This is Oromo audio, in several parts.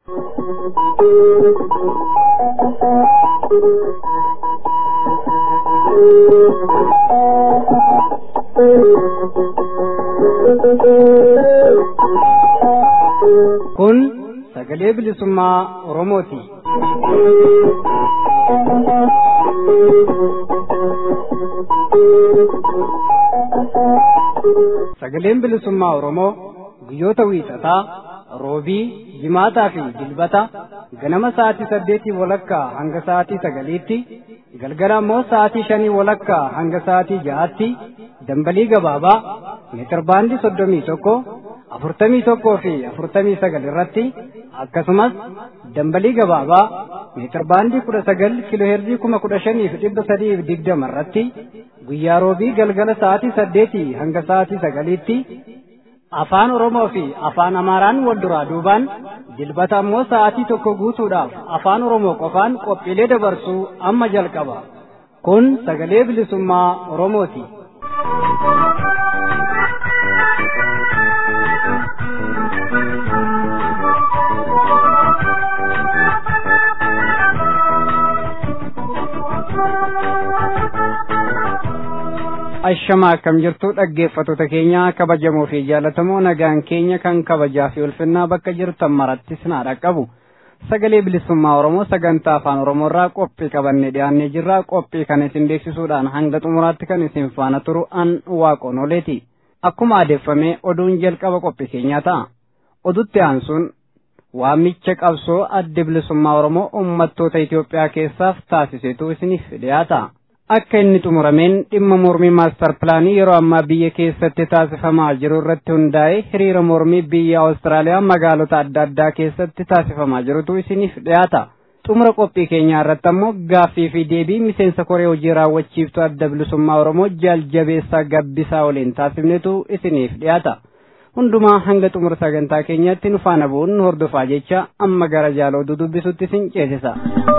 Kun sagalee bilisummaa Oromooti. Sagaleen bilisummaa Oromoo guyyoota wiixataa, roobii, jimaataa fi dilbata ganama sa'aatii saddeetii walakkaa hanga sa'aatii sagaliitti, galgala immoo sa'aatii shanii walakkaa hanga sa'aatii ja'aatti dambalii gabaabaa meetirbaandii soddomii tokko afurtamii tokkoo fi afurtamii sagal irratti akkasumas dambalii gabaabaa meetirbaandii kudha sagal kiloheerzii kuma kudha shanii fi dhibba sadii fi digdama irratti guyyaa roobii galgala sa'aatii saddeetii hanga sa'aatii sagaliitti afaan oromoo fi afaan amaaraan wal duraa duubaan dilbata ammoo sa'aatii tokko guutuudhaaf afaan oromoo qofaan qophiilee dabarsuu amma jalqaba kun sagalee bilisummaa oromooti. Ashamaa akkam jirtu dhaggeeffattoota keenya kabajamoo fi jaallatamoo nagaan keenya kan kabajaa fi ulfinnaa bakka jirtan marattis naa dhaqqabu. Sagalee bilisummaa Oromoo sagantaa afaan Oromoo irraa qophii qabannee dhiyaannee jirra. Qophii kana isin beeksisuudhaan hanga xumuraatti kan isin faana turu an waaqoon oleeti. Akkuma adeeffamee oduun jalqaba qophii keenyaa ta'a. Odutti aansuun waamicha qabsoo adda bilisummaa Oromoo uummattoota Itoophiyaa keessaaf taasisetu isiniif dhiyaata. Akka inni xumurameen dhimma mormii maastar pilaanii yeroo ammaa biyya keessatti taasifamaa jiru irratti hundaa'e hiriira mormii biyya Awustiraaliyaa magaalota adda addaa keessatti taasifamaa jirutu isiniif dhiyaata. Xumura qophii keenyaa irratti ammoo gaaffii fi deebii miseensa koree hojii raawwachiiftuu adda bilisummaa Oromoo jaaljabeessaa gabbisaa waliin taasifnetu isiniif dhiyaata. Hundumaa hanga xumura sagantaa keenyaatti nu faana bu'uun hordofaa jecha amma gara jaaloo dubbisutti isin ceesisa.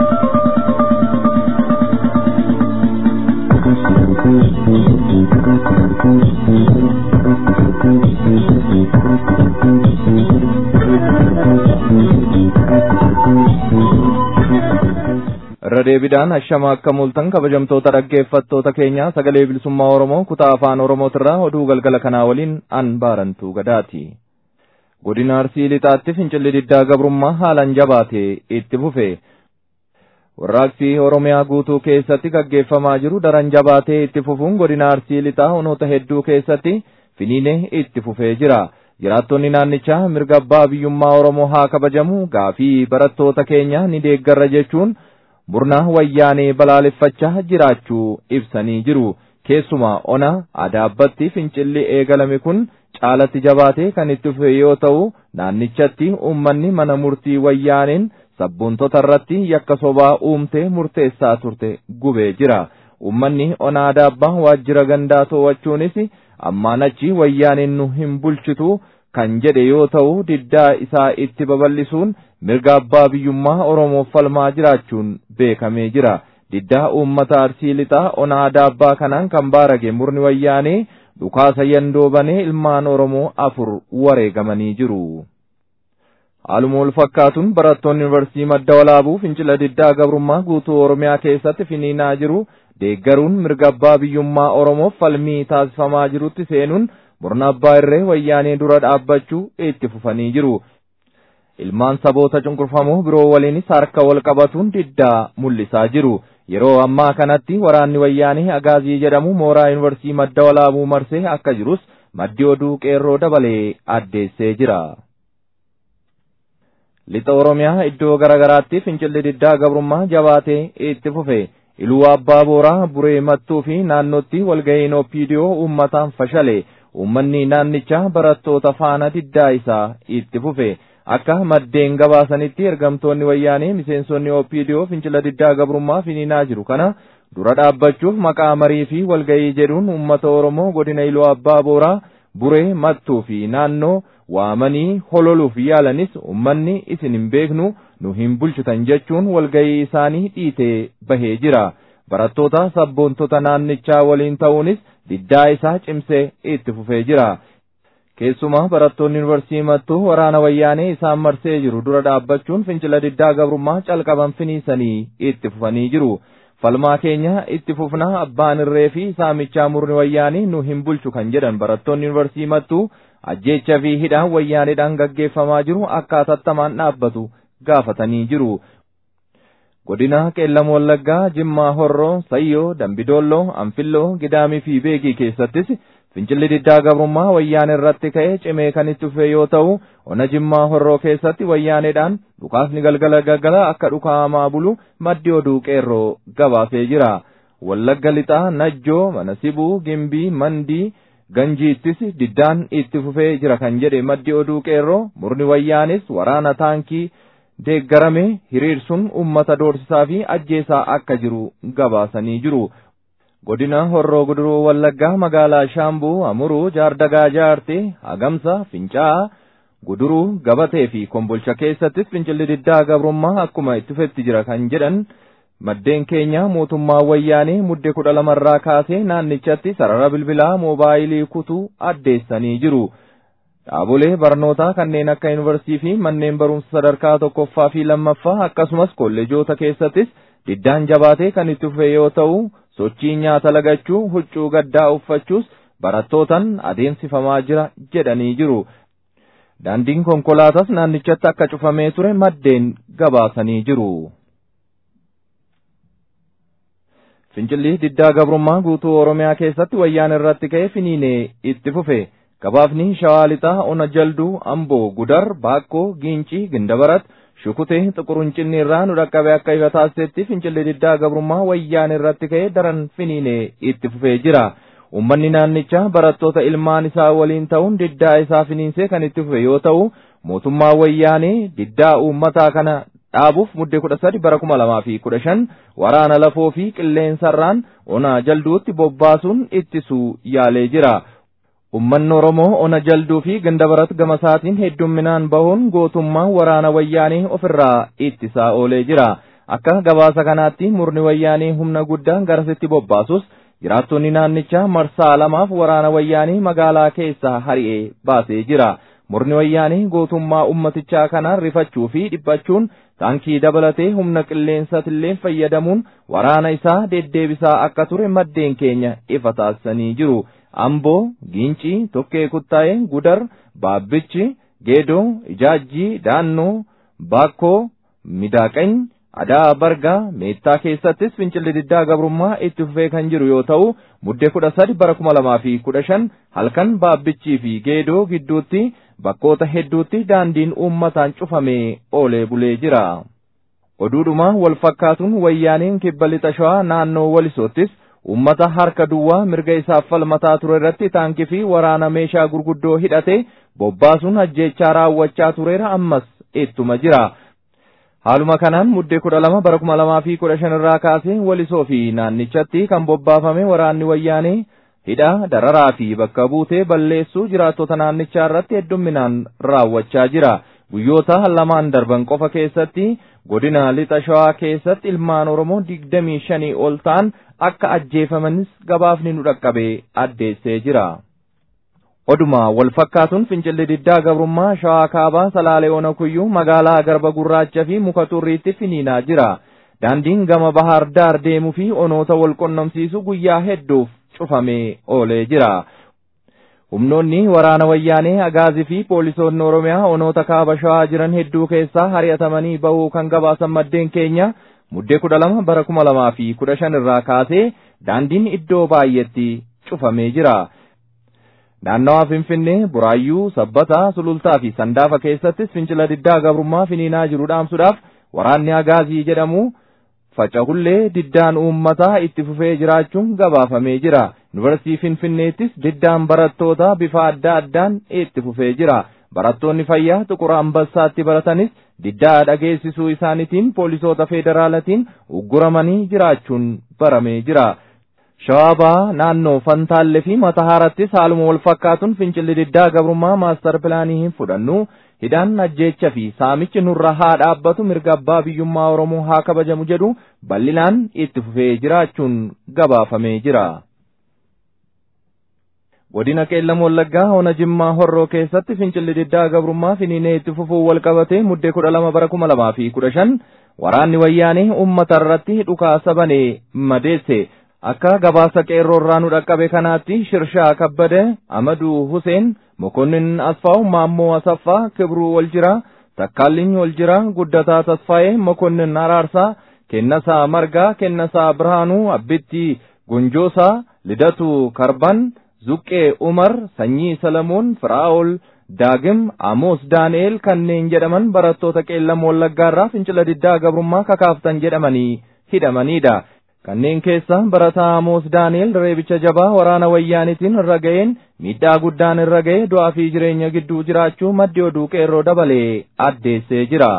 irra deebiidhaan ashama akka mul'atan kabajamtoota dhaggeeffattoota keenya sagalee bilisummaa oromoo kutaa afaan oromootirraa oduu galgala kanaa waliin an baarantuu gadaati. godina arsii lixaatti fincilli diddaa gabrummaa haalan jabaatee itti fufe. warraaqsi oromiyaa guutuu keessatti gaggeeffamaa jiru daran jabaatee itti fufuun godina arsii lixaa onoota hedduu keessatti finiinee itti fufee jira. jiraattonni naannichaa mirga abbaa biyyummaa oromoo haa kabajamu gaafii barattoota keenya ni deeggarra jechuun murna wayyaanee balaaleffachaa jiraachuu ibsanii jiru. keessumaa ona adaabbatti fincilli eegalame kun caalatti jabaatee kan itti fufe yoo ta'u naannichatti uummanni mana murtii wayyaaneen sabboontoota irratti yakka sobaa uumtee murteessaa turte gubee jira. Uummanni ona adaabbaa waajjira gandaa to'achuunis ammaan achi wayyaaneen nu hin bulchitu kan jedhe yoo ta'u diddaa isaa itti babal'isuun mirga abbaa biyyummaa Oromoof falmaa jiraachuun beekamee jira. Diddaa uummata arsii lixaa ona adaabbaa kanaan kan baarage murni wayyaanee dhukaasa yandoo banee ilmaan Oromoo afur wareegamanii jiru. Haaluma wal fakkaatuun barattoonni yuunivarsiitii madda walaabuu fincila diddaa gabrummaa guutuu Oromiyaa keessatti finiinaa jiru deeggaruun mirga abbaa biyyummaa Oromoof falmii taasifamaa jirutti seenuun murna abbaa irree wayyaanee dura dhaabbachuu itti fufanii jiru. Ilmaan saboota cunqurfamoo biroo waliinis harka wal qabatuun diddaa mul'isaa jiru. Yeroo ammaa kanatti waraanni wayyaanee agaazii jedhamu mooraa yuunivarsiitii madda walaabuu marsee akka jirus maddi oduu qeerroo dabalee addeessee jira. Lixa Oromiyaa iddoo garaagaraatti fincilli diddaa gabrummaa jabaatee itti fufe. Iluu Abbaa Booraa Buree Mattuu fi naannootti walga'iin Oppiidiyoo uummataan fashale. Uummanni naannichaa barattoota faana diddaa isaa itti fufe. Akka maddeen gabaasanitti ergamtoonni wayyaanee miseensonni Oppiidiyoo fincila diddaa gabrummaa finiinaa jiru kana dura dhaabbachuuf maqaa marii fi walga'ii jedhuun uummata Oromoo godina Iluu Abbaa Booraa Buree Mattuu fi naannoo waamanii hololuuf yaalanis uummanni isin hin beeknu nu hin bulchitan jechuun walga'ii isaanii dhiitee bahee jira. Barattoota sabboontota naannichaa waliin ta'uunis diddaa isaa cimsee itti fufee jira. keessumaa barattoonni yuunivarsiitii mattuu waraana wayyaanee isaan marsee jiru dura dhaabbachuun fincila diddaa gabrummaa calqaban finiisanii itti fufanii jiru. falmaa keenya itti fufnaa abbaan irree fi saamichaa murni wayyaanii nu hin bulchu kan jedhan barattoonni yuunivarsiitii mattuu ajjeecha fi hidhaan wayyaaneedhaan gaggeeffamaa jiru akka hatattamaan dhaabbatu gaafatanii jiru. Godina Qeellam Wallaggaa, Jimmaa Horroo, Sayyoo, Dambidoolloo, Anfilloo, Gidaamii fi Beegii keessattis fincilli diddaa gabrummaa wayyaan irratti ka'ee cimee kan itti fufe yoo ta'u ona jimmaa horroo keessatti wayyaaneedhaan dhukaasni galgala galgala akka dhukaamaa bulu maddi oduu qeerroo gabaasee jira wallagga lixaa najjoo manasibuu gimbii mandii ganjiittis diddaan itti fufee jira kan jedhe maddi oduu qeerroo murni wayyaanis waraana taankii deeggarame hiriirsuun ummata doorsisaa fi ajjeesaa akka jiru gabaasanii jiru godina horroo guduruu wallaggaa magaalaa shaambuu amuruu jaardagaa jaartee hagamsa fincaa guduruu gabatee fi kombolcha keessattis fincilli diddaa gabrummaa akkuma itti fufetti jira kan jedhan maddeen keenya mootummaa wayyaanee mudde kudha lamarraa kaasee naannichatti sarara bilbilaa moobaayilii kutuu addeessanii jiru. Dhaabolee barnootaa kanneen akka yuunivarsiitii fi manneen barumsa sadarkaa tokkoffaa fi lammaffaa akkasumas kolleejoota keessattis diddaan jabaatee kan itti fufe yoo ta'u sochii nyaata lagachuu huccuu gaddaa uffachuus barattootan adeemsifamaa jira jedhanii jiru. Daandiin konkolaataas naannichatti akka cufamee ture maddeen gabaasanii jiru. Fincilli diddaa gabrummaa guutuu Oromiyaa keessatti wayyaan irratti ka'ee finiinee itti fufe. Gabaafni shawaa lixaa ona jalduu amboo gudar baakkoo giincii gindabarat shukutee xuquruncinni irraa nu dhaqqabe akka ifa taasisetti fincilli diddaa gabrummaa wayyaan irratti ka'ee daran finiinee itti fufee jira. Uummanni naannichaa barattoota ilmaan isaa waliin ta'uun diddaa isaa finiinsee kan itti fufe yoo ta'u mootummaa wayyaanee diddaa uummataa kana dhaabuuf mudde kudha sadi bara kuma lamaa fi kudha shan waraana lafoo fi qilleensarraan ona jalduutti bobbaasuun ittisuu yaalee jira. Uummanni Oromoo ona jalduu fi gandabarat gamasaatiin heddumminaan bahuun gootummaa waraana wayyaanee ofirraa ittisaa oolee jira. Akka gabaasa kanaatti murni wayyaanee humna guddaan garasitti bobbaasus jiraattonni naannichaa marsaa lamaaf waraana wayyaanee magaalaa keessaa hari'ee baasee jira. Murni wayyaanee gootummaa ummatichaa kanaan rifachuu fi dhiphachuun taankii dabalatee humna qilleensatillee fayyadamuun waraana isaa deddeebisaa akka ture maddeen keenya ifa taasisanii jiru. Amboo, Gincii, Tokkee Kuttaa'ee, Gudar, Baabbichi, Geedoo, Ijaajjii, Daannoo, Baakkoo, Midaaqany, Adaa Bargaa, Meettaa keessattis fincilli diddaa gabrummaa itti fufee kan jiru yoo ta'u, muddee kudha sadi bara kuma lamaa fi kudha shan halkan Baabbichii fi Geedoo gidduutti bakkoota hedduutti daandiin uummataan cufamee oolee bulee jira. Oduudhuma wal fakkaatuun wayyaaniin kibba lixa shawaa naannoo walisoottis ummata harka duwwaa mirga isaaf falmataa ture irratti taankii fi waraana meeshaa gurguddoo hidhate bobbaasuun ajjeechaa raawwachaa tureera ammas ittuma jira. Haaluma kanaan muddee kudha lama bara kuma lamaa fi kudha shan irraa kaasee walisoo fi naannichatti kan bobbaafame waraanni wayyaanee hidha dararaa fi bakka buutee balleessuu jiraattota naannichaa irratti heddumminaan raawwachaa jira. Guyyoota lamaan darban qofa keessatti godina lixa shawaa keessatti ilmaan Oromoo digdamii shanii ol ta'an akka ajjeefamanis gabaafni nu dhaqqabee addeessee jira. Oduma wal fakkaatuun fincilli diddaa gabrummaa shawaa kaabaa salaalee ona kuyyuu magaalaa garba gurraacha fi muka turriitti finiinaa jira. Daandiin gama bahaar daar deemuu fi onoota wal qunnamsiisu guyyaa hedduuf cufamee oolee jira. Humnoonni waraana wayyaanee agaazii fi poolisoonni Oromiyaa onoota kaaba shawaa jiran hedduu keessaa hari'atamanii bahuu kan gabaasan maddeen keenya muddee kudha lama bara kuma lamaa fi kudha shan irraa kaasee daandiin iddoo baay'eetti cufamee jira. Naannawaa Finfinnee, Buraayyuu, Sabbataa, Sulultaa fi Sandaafa keessattis fincila diddaa gabrummaa finiinaa jiru dhaamsuudhaaf waraanni agaazii jedhamu faca'ullee diddaan uummataa itti fufee jiraachuun gabaafamee jira. Yuunivarsiitii Finfinneettis diddaan barattootaa bifa adda addaan itti fufee jira. Barattoonni fayyaa Xuqura Ambassaatti baratanis diddaa dhageessisuu isaaniitiin poolisoota federaalatiin ugguramanii jiraachuun baramee jira. Shawaabaa naannoo Fantaallee fi Matahaarattis haaluma wal fakkaatuun fincilli diddaa gabrummaa maastar pilaanii hin fudhannu hidhaan ajjeecha fi saamichi nurra haa dhaabbatu mirga abbaa biyyummaa Oromoo haa kabajamu jedhu bal'inaan itti fufee jiraachuun gabaafamee jira. godina qeellam wallaggaa ona jimmaa horroo keessatti fincilli diddaa gabrummaa finiinee itti fufuu wal qabatee muddee kudha lama bara kuma lamaa fi kudha shan waraanni wayyaanee ummata irratti dhukaasa banee madeesse akka gabaasa qeerroo irraa nu dhaqqabe kanaatti shirshaa kabbade amaduu huseen mokonnin asfaaw maammoo asaffaa kibruu wal jira takkaalliin wal jira guddataa tasfaa'ee mokonnin araarsaa kennasaa margaa kennasaa birhaanuu abbitti gonjoosaa lidatu karban zuqqee umar sanyii salamuun firaa'ol daagim amoos daani'el kanneen jedhaman barattoota qeellam wallaggaarraa fincila diddaa gabrummaa kakaaftan jedhamanii hidhamaniidha. kanneen keessa barataa amoos daani'el reebicha jabaa waraana wayyaanitiin irra ga'een miidhaa guddaan irra ga'e du'aa fi jireenya gidduu jiraachuu maddi oduu qeerroo dabalee addeessee jira.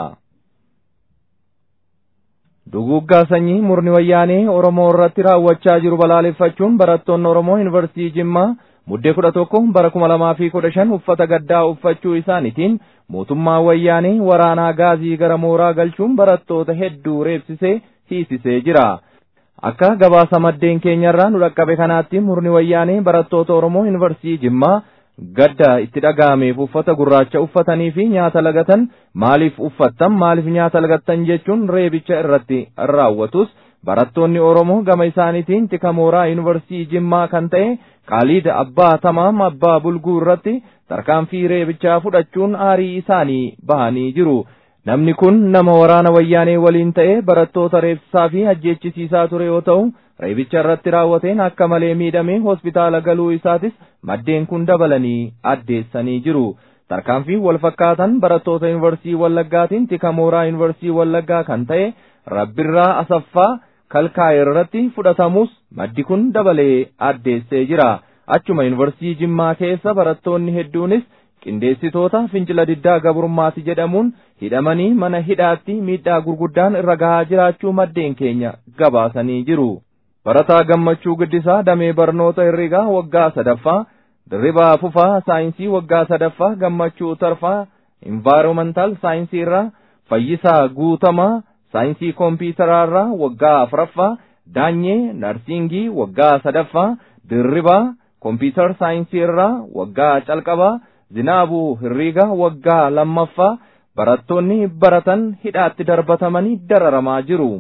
Duguggaa sanyii murni wayyaanee Oromoo irratti raawwachaa jiru balaaleffachuun barattoonni Oromoo Yuunivarsiitii Jimmaa muddee kudha tokko bara kuma lamaa fi kudha shan uffata gaddaa uffachuu isaaniitiin mootummaa wayyaanee waraanaa gaazii gara mooraa galchuun barattoota hedduu reebsisee hiisisee jira. Akka gabaasa maddeen keenyarraa nu dhaqqabe kanaatti murni wayyaanee barattoota Oromoo Yuunivarsiitii Jimmaa gadda itti dhaga'ameef uffata gurraacha uffatanii fi nyaata lagatan maaliif uffattan maaliif nyaata lagattan jechuun reebicha irratti raawwatus barattoonni Oromoo gama isaaniitiin tika mooraa yuunivarsiitii Jimmaa kan ta'e Qaaliid Abbaa Tamaam Abbaa Bulguu irratti tarkaanfii reebichaa fudhachuun aarii isaanii bahanii jiru. Namni kun nama waraana wayyaanee waliin ta'ee barattoota reebsisaa fi ajjeechisiisaa ture yoo ta'u reebicha irratti raawwateen akka malee miidhamee hospitaala galuu isaatis maddeen kun dabalanii addeessanii jiru. Tarkaanfii wal fakkaatan barattoota yuunivarsiitii Wallaggaatiin tika mooraa yuunivarsiitii Wallaggaa kan ta'e Rabbirraa Asaffaa kalkaa'e irratti fudhatamus maddi kun dabalee addeessee jira. Achuma yuunivarsiitii Jimmaa keessa barattoonni hedduunis qindeessitoota fincila diddaa gabrummaati jedhamuun hidhamanii mana hidhaatti miidhaa gurguddaan irra gahaa jiraachuu maddeen keenya gabaasanii jiru. Barataa gammachuu guddisaa damee barnoota herreegaa waggaa sadaffaa dirribaa fufaa saayinsii waggaa sadaffaa gammachuu tarfaa invaayiroomental saayinsii irraa fayyisaa guutamaa saayinsii kompiitaraa irraa waggaa afuraffaa daanyee narsiingii waggaa sadaffaa dirribaa kompiitar saayinsii irraa waggaa calqabaa zinaabuu hirriiga waggaa lammaffaa barattoonni baratan hidhaatti darbatamanii dararamaa jiru.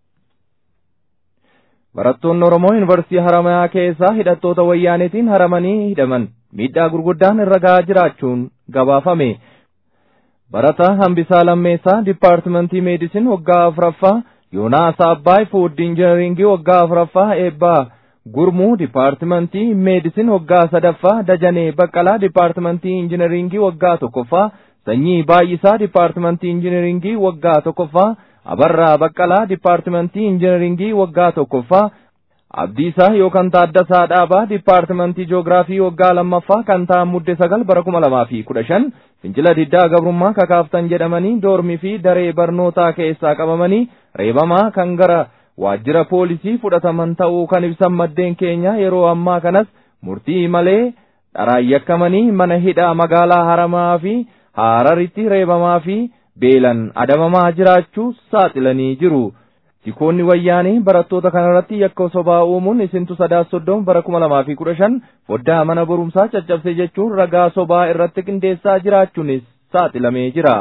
Barattoonni Oromoo Yuunivarsiitii Haramayaa keessaa hidhattoota wayyaaneetiin haramanii hidhaman miidhaa gurguddaan irra gahaa jiraachuun gabaafame. Barataa Hambisaa Lammeessaa Dipaartimentii Meedisin waggaa afuraffaa Yoonaas Abbaay Fuud Injineringii waggaa afuraffaa eebbaa Gurmuu Dipaartimentii Meedisin waggaa sadaffaa Dajanee Baqqalaa Dipaartimentii Injineringii waggaa tokkoffaa Sanyii Baay'isaa Dipaartimentii Injineringii waggaa tokkoffaa Abarraa Baqqalaa Dipaartimentii Injineringii waggaa tokkoffaa Abdiisaa yookaan Taaddasaa Dhaabaa Dipaartimentii Joogiraafii waggaa lammaffaa kan ta'an mudde sagal bara kuma lamaa fi kudha shan fincila diddaa gabrummaa kakaaftan jedhamanii doormii fi daree barnootaa keessaa qabamanii reebamaa kan gara waajjira poolisii fudhataman ta'uu kan ibsan maddeen keenya yeroo ammaa kanas murtii malee dharaan yakkamanii mana hidhaa magaalaa haramaa fi haararitti reebamaa fi beelan adabamaa jiraachuu saaxilanii jiru. Tikoonni wayyaanii barattoota kanarratti yakka sobaa uumuun isintu sadaas soddoma bara kuma lamaa fi kudha shan foddaa mana barumsaa caccabse jechuun ragaa sobaa irratti qindeessaa jiraachuunis saaxilamee jira.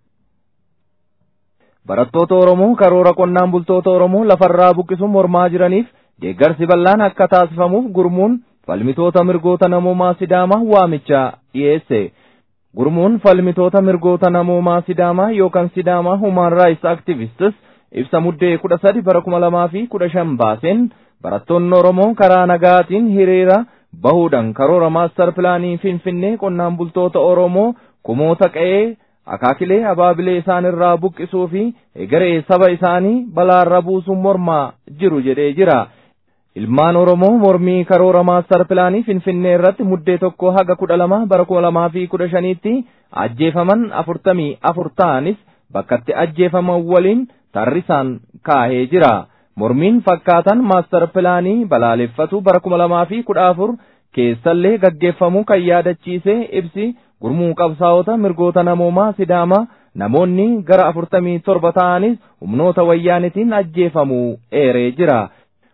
Barattoota Oromoo karoora qonnaan bultoota Oromoo lafarraa buqqisuun mormaa jiraniif deeggarsi bal'aan akka taasifamuuf gurmuun falmitoota mirgoota namoomaa Sidaamaa waamicha dhiyeesse. Gurmuun falmitoota mirgoota namoomaa Sidaamaa yookaan Sidaamaa Human Rights Activists ibsa muddee kudha sadi bara kuma lamaa fi kudha shan baaseen barattoonni Oromoo karaa nagaatiin hiriira bahuudhaan karoora maastar pilaanii Finfinnee qonnaan bultoota Oromoo kumoota qe'ee akaakilee abaabilee isaan irraa buqqisuu fi egeree saba isaanii balaarra buusuun mormaa jiru jedhee jira. Ilmaan Oromoo mormii karoora maastar pilaanii Finfinnee irratti muddee tokko haga kudha lama bara kuma lamaa fi kudha shaniitti ajjeefaman afurtamii afur ta'anis bakkatti ajjeefaman waliin tarrisaan kaahee jira. Mormiin fakkaatan maastar pilaanii balaaleffatu bara kuma lamaa fi kudha afur keessallee gaggeeffamuu kan yaadachiisee ibsi gurmuu qabsaa'ota mirgoota namoomaa Sidaamaa namoonni gara afurtamii torba ta'anis humnoota wayyaanitiin ajjeefamuu eeree jira.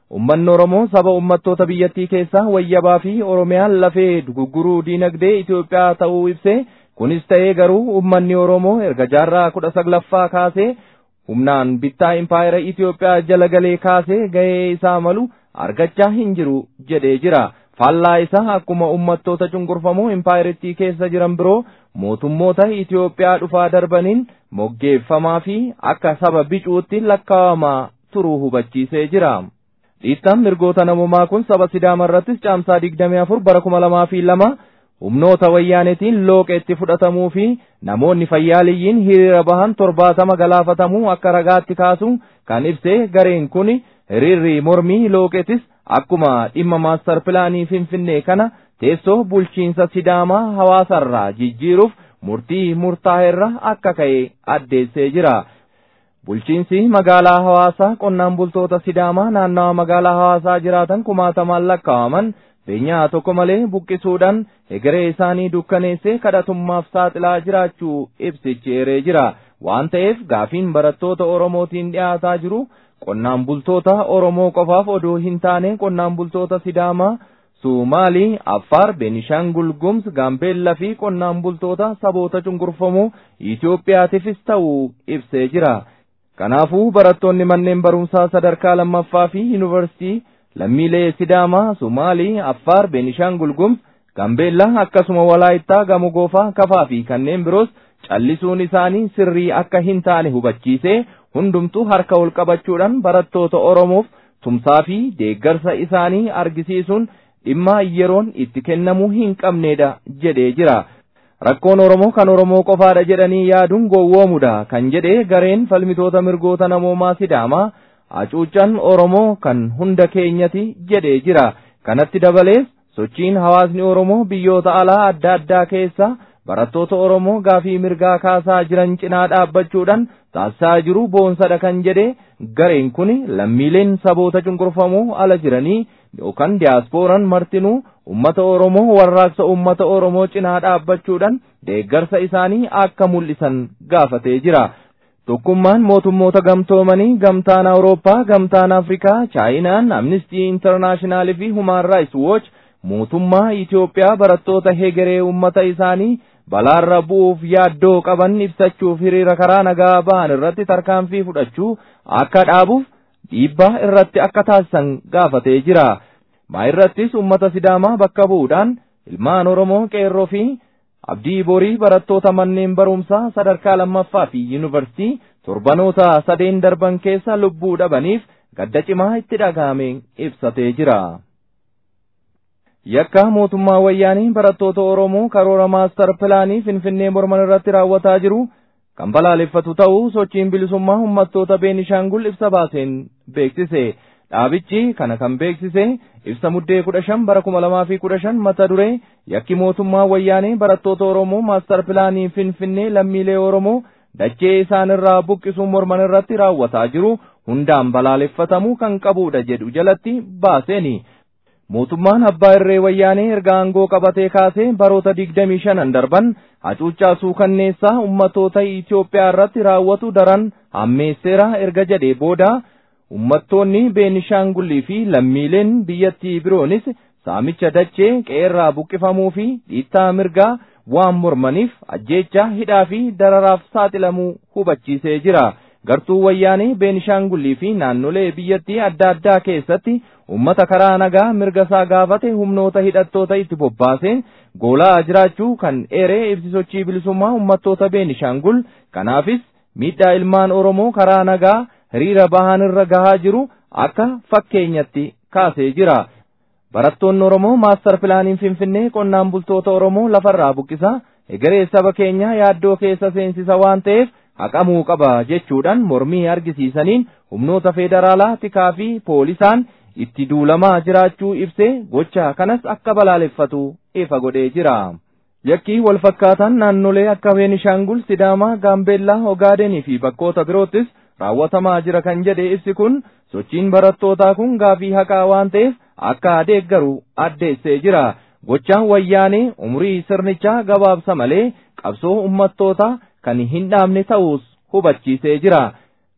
ummanni Oromoo saba ummattoota biyyattii keessaa wayyabaa fi Oromiyaan lafee gurguruu diinagdee Itoophiyaa ta'uu ibsee kunis ta'ee garuu ummanni Oromoo erga jaarraa kudha saglaffaa kaasee humnaan bittaa impaayera Itoophiyaa jala galee kaasee gahee isaa malu argachaa hin jiru jedhee jira. Faallaa isaa akkuma ummattoota cunqurfamoo impaayerittii keessa jiran biroo mootummoota Itoophiyaa dhufaa darbaniin moggeeffamaa fi akka saba bicuutti lakkaawamaa turuu hubachiisee jira. Dhiittaan mirgoota namummaa kun saba Sidaama irrattis caamsaa 24 bara 2002 humnoota wayyaanetiin looqeetti fudhatamuu fi namoonni fayyaaliyyiin hiriira bahan torbaatama galaafatamuu akka ragaatti kaasu kan ibsee gareen kun hiriirri mormii looqeetis akkuma dhimma maastar pilaanii finfinnee kana teessoo bulchiinsa sidaamaa hawaasarraa jijjiiruuf murtii murtaa'eerra akka ka'e addeessee jira. Bulchiinsi magaalaa hawaasaa qonnaan bultoota sidaamaa naannawa magaalaa hawaasaa jiraatan kumaatamaan lakkaawaman beenyaa tokko malee buqqisuudhaan egeree isaanii dukkaneessee kadhatummaaf saaxilaa jiraachuu ibsichi eeree jira. Waan ta'eef gaafiin barattoota Oromootiin dhiyaataa jiru qonnaan bultoota Oromoo qofaaf odoo hin taane qonnaan bultoota Sidaamaa, Sumaalii, Affaar, Beenishaangul Gumuz, Gaambeellaa fi qonnaan bultoota saboota cunqurfamoo Itoophiyaatiifis ta'uu ibsee jira. Kanaafuu barattoonni manneen barumsaa sadarkaa lammaffaa fi yuunivarsiitii lammiilee Sidaamaa, Sumaalii, Affaar, Beenishaangul Gumuz, Gaambeellaa akkasuma Walaayittaa, Gamoo Goofaa, Kafaa fi kanneen biroos callisuun isaanii sirrii akka hin taane hubachiisee hundumtuu harka ol qabachuudhaan barattoota Oromoof tumsaa fi deeggarsa isaanii argisiisuun dhimma yeroon itti kennamuu hin qabneedha jedhee jira. Rakkoon Oromoo kan Oromoo qofaadha jedhanii yaaduun gowwoomudha kan jedhee gareen falmitoota mirgoota namoomaa Sidaamaa hacuuccaan Oromoo kan hunda keenyati jedhee jira. Kanatti dabalees sochiin hawaasni Oromoo biyyoota alaa adda addaa keessa barattoota Oromoo gaafii mirgaa kaasaa jiran cinaa dhaabbachuudhaan taasisaa jiru boonsadha kan jedhe gareen kun lammiileen saboota cunqurfamoo ala jiranii yookaan diyaasporaan martinuu ummata Oromoo warraaqsa ummata Oromoo cinaa dhaabbachuudhaan deeggarsa isaanii akka mul'isan gaafatee jira. Tokkummaan mootummoota gamtoomanii gamtaan Awurooppaa, gamtaan Afrikaa, Chaayinaan, Amnistii Intarnaashinaal fi Humaan Raayis Wooch mootummaa Itoophiyaa barattoota hegeree ummata isaanii balaarra bu'uuf yaaddoo qaban ibsachuuf hiriira karaa nagaa ba'an irratti tarkaanfii fudhachuu akka dhaabuuf dhiibbaa irratti akka taasisan gaafatee jira. Maayirrattis ummata Sidaamaa bakka bu'uudhaan ilmaan Oromoo qeerroo fi abdii borii barattoota manneen barumsaa sadarkaa lammaffaa fi yuunivarsiitii torbanoota sadeen darban keessa lubbuu dhabaniif gadda cimaa itti dhaga'ame ibsatee jira. Yakka mootummaa wayyaanii barattoota Oromoo karoora maastar pilaanii Finfinnee morman irratti raawwataa jiru kan balaaleffatu ta'uu sochiin bilisummaa uummattoota Beenishaangul ibsa baaseen beeksise. Dhaabichi kana kan beeksise ibsa muddee kudha shan bara kuma lamaa fi kudha shan mata duree yakki mootummaa wayyaanii barattoota Oromoo maastar pilaanii Finfinnee lammiilee Oromoo dachee isaan irraa buqqisuun morman irratti raawwataa jiru hundaan balaaleffatamuu kan qabudha jedhu jalatti baaseeni. Mootummaan abbaa irree wayyaanee erga aangoo qabatee kaasee baroota digdamii shanan darban hacuuccaa suukanneessaa ummatoota Itoophiyaa irratti raawwatu daran hammeesseera erga jedhee booda ummattoonni Beenishaangullii fi lammiileen biyyattii biroonis saamicha dachee qeerraa buqqifamuu fi dhiittaa mirgaa waan mormaniif ajjeechaa hidhaa fi dararaaf saaxilamuu hubachiisee jira. Gartuu wayyaanee Beenishaangullii fi naannolee biyyattii adda addaa keessatti ummata karaa nagaa mirga isaa gaafate humnoota hidhattoota itti bobbaaseen goolaa jiraachuu kan eeree ibsi sochii bilisummaa ummattoota Beenishaangul kanaafis miidhaa ilmaan Oromoo karaa nagaa hiriira bahan irra gahaa jiru akka fakkeenyatti kaasee jira. Barattoonni Oromoo maastar pilaaniin Finfinnee qonnaan bultoota Oromoo lafarraa buqqisa egeree saba keenyaa yaaddoo keessa seensisa waan ta'eef haqamuu qaba jechuudhaan mormii argisiisaniin humnoota federaalaa tikaa fi poolisaan itti duulamaa jiraachuu ibsee gocha kanas akka balaaleffatu ifa godhee jira. Yakkii wal fakkaataan naannolee akka Beenishaangul, Sidaamaa, Gaambeellaa, Ogaadenii fi bakkoota biroottis raawwatamaa jira kan jedhe ibsi kun sochiin barattootaa kun gaafii haqaa waan ta'eef akka deeggaru addeessee jira. Gochaan wayyaanee umrii sirnichaa gabaabsa malee qabsoo ummattootaa kan hin dhaabne ta'us hubachiisee jira.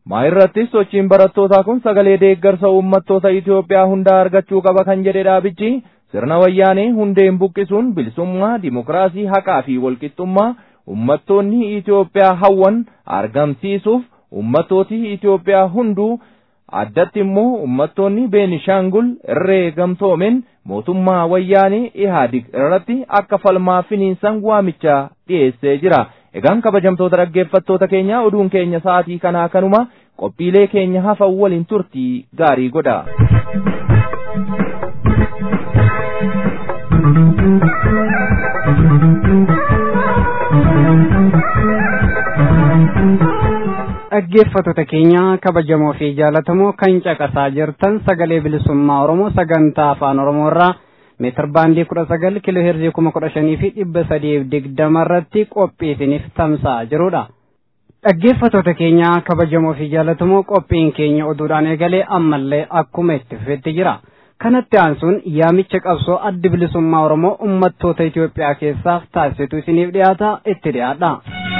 maa irrattis sochiin barattootaa kun sagalee deeggarsa uummattoota Itoophiyaa hundaa argachuu qaba kan jedhe dhaabichi sirna wayyaanee hundeen buqqisuun bilisummaa dimokiraasii haqaa fi walqixxummaa uummattoonni Itoophiyaa hawwan argamsiisuuf uummattooti Itoophiyaa hunduu addatti immoo uummattoonni Beenishaangul irree gamtoomen mootummaa wayyaanee Ihaadig irratti akka falmaa finiinsan waamicha dhiyeessee jira. Egaan kabajamtoota dhaggeeffattoota keenya oduun keenya sa'aatii kanaa kanuma qophiilee keenya hafan waliin turtii gaarii godha. dhaggeeffattoota keenya kabajamoo fi jaalatamoo kan caqasaa jirtan sagalee bilisummaa oromoo sagantaa afaan oromoo irraa meetir baandii kudha sagal kiiloo heerzii kuma kudha shanii fi dhibba sadiif digdama irratti qophiisiniif tamsa'aa jirudha. dhaggeeffattoota keenya kabajamoo fi jaalatamoo qophiin keenya oduudhaan eegalee ammallee akkuma itti fufetti jira. kanatti aansuun yaamicha qabsoo addi bilisummaa oromoo ummattoota Itoophiyaa keessaaf taasisetu isiniif dhiyaata itti dhiyaadha.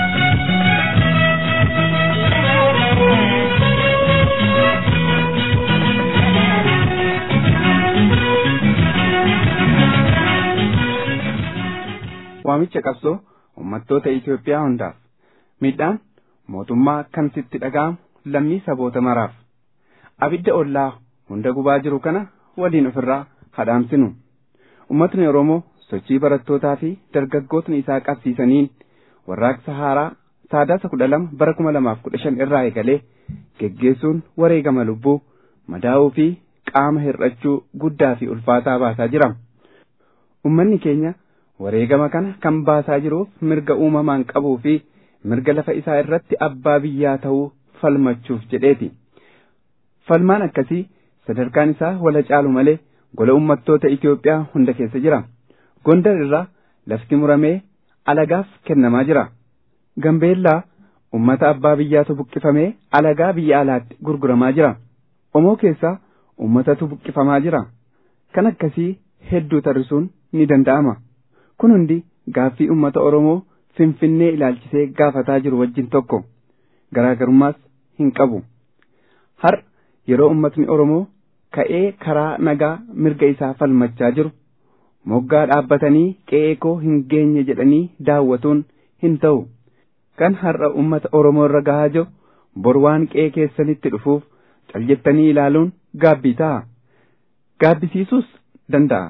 waamicha qabsoo uummattoota Itoophiyaa hundaaf miidhaan mootummaa kan sitti dhaga'amu lammii saboota maraaf abidda ollaa hunda gubaa jiru kana waliin ofirraa hadhaamsinu ummatni Oromoo sochii barattootaa fi dargaggootni isaa qabsiisaniin warraaqsa haaraa saadaasa kudha lama bara kuma lamaaf kudha shan irraa eegalee geggeessuun wareegama lubbuu madaa'uu fi qaama hir'achuu guddaa fi ulfaataa baasaa jira. Ummanni keenya wareegama kana kan baasaa jiruuf mirga uumamaan qabuu fi mirga lafa isaa irratti abbaa biyyaa ta'uu falmachuuf jedheeti. Falmaan akkasii sadarkaan isaa wala caalu malee gola uummattoota Itoophiyaa hunda keessa jira. Gondar irraa lafti muramee alagaaf kennamaa jira. Gambeellaa uummata abbaa biyyaatu buqqifamee alagaa biyya alaatti gurguramaa jira. Omoo keessaa uummatatu buqqifamaa jira. Kan akkasii hedduu tarrisuun ni danda'ama. Kun hundi gaaffii uummata Oromoo Finfinnee ilaalchisee gaafataa jiru wajjin tokko. Garaagarummaas hin qabu. Har yeroo uummatni Oromoo ka'ee karaa nagaa mirga isaa falmachaa jiru moggaa dhaabbatanii qe'ee koo hin geenye jedhanii daawwatuun hin ta'u. Kan har'a uummata Oromoo irra gahaa jiru bor waan qe'ee keessanitti dhufuuf cal jettanii ilaaluun gaabbii ta'a. Gaabbisiisuus danda'a.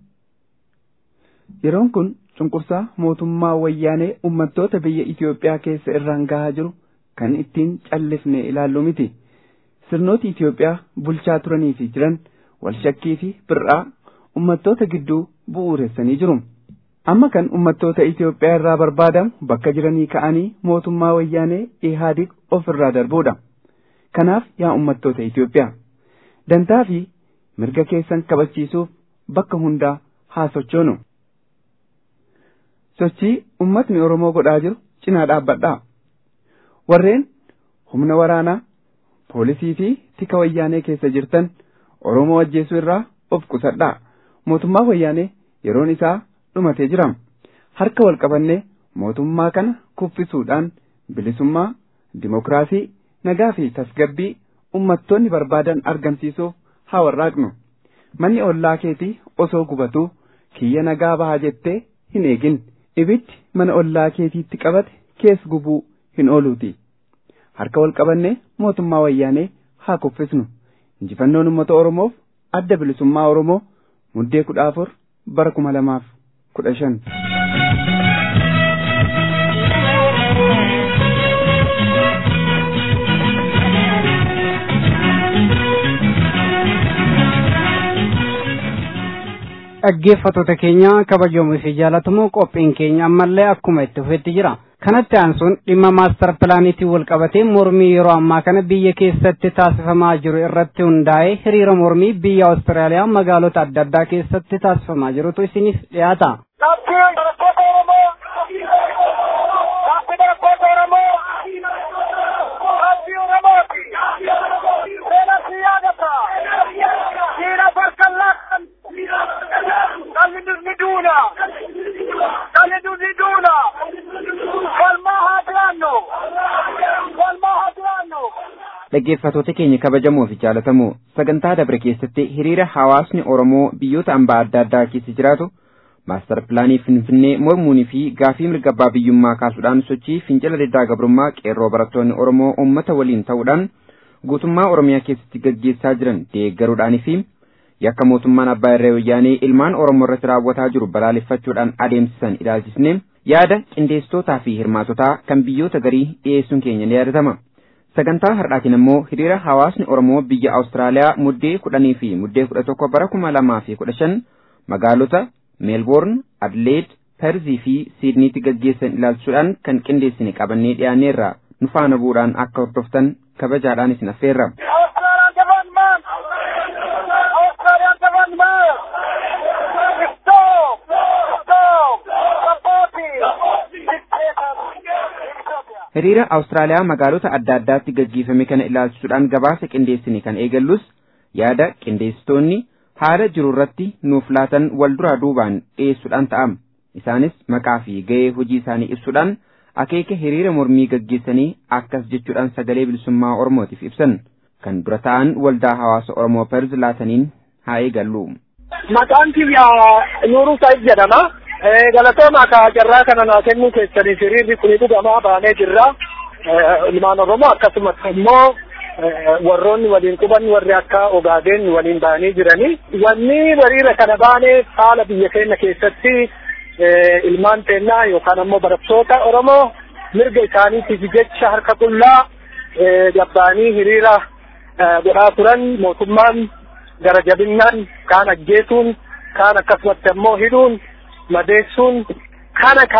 Yeroon kun cunqursaa mootummaa wayyaanee uummattoota biyya Itoophiyaa keessa irraan gahaa jiru kan ittiin callifne ilaallu miti. Sirnooti Itoophiyaa bulchaa turanii fi jiran walshakkii fi bir'aa uummattoota gidduu bu'uuressanii jiru. Amma kan uummattoota Itoophiyaa irraa barbaadamu bakka jiranii ka'anii mootummaa wayyaanee Ihaadig of irraa darbuudha. Kanaaf yaa uummattoota Itoophiyaa dantaa fi mirga keessan kabachiisuuf bakka hundaa haa sochoonu. Sochii uummatni Oromoo godhaa jiru cinaa dhaabbadhaa. Warreen humna waraanaa poolisii fi tika wayyaanee keessa jirtan Oromoo ajjeesuu irraa of qusadhaa. Mootummaa wayyaanee yeroon isaa dhumatee jira. Harka wal qabannee mootummaa kana kuffisuudhaan bilisummaa, dimokiraasii, nagaa fi tasgabbii uummattoonni barbaadan argamsiisuuf haa warraaqnu. Manni ollaa keetii osoo gubatuu kiyya nagaa bahaa jettee hin eegin. Ibiddi mana ollaa keetiitti qabate kees gubuu hin ooluuti. Harka wal qabannee mootummaa wayyaanee haa kuffisnu. Injifannoon uummata Oromoof adda bilisummaa Oromoo muddee kudha afur bara kuma lamaaf kudha shan. dhaggeeffattoota keenya kabajamoo fi jaalatamoo qophiin keenya ammallee akkuma itti fufetti jira. Kanatti aansuun dhimma maastar pilaaniitiin wal qabatee mormii yeroo ammaa kana biyya keessatti taasifamaa jiru irratti hundaa'ee hiriira mormii biyya Awustiraaliyaa magaalota adda addaa keessatti taasifamaa jirutu isiniif dhiyaata. dhaggeeffatoota keenya kabajamoo fi jaalatamoo sagantaa dabre keessatti hiriira hawaasni Oromoo biyyoota ambaa adda addaa keessa jiraatu maastar pilaanii Finfinnee mormuunii fi gaafii mirga abbaa biyyummaa kaasuudhaan sochii fincila diddaa gabrummaa qeerroo barattoonni Oromoo uummata waliin ta'uudhaan guutummaa Oromiyaa keessatti gaggeessaa jiran deeggaruudhaanii fi yakka mootummaan abbaa irree wayyaanee ilmaan Oromoo irratti raawwataa jiru balaaleffachuudhaan adeemsisan ilaalchisne yaada qindeessitootaa fi hirmaatotaa kan biyyoota garii dhiyeessuun keenya ni yaadatama. Sagantaa har'aatiin immoo hiriira hawaasni Oromoo biyya Awustiraaliyaa muddee kudhanii fi muddee kudha tokko bara kuma lamaa fi kudha shan magaalota Meelboorn, Adleed, Perzii fi Siidniitti gaggeessan ilaalchuudhaan kan qindeessine qabannee dhiyaanneerra nu faana bu'uudhaan akka hordoftan kabajaadhaan isin affeerra. Hiriira Awustiraaliyaa magaalota adda addaatti gaggeeffame kana ilaalchisuudhaan gabaasa qindeessine kan eegallus yaada qindeessitoonni haala jiru irratti nuuf laatan wal duraa duubaan dhiyeessuudhaan ta'am. Isaanis maqaa fi ga'ee hojii isaanii ibsuudhaan akeeka hiriira mormii gaggeessanii akkas jechuudhaan sagalee bilisummaa Oromootiif ibsan. Kan dura ta'an waldaa hawaasa Oromoo Perz laataniin haa eegallu. Maqaan kiyya Nuuruu Saayid jedhama. galatooma akka carraa kana naa kennuu keessaniif hiriirri kuni dhugamaa baanee jirra. Ilmaan Oromoo akkasumas immoo warroonni waliin quban warri akka ogaadeen waliin baanii jiranii. Wanni hiriira kana baaneef haala biyya keenya keessatti ilmaan teennaa yookaan ammoo barattoota Oromoo mirga isaaniitiif jecha harka qullaa gabbaanii hiriira godhaa turan mootummaan gara jabinnaan kaan ajjeesuun kaan akkasumatti ammoo hidhuun madeessuun kana ka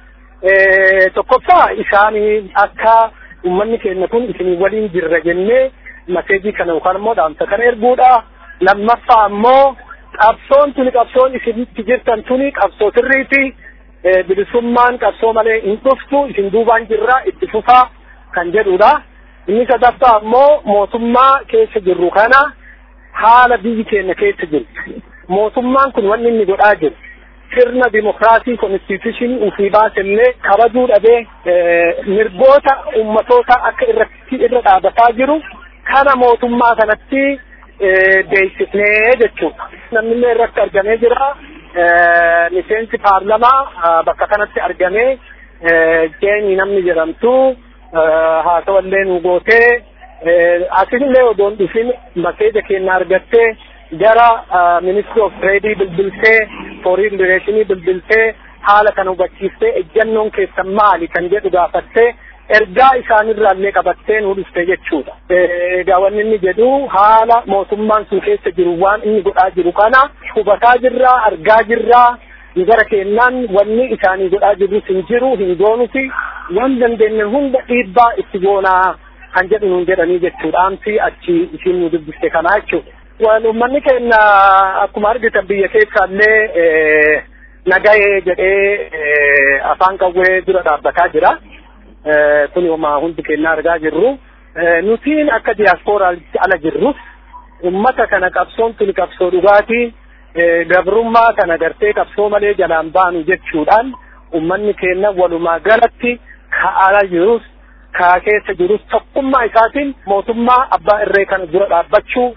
tokkoffaa isaanii akka uummanni keenya kun isin waliin jirra jennee maseejii kana yookaan immoo dhaamsa kana erguudha. Lammaffaa ammoo qabsoon tuni qabsoon isinitti jirtan tuni qabsoo sirriiti. Bilisummaan qabsoo malee hin dhuftu isin duubaan jirra itti fufaa kan jedhudha. Inni sadaffaa ammoo mootummaa keessa jirru kana haala biyyi keenya keessa jirti. Mootummaan kun wanni inni godhaa jiru. sirna dimokiraasii konstituushinii ufii baasellee kabajuu dhabee mirgoota ummatoota akka irratti irra dhaabataa jiru kana mootummaa kanatti beeksifnee jechuudha. Namnillee irratti argamee jira. Miseensi paarlamaa bakka kanatti argamee Jeenii namni jedhamtu haasawallee nu gootee asillee odoon dhufin maseeja keenya argattee gara ministry of trade bilbiltee foreign relationii bilbiltee haala kana hubachiiftee ejjannoon keessan maali kan jedhu gaafattee ergaa isaanirraallee qabattee nu dhufte jechuudha. Egaa wanni inni jedhu haala mootummaan sun keessa jiru waan inni godhaa jiru kana hubataa jirraa argaa jirraa gara keenyaan wanni isaanii godhaa jirru hin jiru hin goonuti waan dandeenye hunda dhiibbaa itti goonaa kan jedhu nuun jedhanii jechuudha. Amsi achi isiin nu dubbiste kanaa jechuudha. Waan uummanni keenya akkuma argitan biyya keessaallee nagahee jedhee afaan qawwee dura dhaabbataa jira. Kun homaa hundi keenya argaa jirru. Nutiin akka diyaaspooraatti ala jirrus uummata kana qabsoon tuni qabsoo dhugaatii gabrummaa kana gartee qabsoo malee jalaan baanu jechuudhaan uummanni keenya walumaa galatti ka ala jirus ka keessa jirus tokkummaa isaatiin mootummaa abbaa irree kana dura dhaabbachuu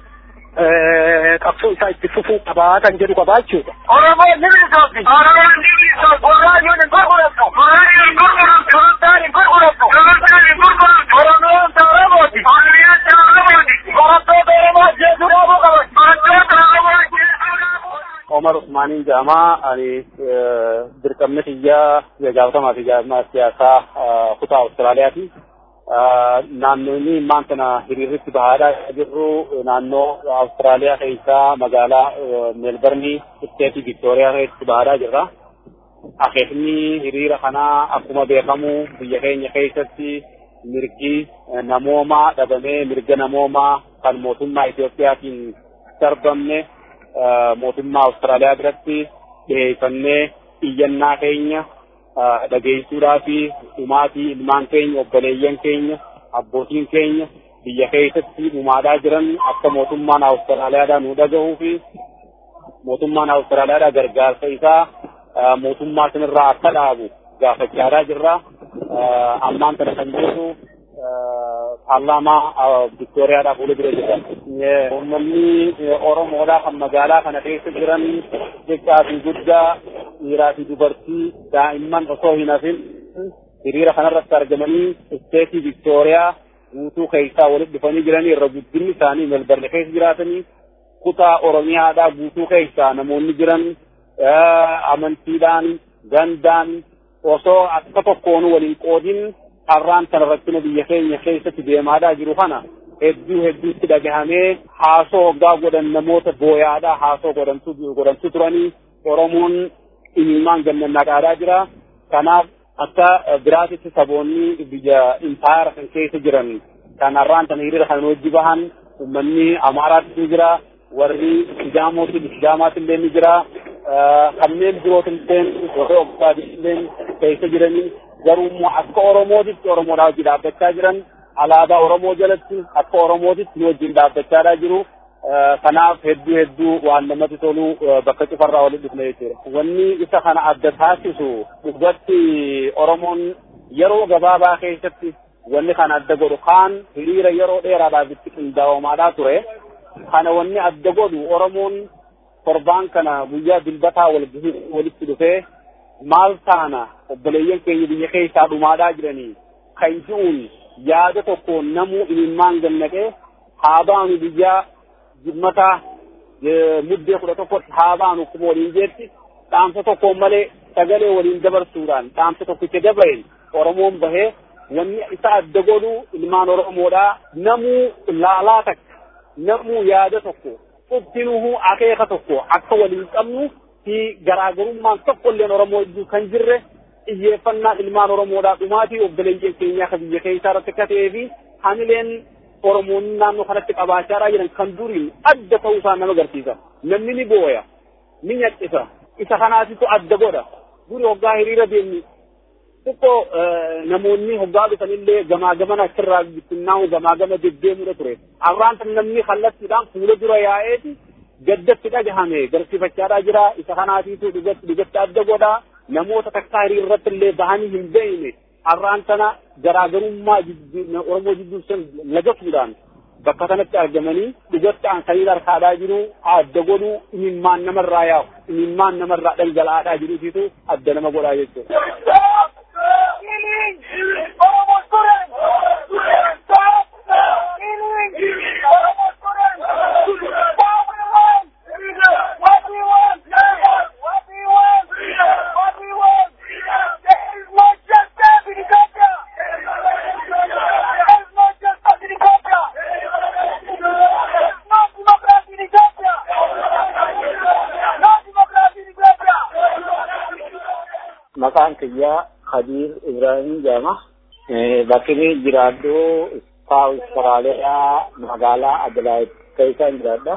qabsoo isaa itti fufuu qabaa kan jedhu qabaa jechuudha. Oromoo ni bilisoomti. Oromoo ni bilisoomti. Qorraayyoon hin gurgurattu. Qorraayyoon hin gurgurattu. Sultaan hin gurgurattu. Sultaan hin gurgurattu. Oromoon Oromooti. Oromiyaan Oromooti. Barattoota Oromoo jechuun dhaabuu qaban. Barattoota Oromoo jechuun dhaabuu Omar Usmaaniin jedhama. Ani dirqamni xiyyaa gaafatamaa fi jaarmaa siyaasaa kutaa Awustiraaliyaati. naannoonni immaan kana hiriirritti bahaadhaa jirru naannoo Awustiraaliyaa keessaa magaalaa Meelbarnii isteetii Viktooriyaa keessatti bahaadhaa jirra. Akeekni hiriira kanaa akkuma beekamu biyya keenya keessatti mirgi namoomaa dhabamee mirga namoomaa kan mootummaa Itoophiyaatiin darbamne mootummaa Awustiraaliyaa biratti dhiyeeffannee iyyannaa keenya dhageessuudhaa fi dhumaatii ilmaan keenya obboleeyyan keenya abbootiin keenya biyya keessatti dhumaadhaa jiran akka mootummaan Awustiraaliyaadhaa nu dhagahuu fi mootummaan Awustiraaliyaadhaa gargaarsa isaa mootummaa sanirraa akka dhaabu gaafachaadhaa jirra. Ammaan kana kan jedhu paarlaamaa Viktooriyaadhaa fuula dura jira. Uummanni Oromoodhaa kan magaalaa kana keessa jiran xiqqaa fi guddaa dhiiraa fi dubartii daa'imman osoo hin hafin hiriira kanarratti argamanii isteetii Viktooriyaa guutuu keessaa walitti dhufanii jiranii irra guddinni isaanii melbarne keessa jiraatanii kutaa Oromiyaadhaa guutuu keessaa namoonni jiran amantiidhaan gandaan osoo akka tokkoon waliin qoodin har'aan kana rakkina biyya keenya keessatti deemaadhaa jiru kana hedduu hedduutti dhagahamee haasoo hoggaa godhan namoota booyaadhaa haasoo godhantu godhantu turanii Oromoon imimmaan gannannaqaadhaa jira. Kanaaf akka biraatitti saboonni biyya impaayara kan keessa jiran kan har'aan kana hiriira kan wajji bahan uummanni Amaaraatti ni jira. warri Sidaamooti Sidaamaatti illee ni jira. kanneen birootin illee warri Oggaatii illee keessa jiranii garuu immoo akka Oromootitti Oromoodhaa wajjin dhaabbachaa jiran alaabaa Oromoo jalatti akka Oromootitti nu wajjin dhaabbachaadhaa jiru. Kanaaf hedduu hedduu waan namatti tolu bakka cufarraa walitti dhufne jechuudha. Wanni isa kana adda taasisu dhugatti Oromoon yeroo gabaabaa keessatti wanni kana adda godhu kaan hiriira yeroo dheeraadhaaf itti qindaa'oomaadhaa ture. Kana wanni adda godhu Oromoon torbaan kana guyyaa dilbataa walitti dhufee maal taana obboleeyyan keenya biyya keessaa dhumaadhaa jiranii kan ji'uun yaada tokko namuu imimmaan gannaqee haa baanu biyyaa jimmataa muddee kudha tokkotti haa baanu kuma waliin jeetti dhaamsa tokkoon malee sagalee waliin dabarsuudhaan dhaamsa tokkicha dabareen Oromoon bahee wanni isa adda godhu ilmaan Oromoodhaa namuu laalaa takka namuu yaada tokko qubtinuhu akeeka tokko akka waliin qabnu fi garaagarummaan tokko illeen Oromoo iddoo kan jirre xiyyeeffannaa ilmaan Oromoodhaa dhumaatii obboleeyyan keenyaa kan biyya keessaa irratti akka ta'ee fi hamileen Oromoonni naannoo kanatti qabaachaa jiran kan duriin adda ta'uu isaa nama agarsiisa. Namni ni booya, ni nyaqqisa, isa kanaatitu adda godha. Duri hoggaa hiriira deemni xiqqoo namoonni hoggaa dhufanillee gamaa gamana achirraa bittinnaa'u gamaa gama deddeemudha ture. Arraan kan namni kallattiidhaan fuula dura yaa'eeti gaddatti dhagahame garsiifachaadhaa jira. Isa kanaatiitu dhugatti dhugatti adda godha. Namoota takkaa hiriirratti illee bahanii hin beekne har'aan sana garaagarummaa Oromoo jidduu san lagatuudhaan bakka kanatti argamanii dhugatti aansanii harkaadhaa jiru adda godhu imimmaan namarraa yaa'u imimmaan namarraa dhangala'aadhaa jiruutiitu adda nama godhaa jechuudha. maqaan kiyyaa Khadiir Ibrahim Jama. Bakki inni jiraadhu Saawus Soraaliyaa magaalaa Adelaide keessaan jiraadha.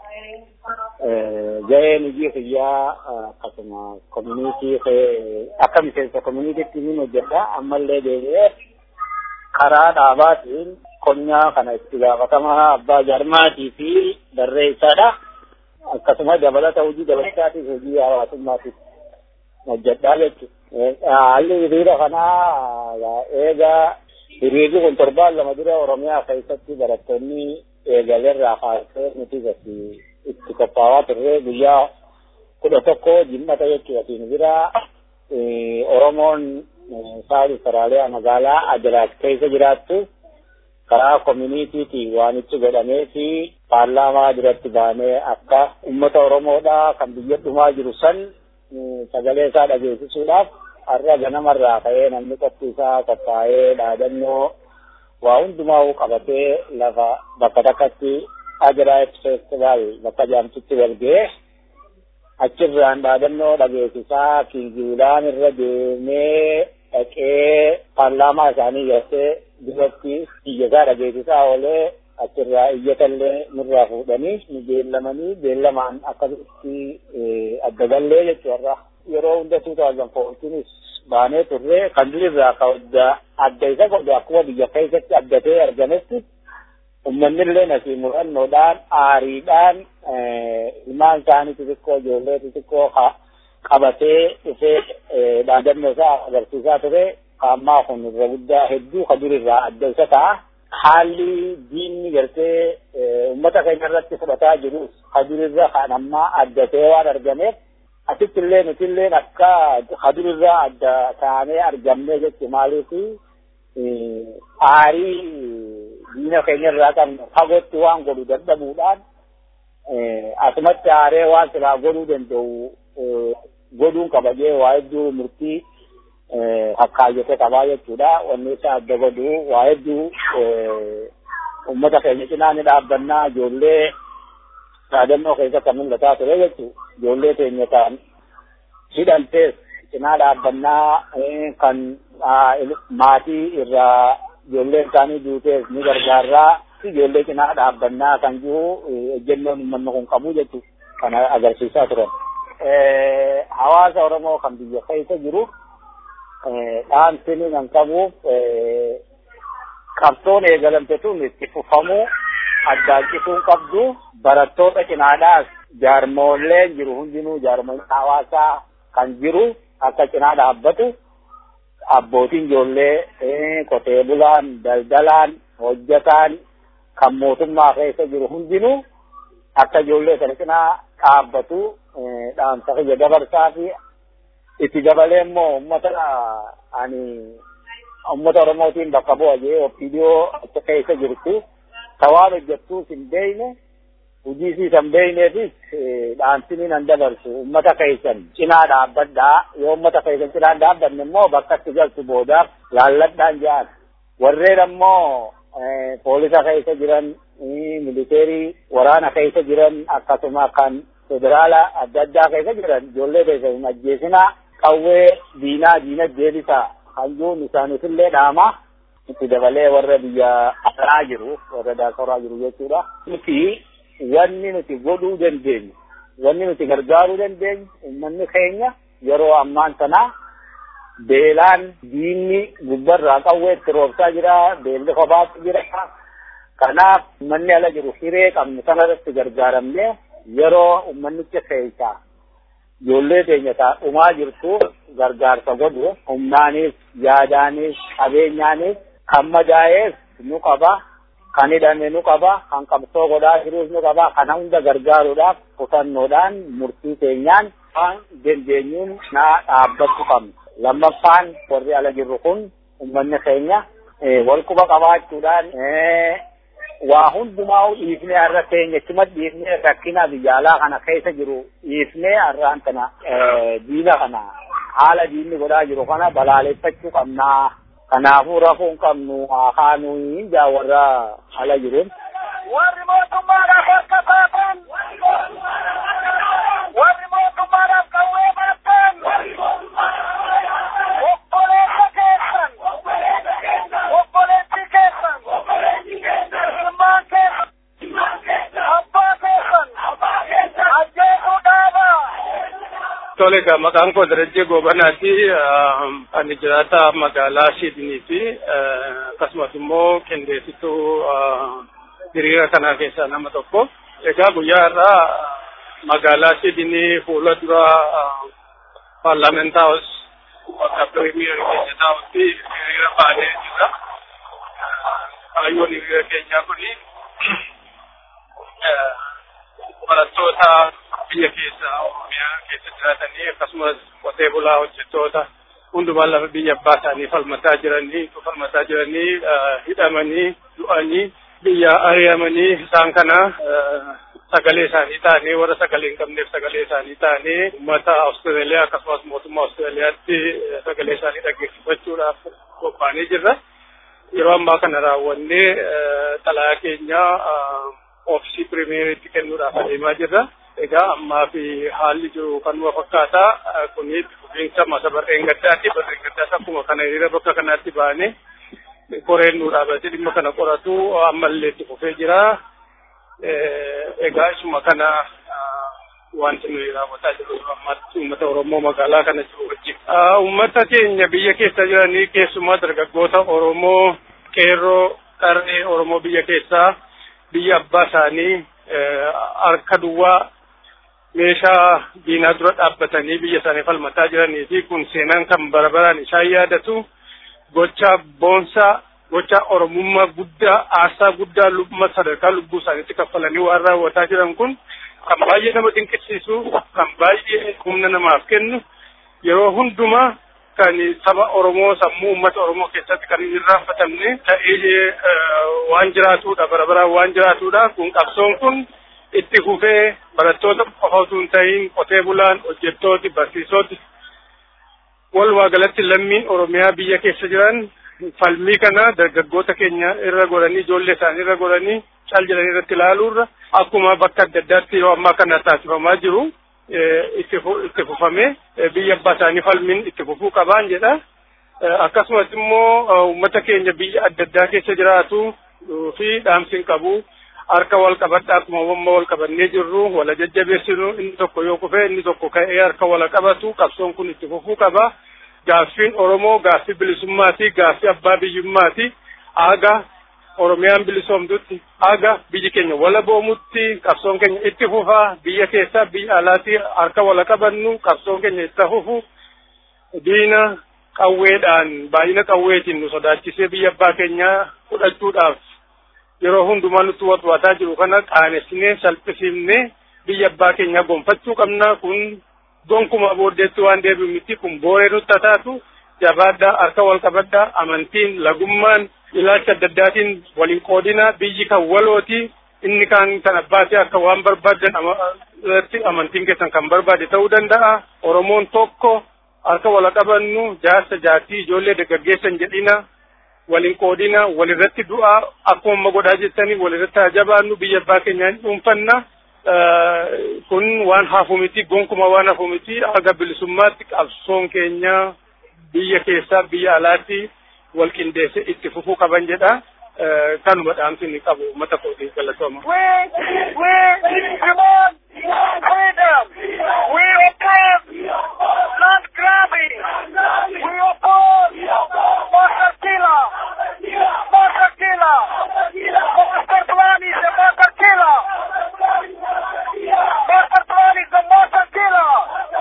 Gaheen hojii kiyyaa akkasuma koominiitii akka miseensa koominiitiitti ni hojjedha. Ammallee deebi'ee karaa dhaabaatiin qonnaa kana itti gaafatamaa abbaa jarmaatii fi barreessaadha. Akkasuma dabalata hojii dabalataatiif hojii hawaasummaatiif hojjedhaa jechuudha. Haalli hiriira kanaa eegaa hiriirri kun torbaan lama dura Oromiyaa keessatti barattoonni eegalerraa kaasee nuti gati itti qophaa'aa turre guyyaa kudha tokko jimmata jechuudha. Siin bira Oromoon saali Soraaliyaa magaalaa Adelaide keessa jiraattu karaa koominiitiitiin waan itti godhamee fi paarlaamaa duratti baanee akka uummata Oromoodhaa kan biyya dhumaa jiru san sagalee isaa dhageessisuudhaaf har'a ganamarraa ka'ee namni qophiisaa qophaa'ee dhaadannoo waa hundumaa qabatee lafa bakka takkatti Adelaide Festival bakka jaamtutti wal ga'ee achirraan dhaadannoo dhageessisaa Kingilaan irra deemee dhaqee paarlaamaa isaanii galtee duratti iyyasaa dhageessisaa oolee achirraa iyyatallee nurraa fuudhanii nu beellamanii beellamaan akkasitti adda gallee jechuudha. Yeroo hunda 2014 baanee turre kan durirraa ka adda isa godhu akkuma biyya keessatti addatee argametti uummanni illee asii murannoodhaan aariidhaan ilmaan isaanii xixiqqoo ijoollee xixiqqoo qabatee dhufee dhaadannoo isaa agarsiisaa ture. Ammaa kun irra guddaa hedduu ka durirraa adda isa ta'a. haalli diinni gartee uummata keenya irratti fudhataa jirus hadurirra kan ammaa addatee waan argameef asitti illee nuti illee akka hadurirraa adda taanee argamnee jechi maaliifi aarii diina keenya irraa qabnu fagootti waan godhu dadhabuudhaan asumatti aaree waan silaa godhuu danda'u godhuun qabajee waa hedduu murtii akkaayyate qabaa jechuudha. Wanni isa adda godhu waa hedduu uummata keenya cinaa ni dhaabbannaa ijoollee yaadannoo keessa kan mul'ataa ture jechuudha. Ijoollee keenya kan hidhantees cinaa dhaabbannaa kan maatii irraa ijoolleen isaanii duutees ni gargaarraa ijoollee cinaa dhaabbannaa kan jiru ejjennoon uummanni kun qabu jechuudha. Kana agarsiisaa turan. Hawaasa Oromoo kan biyya keessa jiru dhaamsini kan qabuuf qabsoon eegalamte tun itti fufamuu addaancisuun qabdu barattoota cinaadhaas jaarmoolleen jiru hundinuu jaarmoleen hawaasaa kan jiru akka cinaa dhaabbatu abbootiin ijoollee qotee bulaan daldalaan hojjataan kan mootummaa keessa jiru hundinuu akka ijoollee sana cinaa dhaabbatu dhaamsa kiyya dabarsaa fi itti dabalee immoo uummata ani uummata Oromootiin bakka bu'a jee opiidiyoo achi keessa jirtu tawaan hojjettuus hin beeyne hojii isii kan beeyneefis dhaamsini nan dabarsu uummata keessan cinaa dhaabbadhaa yoo uummata keessan cinaa dhaabbanne immoo bakka itti galtu boodaaf laalladhaan jedhan warreen ammoo poolisa keessa jiran militeerii waraana keessa jiran akkasuma kan federaala adda addaa keessa jiran ijoollee keessa hin ajjeesinaa qawwee diinaa diina deebisaa hanjuun isaaniifillee dhaama itti dabalee warra biyya alaa jiru warra daasoraa jiru jechuudha. Nuti wanni nuti godhuu dandeenyu wanni nuti gargaaruu dandeenyu uummanni keenya yeroo ammaan sanaa beelaan diinni gubbarraa qawwee itti roobsaa jira beelli kophaatti jira kanaaf uummanni ala jiru hiree qabnu sanarratti gargaaramnee yeroo uummannicha keessaa ijoollee keenya dhumaa jirtu gargaarsa godhu humnaanis yaadaanis qabeenyaanis kan madaa'ees nu qaba kan hidhame nu qaba kan qabsoo godhaa jirus nu qaba kana hunda gargaaruudhaaf kutannoodhaan murtii keenyaan waan dandeenyuun naa dhaabbachuu qabna lammaffaan warri ala jirru kun uummanni keenya wal quba qabaachuudhaan waa hundumaa dhiifnee har'a keenya chuma dhiifnee rakkina biyya alaa kana keessa jiru dhiifnee har'aan kana diina kana haala diinni godhaa jiru kana balaaleffachuu qabnaa. Kanaafuu rafuun qabnu haa kaanuu jaa warra ala jiruun. Warri mootummaadhaaf harka baatan. Warri mootummaadhaaf qawwee baatan. Obboleessa keessan. Obboleessi keessan. Ilmaan keessan. Abbaa keessan. Ajjeesuu dhaabaa. Tole egaa maqaan koo Darajjee Goobanaati. Ani jiraata magaalaa Shidinii fi akkasumas immoo qindeessituu hiriira kanaa keessaa nama tokko. Egaa guyyaa irraa magaalaa Shidinii fuula dura paarlaamentaa haus bakka piriimiyerii keenya taa'utti hiriira baanee jira. Kaayyoon hiriira keenyaa kuni barattoota biyya keessa oromiyaa keessa jiraatanii akkasumas qotee bulaa hojjettoota hundumaa lafa biyya abbaa isaanii falmataa jiranii falmataa jiranii hidhamanii du'anii biyya ari'amanii isaan kana sagalee isaanii taanee warra sagalee hin qabneef sagalee isaanii taanee uummata Awustiraaliyaa akkasumas mootummaa Awustiraaliyaatti sagalee isaanii dhaggeeffachuudhaaf qophaa'anii jirra. Yeroo ammaa kana raawwannee xalayaa keenya oofisii pirimeeriitti kennuudhaaf adeemaa jirra. Egaa ammaa fi haalli jiru kanuma fakkaata. Kuni fufiinsa masa barreen gaddaati. Barreen gaddaas akkuma kana hiriira bakka kanatti baane koreen nu dhaabatee dhimma kana qoratu ammallee itti fufee jira. Egaa isuma kana wanti nuyi raawwataa jiru ammatti uummata Oromoo magaalaa kana jiru wajjin. Uummata keenya biyya keessa jiranii keessumaa dargaggoota Oromoo qeerroo qarree Oromoo biyya keessaa biyya abbaa isaanii harka duwwaa meeshaa diinaa dura dhaabbatanii biyya isaanii falmataa jiranii fi kun seenaan kan bara baraan isaan yaadatu gocha boonsaa gocha oromummaa guddaa aarsaa guddaa lubbuma sadarkaa lubbuu isaaniitti kaffalanii waan raawwataa jiran kun kan baay'ee nama dinqisiisu kan baay'ee humna namaaf kennu yeroo hundumaa kan saba Oromoo sammuu uummata Oromoo keessatti kan hin irraanfatamne ta'ee waan jiraatudha bara baraan waan jiraatudha kun qabsoon kun itti fufee barattoota qofa osoo hin ta'in qotee bulaan hojjettooti barsiisoti walumaa galatti lammiin Oromiyaa biyya keessa jiran falmii kana dargaggoota keenya irra godhanii ijoollee isaanii irra godhanii cal jedhanii irratti ilaaluurra akkuma bakka adda addaatti yeroo ammaa kana taasifamaa jiru itti fufamee biyya abbaa isaanii falmiin itti fufuu qabaan jedha. Akkasumas immoo uummata keenya biyya adda addaa keessa jiraatu fi dhaamsiin qabu harka wal qabadhaa akkuma wamma wal qabannee jirru wala jajjabeessinu inni tokko yoo kufee inni tokko ka'ee harka wala qabatu qabsoon kun itti fufuu qaba. Gaaffiin Oromoo gaaffii bilisummaati gaaffii abbaa biyyummaati aga Oromiyaan bilisoomtutti aga biyyi keenya wala boomutti qabsoon keenya itti fufaa biyya keessaa biyya alaatti harka wala qabannu qabsoon keenya itti fufu diina qawweedhaan baay'ina qawweetiin nu sodaachisee biyya abbaa keenyaa fudhachuudhaaf yeroo hundumaa nutti watwaataa jiru kana qaanessinee salphisiifnee biyya abbaa keenyaa gonfachuu qabna kun gonkuma booddeetti waan deebi'u miti kun booree nutti taatu jabaadhaa harka wal qabadhaa amantiin lagummaan ilaalcha adda addaatiin waliin qoodina biyyi kan walooti inni kan kan abbaatee akka waan barbaadan irratti amantiin keessan kan barbaade ta'uu danda'a oromoon tokko harka wal qabannu jaarsa jaartii ijoollee dargaggeessan jedhina waliin qoodina walirratti du'aa akkuma godhaa jettanii walirratti haa jabaannu biyya abbaa keenyaan dhuunfanna kun waan hafu miti gonkuma waan hafu miti aga bilisummaatti qabsoon keenya biyya keessaa biyya alaatti wal qindeesse itti fufuu qaban jedha kanuma dhaamsi inni qabu uummata kootiif galatooma. We oppose land grabbing. We oppose master killer. Master killer. Master plan is a master killer. Master plan is a master killer.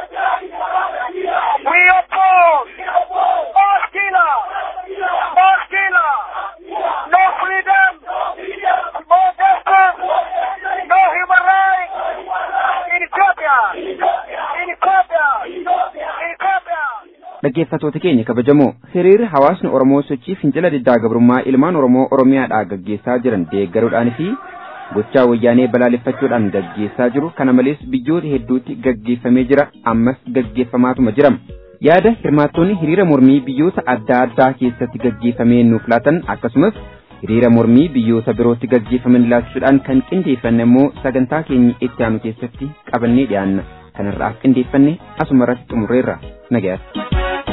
We oppose mass killer. Mass killer. No freedom. No justice. No human rights. In Ethiopia. In Ethiopia. In Ethiopia. Dhaggeeffattoota keenya kabajamoo hiriirri hawaasni Oromoo sochii fincila diddaa gabrummaa ilmaan Oromoo Oromiyaadhaa gaggeessaa jiran deeggaruudhaan fi gochaa wayyaanee balaaleffachuudhaan gaggeessaa jiru kana malees biyyoota hedduutti gaggeeffamee jira ammas gaggeeffamaatuma jira. Yaada hirmaattonni hiriira mormii biyyoota adda addaa keessatti gaggeeffamee nuuf laatan akkasumas hiriira mormii biyyoota birootti gaggeeffaman ilaalchisuudhaan kan qindeeffanne immoo sagantaa keenya itti aanu keessatti qabannee dhiyaanna. Kanarraaf qindeeffanne asuma irratti xumurreerra nagayaatti.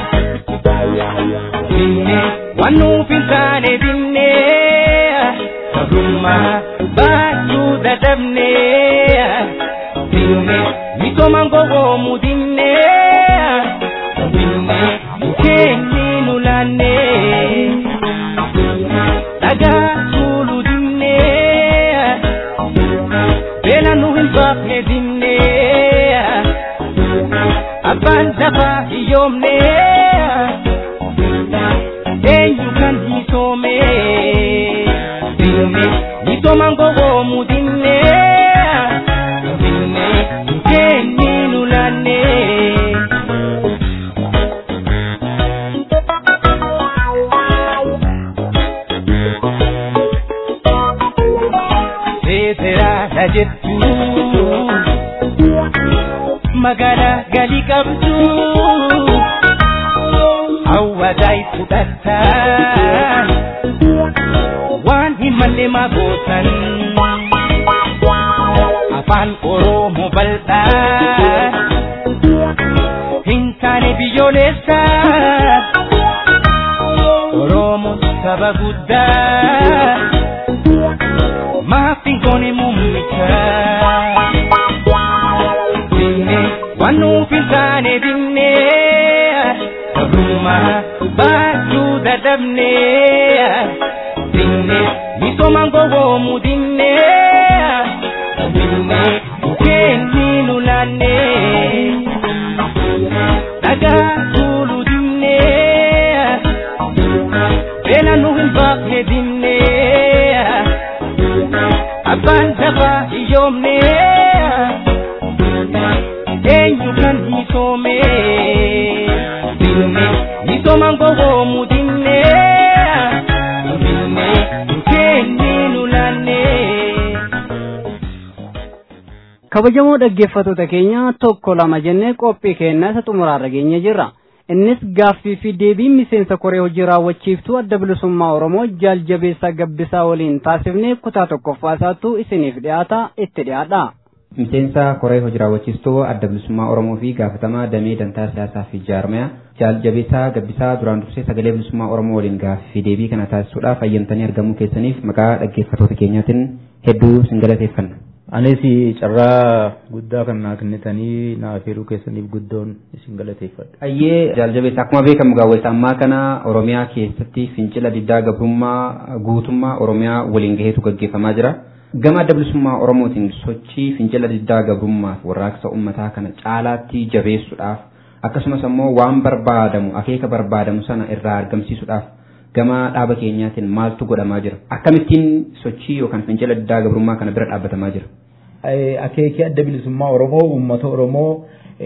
waan nuuf hin taane binne sabrummaa baachuu dadhabne binne misoomaan gowwoomuu dinne binne keenyi nu laanne dhagaa tuulu dinne beela nu hin baafne dinne abbaan dafaa hiyyoomne eenyu kan hisoome dinne misoomaan gowwoomuu dinne dinne keenyi nu laanne seeteraadha jettu magaalaa galii qabdu hawwaadhaa fudhatta waan hin malle maa gootan afaan oromoo bal'aa hin taane biyyoolessa oromoo saba guddaa maaf hin goone muummicha dinne waan nuuf hin taane dinne sabrummaa baachuu dadhabne dinne misoomaan gowwoomuu dinne dinne keenyi nu laanne dhagaa tuulu dinne beela nu hin baafne dinne abbaan dafaa hiyyoomne eenyu kan misoome dinne misooman gowwoomu dinne dinne keenni nu laanne. kabajamoo dhaggeeffattoota keenya tokko lama jennee qophii keenya isa xumuraarra geenye jirra. Innis gaaffii fi deebii miseensa koree hojii raawwachiiftuu adda bilisummaa Oromoo jaaljabeessaa gabbisaa waliin taasifnee kutaa tokkoffaa isaattuu isiniif dhiyaata itti dhiyaadha. Miseensa koree hojii raawwachiistuu adda bilisummaa Oromoo fi gaafatamaa damee dantaa siyaasaa fi jaarmaya jaaljabeessaa gabbisaa duraan dursee sagalee bilisummaa Oromoo waliin gaaffii fi deebii kana taasisuudhaaf hayyamtanii argamuu keessaniif maqaa dhaggeeffattoota keenyaatiin hedduu sin galateeffanna. Anis carraa guddaa kan naa kennitanii naaf heeruu keessaniif guddoon isin galateeffadha. Ayyee jaaljabeessa akkuma beekamu gaawwessa ammaa kana Oromiyaa keessatti fincila diddaa gabrummaa guutummaa Oromiyaa waliin gaheetu gaggeeffamaa jira. Gama adda bilisummaa Oromootiin sochii fincila diddaa gabrummaaf warraaqsa uummataa kana caalaatti jabeessuudhaaf akkasumas ammoo waan barbaadamu akeeka barbaadamu sana irraa argamsiisuudhaaf gama dhaaba keenyaatiin maaltu godhamaa jira akkamittiin sochii yookaan fincila diddaa gabrummaa kana bira dhaabbatamaa jira. Akeekii adda bilisummaa Oromoo uummata Oromoo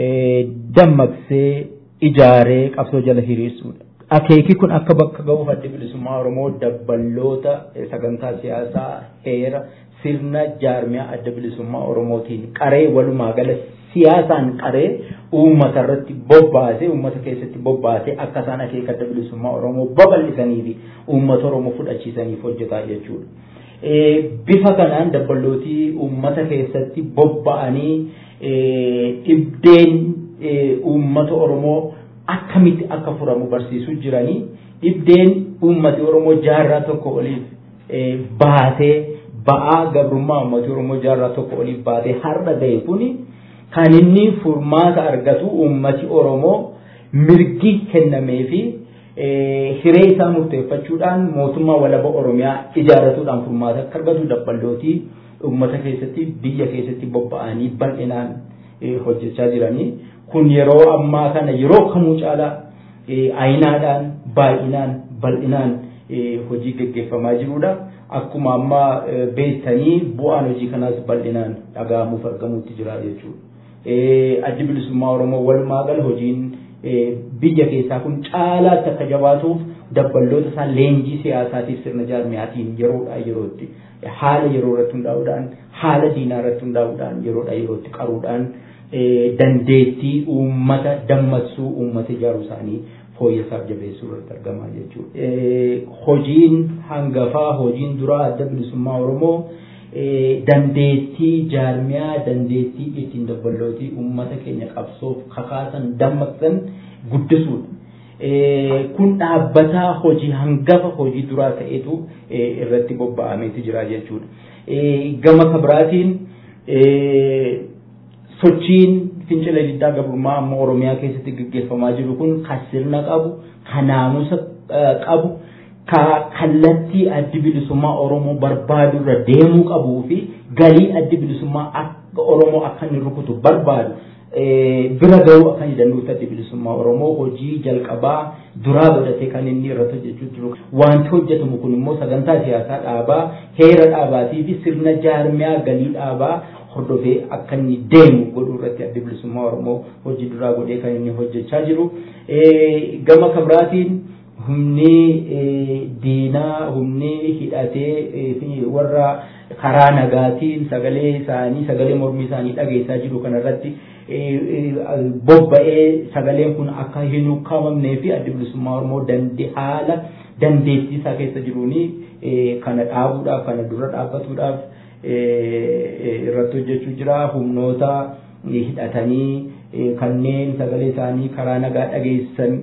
dammaqsee ijaaree qabsoo jala hiriirsuudha. Akeekii kun akka bakka ga'uuf adda bilisummaa Oromoo dabballoota sagantaa siyaasaa heera sirna jaarmiyaa adda bilisummaa Oromootiin qaree walumaa gala siyaasaan qaree uummata irratti bobbaasee uummata keessatti bobbaasee akka isaan akeeka adda bilisummaa Oromoo babal'isanii fi uummata Oromoo fudhachiisaniif hojjetaa jechuudha. Bifa kanaan dabballootii uummata keessatti bobba'anii dhibdeen uummata Oromoo akkamitti akka furamu barsiisuu jiranii dhibdeen uummati Oromoo jaarraa tokko oliif baatee ba'aa gabrummaa uummati Oromoo jaarraa tokko oliif baatee har'a ga'e kuni kan inni furmaata argatu uummati Oromoo mirgi kennamee fi hiree isaa murteeffachuudhaan mootummaa walaba Oromiyaa ijaarratuudhaan furmaata akka argatu dabballootii uummata keessatti biyya keessatti bobba'anii bal'inaan hojjechaa jiranii kun yeroo ammaa kana yeroo kamuu caalaa ayinaadhaan baay'inaan bal'inaan hojii gaggeeffamaa jirudha. Akkuma amma beektanii bu'aan hojii kanaas bal'inaan dhaga'amuuf argamuutti jira jechuudha. addi bilisummaa Oromoo walumaa gala hojiin biyya keessaa kun caalaatti akka jabaatuuf dabballoota isaa leenjii siyaasaatiif sirna jaarmiyaatiin yeroodhaa yerootti haala yeroo irratti hundaa'uudhaan haala diinaa irratti hundaa'uudhaan yeroodhaa yerootti qaruudhaan dandeettii uummata dammaqsuu uummata ijaaruu isaanii fooyyessaaf jabeessuu irratti argamaa jechuudha. Hojiin hangafaa hojiin duraa adda bilisummaa Oromoo dandeettii jaarmiyaa dandeettii ittiin dabballootii uummata keenya qabsoof kakaasan dammaqsan guddisuudha. Kun dhaabbataa hojii hangafa hojii duraa ta'etu irratti bobba'ameeti jira jechuudha. Gama kabiraatiin sochiin fincila diddaa gabrummaa amma Oromiyaa keessatti gaggeeffamaa jiru kun kan sirna qabu, kan naamusa qabu, ka kallattii addi bilisummaa Oromoo barbaadu irra deemuu qabuu fi galii addi bilisummaa akka Oromoo akka inni rukutu barbaadu bira gahuu akka inni danda'utti addi bilisummaa Oromoo hojii jalqabaa duraa godhatee kan inni irratti hojjechuu jiru. Wanti hojjetamu kun immoo sagantaa siyaasaa dhaabaa, heera dhaabaatii fi sirna jaarmiyaa galii dhaabaa hordofee akka inni deemu godhuu irratti addi bilisummaa Oromoo hojii duraa godhee kan inni hojjechaa jiru. Gama kabiraatiin humni diinaa humni hidhatee warra karaa nagaatiin sagalee isaanii sagalee mormii isaanii dhageessaa jiru kanarratti bobba'ee sagaleen kun akka hin ukkaamamnee fi addi bilisummaa Oromoo dandee haala dandeettii isaa keessa jiruuni kana dhaabuudhaaf kana dura dhaabbatuudhaaf irratti hojjechuu jira humnoota hidhatanii kanneen sagalee isaanii karaa nagaa dhageessan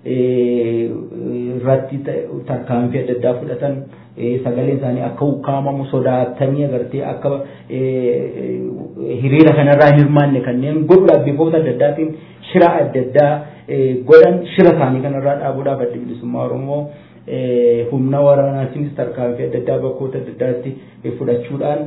irratti tarkaanfii adda addaa fudhatan sagaleen isaanii akka ukkaamamu sodaatanii agartee akka hiriira kanarraa hin hirmaanne kanneen godhuudhaaf bifoota adda addaatiin shira adda addaa godhan shira isaanii kanarraa dhaabuudhaaf adda bilisummaa Oromoo humna waraanaatiinis tarkaanfii adda addaa bakkoota adda addaatti fudhachuudhaan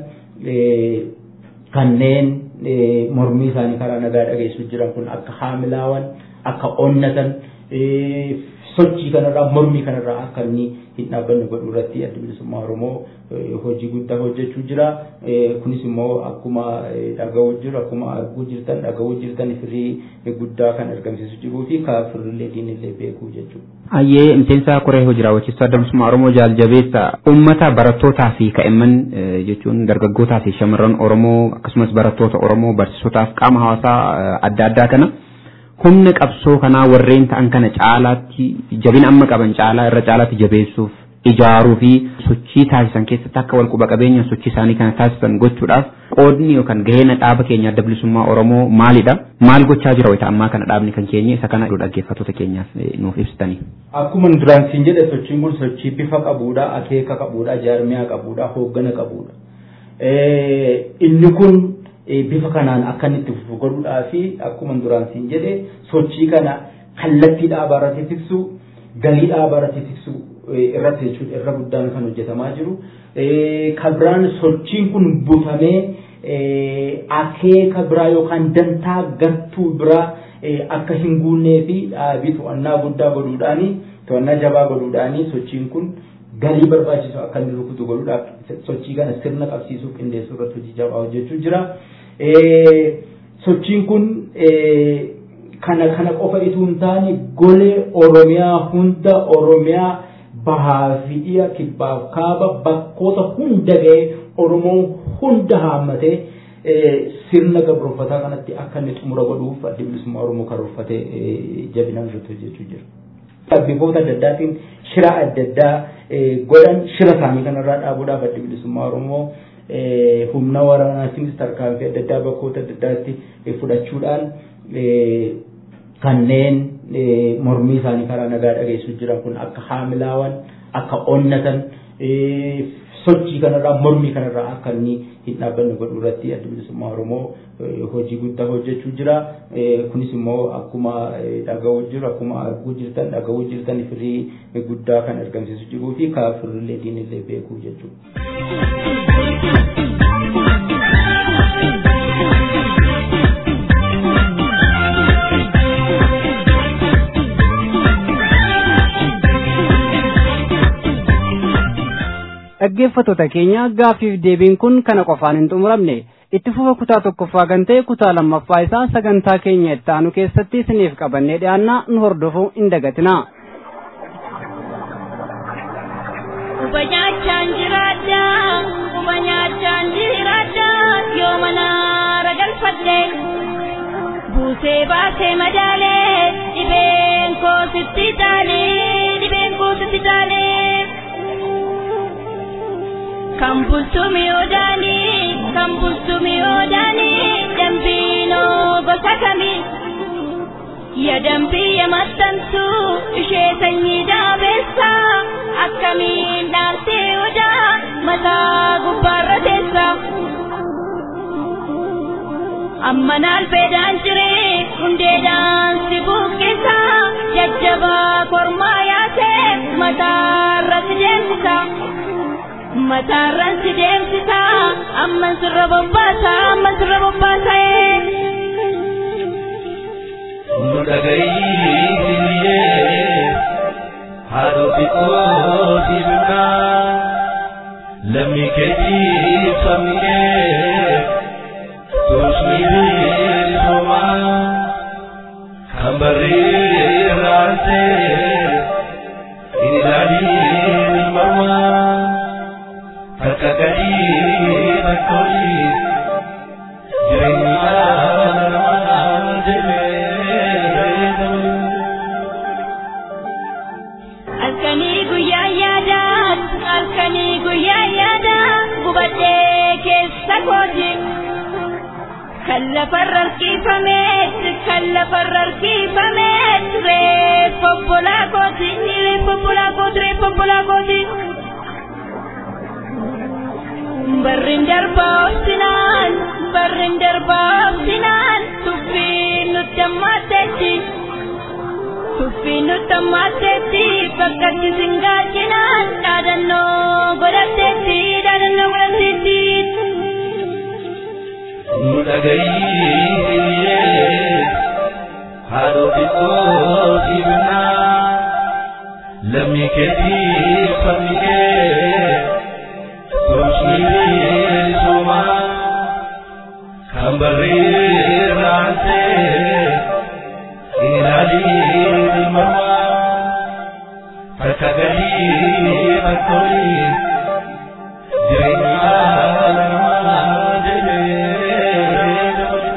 kanneen mormii isaanii karaa nagaa dhageessuu jiran kun akka haamilaawan akka onnatan sochii kanarraa mormii kanarraa akka inni hin dhaabbanne godhuu irratti adda bilisummaa Oromoo hojii guddaa hojjechuu jira. Kunis immoo akkuma dhaga'uu jiru akkuma arguu jirtan dhaga'uu jirtan firii guddaa kan argamsiisu jiruu fi kaafirrillee diinillee beekuu jechuudha. Ayyee miseensa koree hojii raawwachiistuu adda bilisummaa Oromoo jaaljabeessa uummata barattootaa fi kaa'imman jechuun dargaggootaa fi shamarran Oromoo akkasumas barattoota Oromoo barsiisotaaf qaama hawaasaa adda addaa kana humna qabsoo kanaa warreen ta'an kana caalaatti jabina amma qaban caalaa irra caalaatti jabeessuuf ijaaruu fi sochii taasisan keessatti akka wal quba qabeenya sochii isaanii kana taasisan gochuudhaaf qoodni yookaan gaheen dhaaba keenya adda bilisummaa Oromoo maalidha? Maal gochaa jira wayita ammaa kana dhaabni kan keenya isa kana dhaggeeffattoota keenyaaf nuuf ibsitanii. Akkuma duraan siin jedhe sochiin kun sochii bifa qabuudha, akeeka qabuudha, jaarmiyaa qabuudha, hooggana qabuudha. Inni kun bifa kanaan akka inni itti fufu godhuudhaa fi akkuma duraan siin jedhe sochii kana kallattii dhaabaa irratti tiksu galii dhaabaa irratti tiksu irratti jechuudha irra guddaan kan hojjetamaa jiru. Kabiraan sochiin kun butamee akeeka biraa yookaan dantaa gartuu biraa akka hin guunnee fi dhaabii to'annaa guddaa godhuudhaani to'annaa jabaa godhuudhaani sochiin kun galii barbaachisu akka inni rukutu godhuudhaaf sochii kana sirna qabsiisuuf qindeessuu irratti hojii jabaa hojjechuu jira. Sochiin kun kana kana qofa itoo hin taane golee Oromiyaa hunda Oromiyaa bahaa fi dhiya kibbaaf kaaba bakkoota hunda ga'ee Oromoon hunda haammatee sirna gabroonfataa kanatti akka inni xumura godhuuf adda bilisummaa Oromoo karoorfatee jabinaan irratti hojjechuu jira. Bifoota adda addaatiin shira adda addaa godhan shira isaanii kanarraa dhaabuudhaaf adda bilisummaa Oromoo humna waraanaatiinis tarkaanfii adda addaa bakkoota adda addaatti fudhachuudhaan kanneen mormii isaanii karaa nagaa dhageessuu jiran kun akka haamilaawan akka onnatan sochii kanarraa mormii kanarraa akka inni hin dhaabbanne godhuu irratti adda bilisummaa Oromoo hojii guddaa hojjechuu jira. Kunis immoo akkuma dhaga'uu jiru akkuma arguu jirtan dhaga'uu jirtan firii guddaa kan argamsiisu jiruu fi kaafirrillee diinillee beekuu dhaggeeffattoota keenya gaaffiif deebiin kun kana qofaan hin xumuramne itti fufa kutaa tokkoffaa kan ta'e kutaa lammaffaa isaa sagantaa keenya itti aanu keessatti isiniif qabannee dhiyaannaa nu hordofuu hin dagatina. Quba nyaachaan jiraadha, quba nyaachaan jiraadha, yoo mana ragalfadhe. Buusee baasee madaalee, dhibeen koo sitti taalee, dhibeen koo sitti taalee. Kan bulchumi odaanii, kan bulchumi odaanii, dambiinoo gosa kamii. Ya dambii ya maxxantu, ishee sanyii daabeessa, akkamiin dhaabtee odaa, mataa gubbaarra teessa. Amma naalbeedhaan jiree, hundeedhaan si buqqisa, jajjabaa kormaa yaasee, mataarra si deemsisa. mataarran si deemsisa amman sirra bobbaasa amman sirra bobbaasa nu dhaga'iiyyee haadhoo xiqqoo diimnaa lammii keetii sabnee tuusni bilisoomaa kan barreeraantee hin ilaalii marmaa. Harka gadii bakkooli jireenya namaa jedhee Halkanii guyyaa yaada, halkanii guyyaa yaada, gubadhee keessa kooti. Kan lafarra harkifameet, kan lafarra harkifameet, reeffa obbolaa kooti, reeffa obbolaa kooti, reeffa obbolaa kooti. Barrin darbaa obsinaan, barrin darbaa obsinaan, tuffiin nutti ammaatteetti. Tuffiin nutti ammaatteetti, bakka itti singaacinaan, dhaadannoo godhatteetti, dhaadannoo godhatteetti. Nu dhaga'iiyyee haadhoo xiqqoo diimnaa lammii keetii fannifee Kumshii soma kan barreeraantee ilaalii mama harka galii bakkooyi jireenya namaa jedhee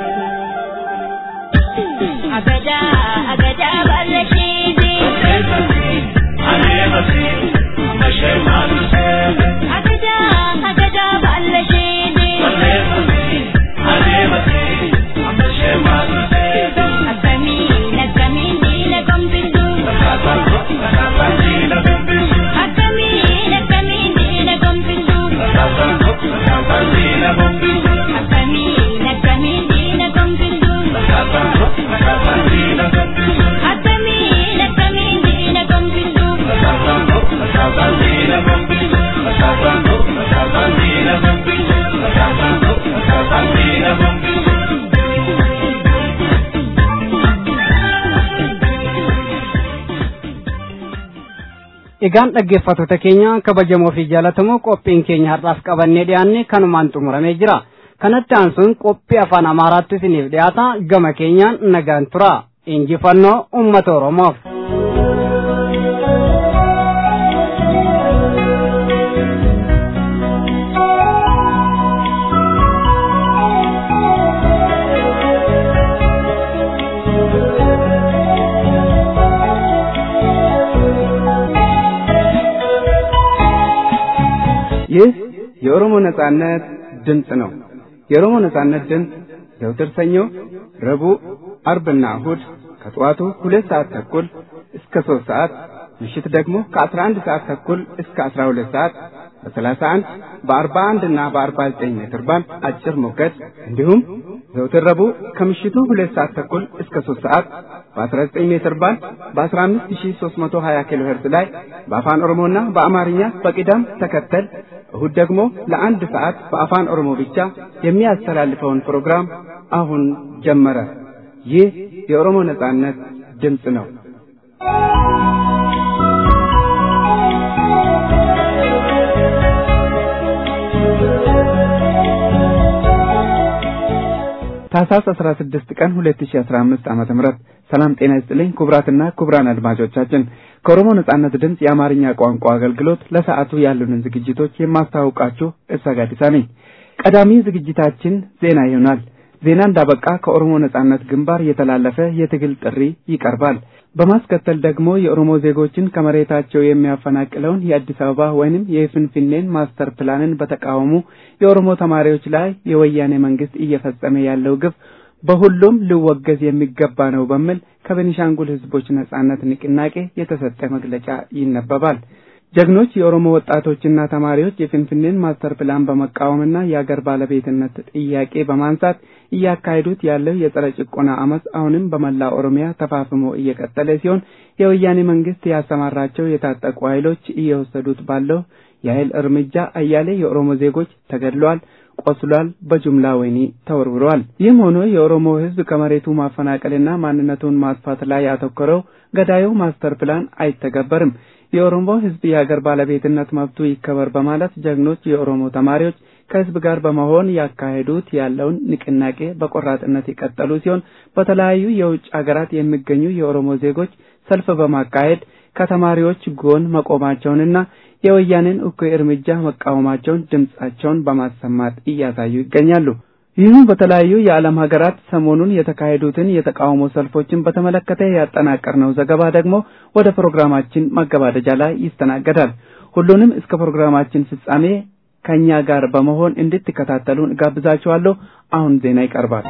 Agada, agada balashidi. aneemasi mashee maalusee Agada, agada balashidi. aneemasi mashee maalusee Akkamiin, akkamiin diina gombisu. Akkamiin, akkamiin diina gombisu. Akkamiin, akkamiin diina gombisu. Akkamiin, akkamiin diina gombisu. Egaan dhaggeeffattoota keenya kabajamoo fi jaallatamoo qophiin keenya har'aaf qabannee dhiyaanne kanumaan xumuramee jira. Kanatti aansuun qophii afaan Amaaraatti isiniif dhiyaata gama keenyaan nagaan tura. Injifannoo uummata Oromoof. ይህ የኦሮሞ ነጻነት ድምፅ ነው። የኦሮሞ ነጻነት ድምፅ ዘውትር ሰኞ፣ ረቡዕ፣ አርብና እሁድ ከጠዋቱ ሁለት ሰዓት ተኩል እስከ ሶስት ሰዓት ምሽት ደግሞ ከአስራ አንድ ሰዓት ተኩል እስከ አስራ ሁለት ሰዓት በሰላሳ አንድ በአርባ አንድ እና በአርባ ዘጠኝ ሜትር ባንድ አጭር ሞገድ እንዲሁም ዘውትር ረቡዕ ከምሽቱ ሁለት ሰዓት ተኩል እስከ ሶስት ሰዓት በአስራ ዘጠኝ ሜትር ባንድ በአስራ አምስት ሺ ሶስት መቶ ሀያ ኪሎ ሄርዝ ላይ በአፋን ኦሮሞና በአማርኛ በቅደም ተከተል እሁድ ደግሞ ለአንድ ሰዓት በአፋን ኦሮሞ ብቻ የሚያስተላልፈውን ፕሮግራም አሁን ጀመረ። ይህ የኦሮሞ ነጻነት ድምፅ ነው። ታህሳስ 16 ቀን 2015 ዓመተ ምህረት ሰላም ጤና ይስጥልኝ ክቡራትና ክቡራን አድማጮቻችን ከኦሮሞ ነጻነት ድምፅ የአማርኛ ቋንቋ አገልግሎት ለሰዓቱ ያሉንን ዝግጅቶች የማስተዋውቃችሁ እሰጋዲሳ ነኝ። ቀዳሚ ዝግጅታችን ዜና ይሆናል። ዜና እንዳበቃ ከኦሮሞ ነጻነት ግንባር የተላለፈ የትግል ጥሪ ይቀርባል። በማስከተል ደግሞ የኦሮሞ ዜጎችን ከመሬታቸው የሚያፈናቅለውን የአዲስ አበባ ወይንም የፍንፍኔን ማስተር ፕላንን በተቃወሙ የኦሮሞ ተማሪዎች ላይ የወያኔ መንግስት እየፈጸመ ያለው ግፍ በሁሉም ሊወገዝ የሚገባ ነው በሚል ከቤኒሻንጉል ህዝቦች ነጻነት ንቅናቄ የተሰጠ መግለጫ ይነበባል። ጀግኖች የኦሮሞ ወጣቶችና ተማሪዎች የፍንፍኔን ማስተር ፕላን በመቃወምና የአገር ባለቤትነት ጥያቄ በማንሳት እያካሄዱት ያለው የጸረ ጭቆና አመፅ አሁንም በመላ ኦሮሚያ ተፋፍሞ እየቀጠለ ሲሆን የወያኔ መንግስት ያሰማራቸው የታጠቁ ኃይሎች እየወሰዱት ባለው የኃይል እርምጃ አያሌ የኦሮሞ ዜጎች ተገድለዋል፣ ቆስሏል፣ በጅምላ ወህኒ ተወርውረዋል። ይህም ሆኖ የኦሮሞ ህዝብ ከመሬቱ ማፈናቀልና ማንነቱን ማጥፋት ላይ ያተኮረው ገዳዩ ማስተር ፕላን አይተገበርም። የኦሮሞ ህዝብ የሀገር ባለቤትነት መብቱ ይከበር በማለት ጀግኖች የኦሮሞ ተማሪዎች ከህዝብ ጋር በመሆን ያካሄዱት ያለውን ንቅናቄ በቆራጥነት የቀጠሉ ሲሆን በተለያዩ የውጭ ሀገራት የሚገኙ የኦሮሞ ዜጎች ሰልፍ በማካሄድ ከተማሪዎች ጎን መቆማቸውንና የወያኔን እኩይ እርምጃ መቃወማቸውን ድምጻቸውን በማሰማት እያሳዩ ይገኛሉ። ይህም በተለያዩ የዓለም ሀገራት ሰሞኑን የተካሄዱትን የተቃውሞ ሰልፎችን በተመለከተ ያጠናቀርነው ዘገባ ደግሞ ወደ ፕሮግራማችን መገባደጃ ላይ ይስተናገዳል። ሁሉንም እስከ ፕሮግራማችን ፍጻሜ ከእኛ ጋር በመሆን እንድትከታተሉን እጋብዛችኋለሁ። አሁን ዜና ይቀርባል።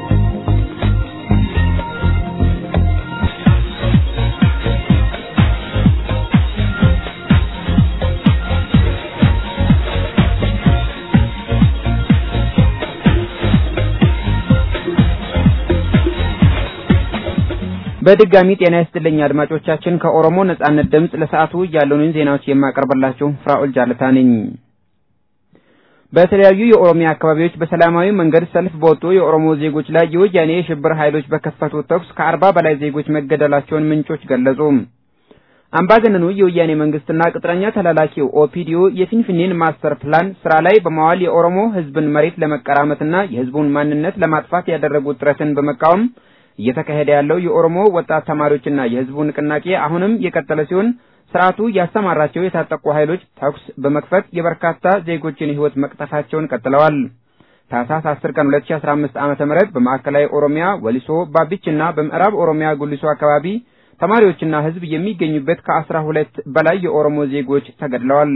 በድጋሚ ጤና ይስጥልኝ አድማጮቻችን። ከኦሮሞ ነጻነት ድምፅ ለሰዓቱ ያሉንን ዜናዎች የማቀርብላችሁ ፍራኦል ጃለታ ነኝ። በተለያዩ የኦሮሚያ አካባቢዎች በሰላማዊ መንገድ ሰልፍ በወጡ የኦሮሞ ዜጎች ላይ የወያኔ የሽብር ኃይሎች በከፈቱት ተኩስ ከአርባ በላይ ዜጎች መገደላቸውን ምንጮች ገለጹ። አምባገነኑ የወያኔ መንግስትና ቅጥረኛ ተላላኪው ኦፒዲዮ የፊንፊኔን ማስተር ፕላን ስራ ላይ በማዋል የኦሮሞ ህዝብን መሬት ለመቀራመትና የህዝቡን ማንነት ለማጥፋት ያደረጉት ጥረትን በመቃወም እየተካሄደ ያለው የኦሮሞ ወጣት ተማሪዎችና የህዝቡ ንቅናቄ አሁንም የቀጠለ ሲሆን ስርዓቱ ያሰማራቸው የታጠቁ ኃይሎች ተኩስ በመክፈት የበርካታ ዜጎችን ህይወት መቅጠፋቸውን ቀጥለዋል። ታህሳስ 10 ቀን 2015 ዓመተ ምህረት በማዕከላዊ ኦሮሚያ ወሊሶ፣ ባቢችና በምዕራብ ኦሮሚያ ጉሊሶ አካባቢ ተማሪዎችና ህዝብ የሚገኙበት ከአስራ ሁለት በላይ የኦሮሞ ዜጎች ተገድለዋል።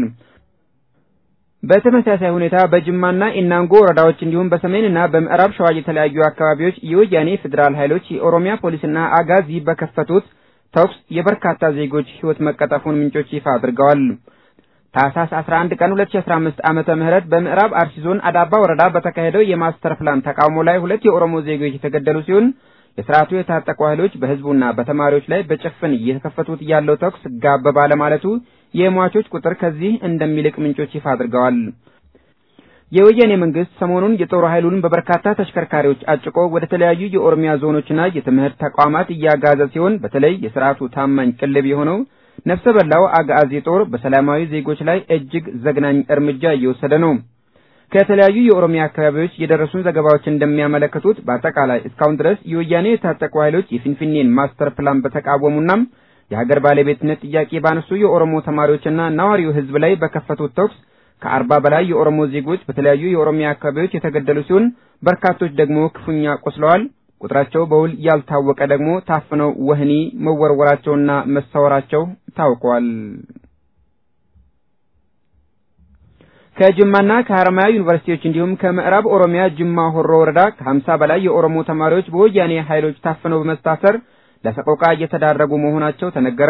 በተመሳሳይ ሁኔታ በጅማና ኢናንጎ ወረዳዎች እንዲሁም በሰሜንና በምዕራብ ሸዋ የተለያዩ አካባቢዎች የወያኔ ፌዴራል ኃይሎች የኦሮሚያ ፖሊስና አጋዚ በከፈቱት ተኩስ የበርካታ ዜጎች ህይወት መቀጠፉን ምንጮች ይፋ አድርገዋል። ታህሳስ 11 ቀን 2015 ዓመተ ምህረት በምዕራብ አርሲ ዞን አዳባ ወረዳ በተካሄደው የማስተር ፕላን ተቃውሞ ላይ ሁለት የኦሮሞ ዜጎች የተገደሉ ሲሆን የስርዓቱ የታጠቁ ኃይሎች በህዝቡና በተማሪዎች ላይ በጭፍን እየተከፈቱት ያለው ተኩስ ጋብ ባለማለቱ የሟቾች ቁጥር ከዚህ እንደሚልቅ ምንጮች ይፋ አድርገዋል። የወያኔ መንግስት ሰሞኑን የጦር ኃይሉን በበርካታ ተሽከርካሪዎች አጭቆ ወደ ተለያዩ የኦሮሚያ ዞኖችና የትምህርት ተቋማት እያጋዘ ሲሆን በተለይ የስርዓቱ ታማኝ ቅልብ የሆነው ነፍሰ በላው አጋዚ ጦር በሰላማዊ ዜጎች ላይ እጅግ ዘግናኝ እርምጃ እየወሰደ ነው። ከተለያዩ የኦሮሚያ አካባቢዎች የደረሱን ዘገባዎች እንደሚያመለክቱት በአጠቃላይ እስካሁን ድረስ የወያኔ የታጠቁ ኃይሎች የፊንፊኔን ማስተር ፕላን በተቃወሙና የሀገር ባለቤትነት ጥያቄ ባነሱ የኦሮሞ ተማሪዎችና ነዋሪው ህዝብ ላይ በከፈቱት ተኩስ ከአርባ በላይ የኦሮሞ ዜጎች በተለያዩ የኦሮሚያ አካባቢዎች የተገደሉ ሲሆን በርካቶች ደግሞ ክፉኛ ቆስለዋል። ቁጥራቸው በውል ያልታወቀ ደግሞ ታፍነው ወህኒ መወርወራቸውና መሰወራቸው ታውቋል። ከጅማና ከሐረማያ ዩኒቨርሲቲዎች እንዲሁም ከምዕራብ ኦሮሚያ ጅማ ሆሮ ወረዳ ከሀምሳ በላይ የኦሮሞ ተማሪዎች በወያኔ ኃይሎች ታፍነው በመታሰር ለሰቆቃ እየተዳረጉ መሆናቸው ተነገረ።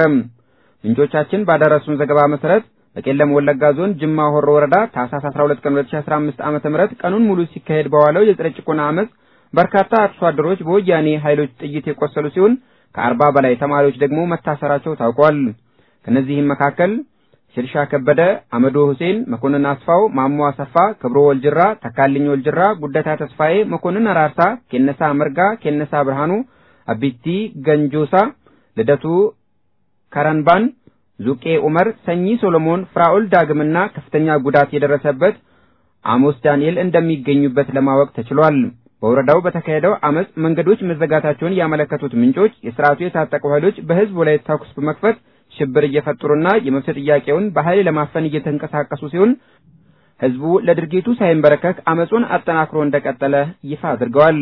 ምንጮቻችን ባደረሱን ዘገባ መሰረት በቄለም ወለጋ ዞን ጅማ ሆሮ ወረዳ ታህሳስ 12 ቀን 2015 ዓመተ ምህረት ቀኑን ሙሉ ሲካሄድ በዋለው የጸረ ጭቆና አመፅ በርካታ አርሶ አደሮች በወያኔ ኃይሎች ጥይት የቆሰሉ ሲሆን ከአርባ በላይ ተማሪዎች ደግሞ መታሰራቸው ታውቋል። ከነዚህም መካከል ሽርሻ ከበደ፣ አመዶ ሁሴን፣ መኮንን አስፋው፣ ማሞ አሰፋ፣ ክብሮ ወልጅራ፣ ተካልኝ ወልጅራ፣ ጉደታ ተስፋዬ፣ መኮንን አራርሳ፣ ኬነሳ መርጋ፣ ኬነሳ ብርሃኑ፣ አቢቲ ገንጆሳ፣ ልደቱ ከረንባን፣ ዙቄ ኡመር፣ ሰኚ ሶሎሞን፣ ፍራኦል ዳግምና ከፍተኛ ጉዳት የደረሰበት አሞስ ዳንኤል እንደሚገኙበት ለማወቅ ተችሏል። በወረዳው በተካሄደው አመፅ መንገዶች መዘጋታቸውን ያመለከቱት ምንጮች የስርዓቱ የታጠቁ ኃይሎች በህዝቡ ላይ ተኩስ በመክፈት ሽብር እየፈጠሩና የመብት ጥያቄውን በኃይል ለማፈን እየተንቀሳቀሱ ሲሆን ህዝቡ ለድርጊቱ ሳይንበረከክ አመፁን አጠናክሮ እንደቀጠለ ይፋ አድርገዋል።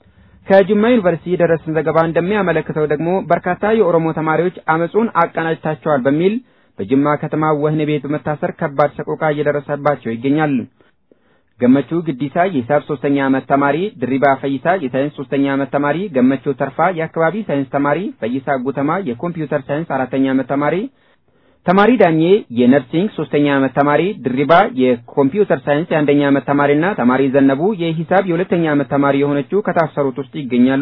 ከጅማ ዩኒቨርሲቲ የደረሰን ዘገባ እንደሚያመለክተው ደግሞ በርካታ የኦሮሞ ተማሪዎች አመፁን አቀናጅታቸዋል በሚል በጅማ ከተማ ወህኒ ቤት በመታሰር ከባድ ሰቆቃ እየደረሰባቸው ይገኛል። ገመቹ ግዲሳ የሂሳብ ሶስተኛ ዓመት ተማሪ፣ ድሪባ ፈይሳ የሳይንስ ሶስተኛ ዓመት ተማሪ፣ ገመቹ ተርፋ የአካባቢ ሳይንስ ተማሪ፣ ፈይሳ ጉተማ የኮምፒውተር ሳይንስ አራተኛ ዓመት ተማሪ፣ ተማሪ ዳኜ የነርሲንግ ሶስተኛ ዓመት ተማሪ፣ ድሪባ የኮምፒውተር ሳይንስ የአንደኛ ዓመት ተማሪና ተማሪ ዘነቡ የሂሳብ የሁለተኛ ዓመት ተማሪ የሆነችው ከታሰሩት ውስጥ ይገኛሉ።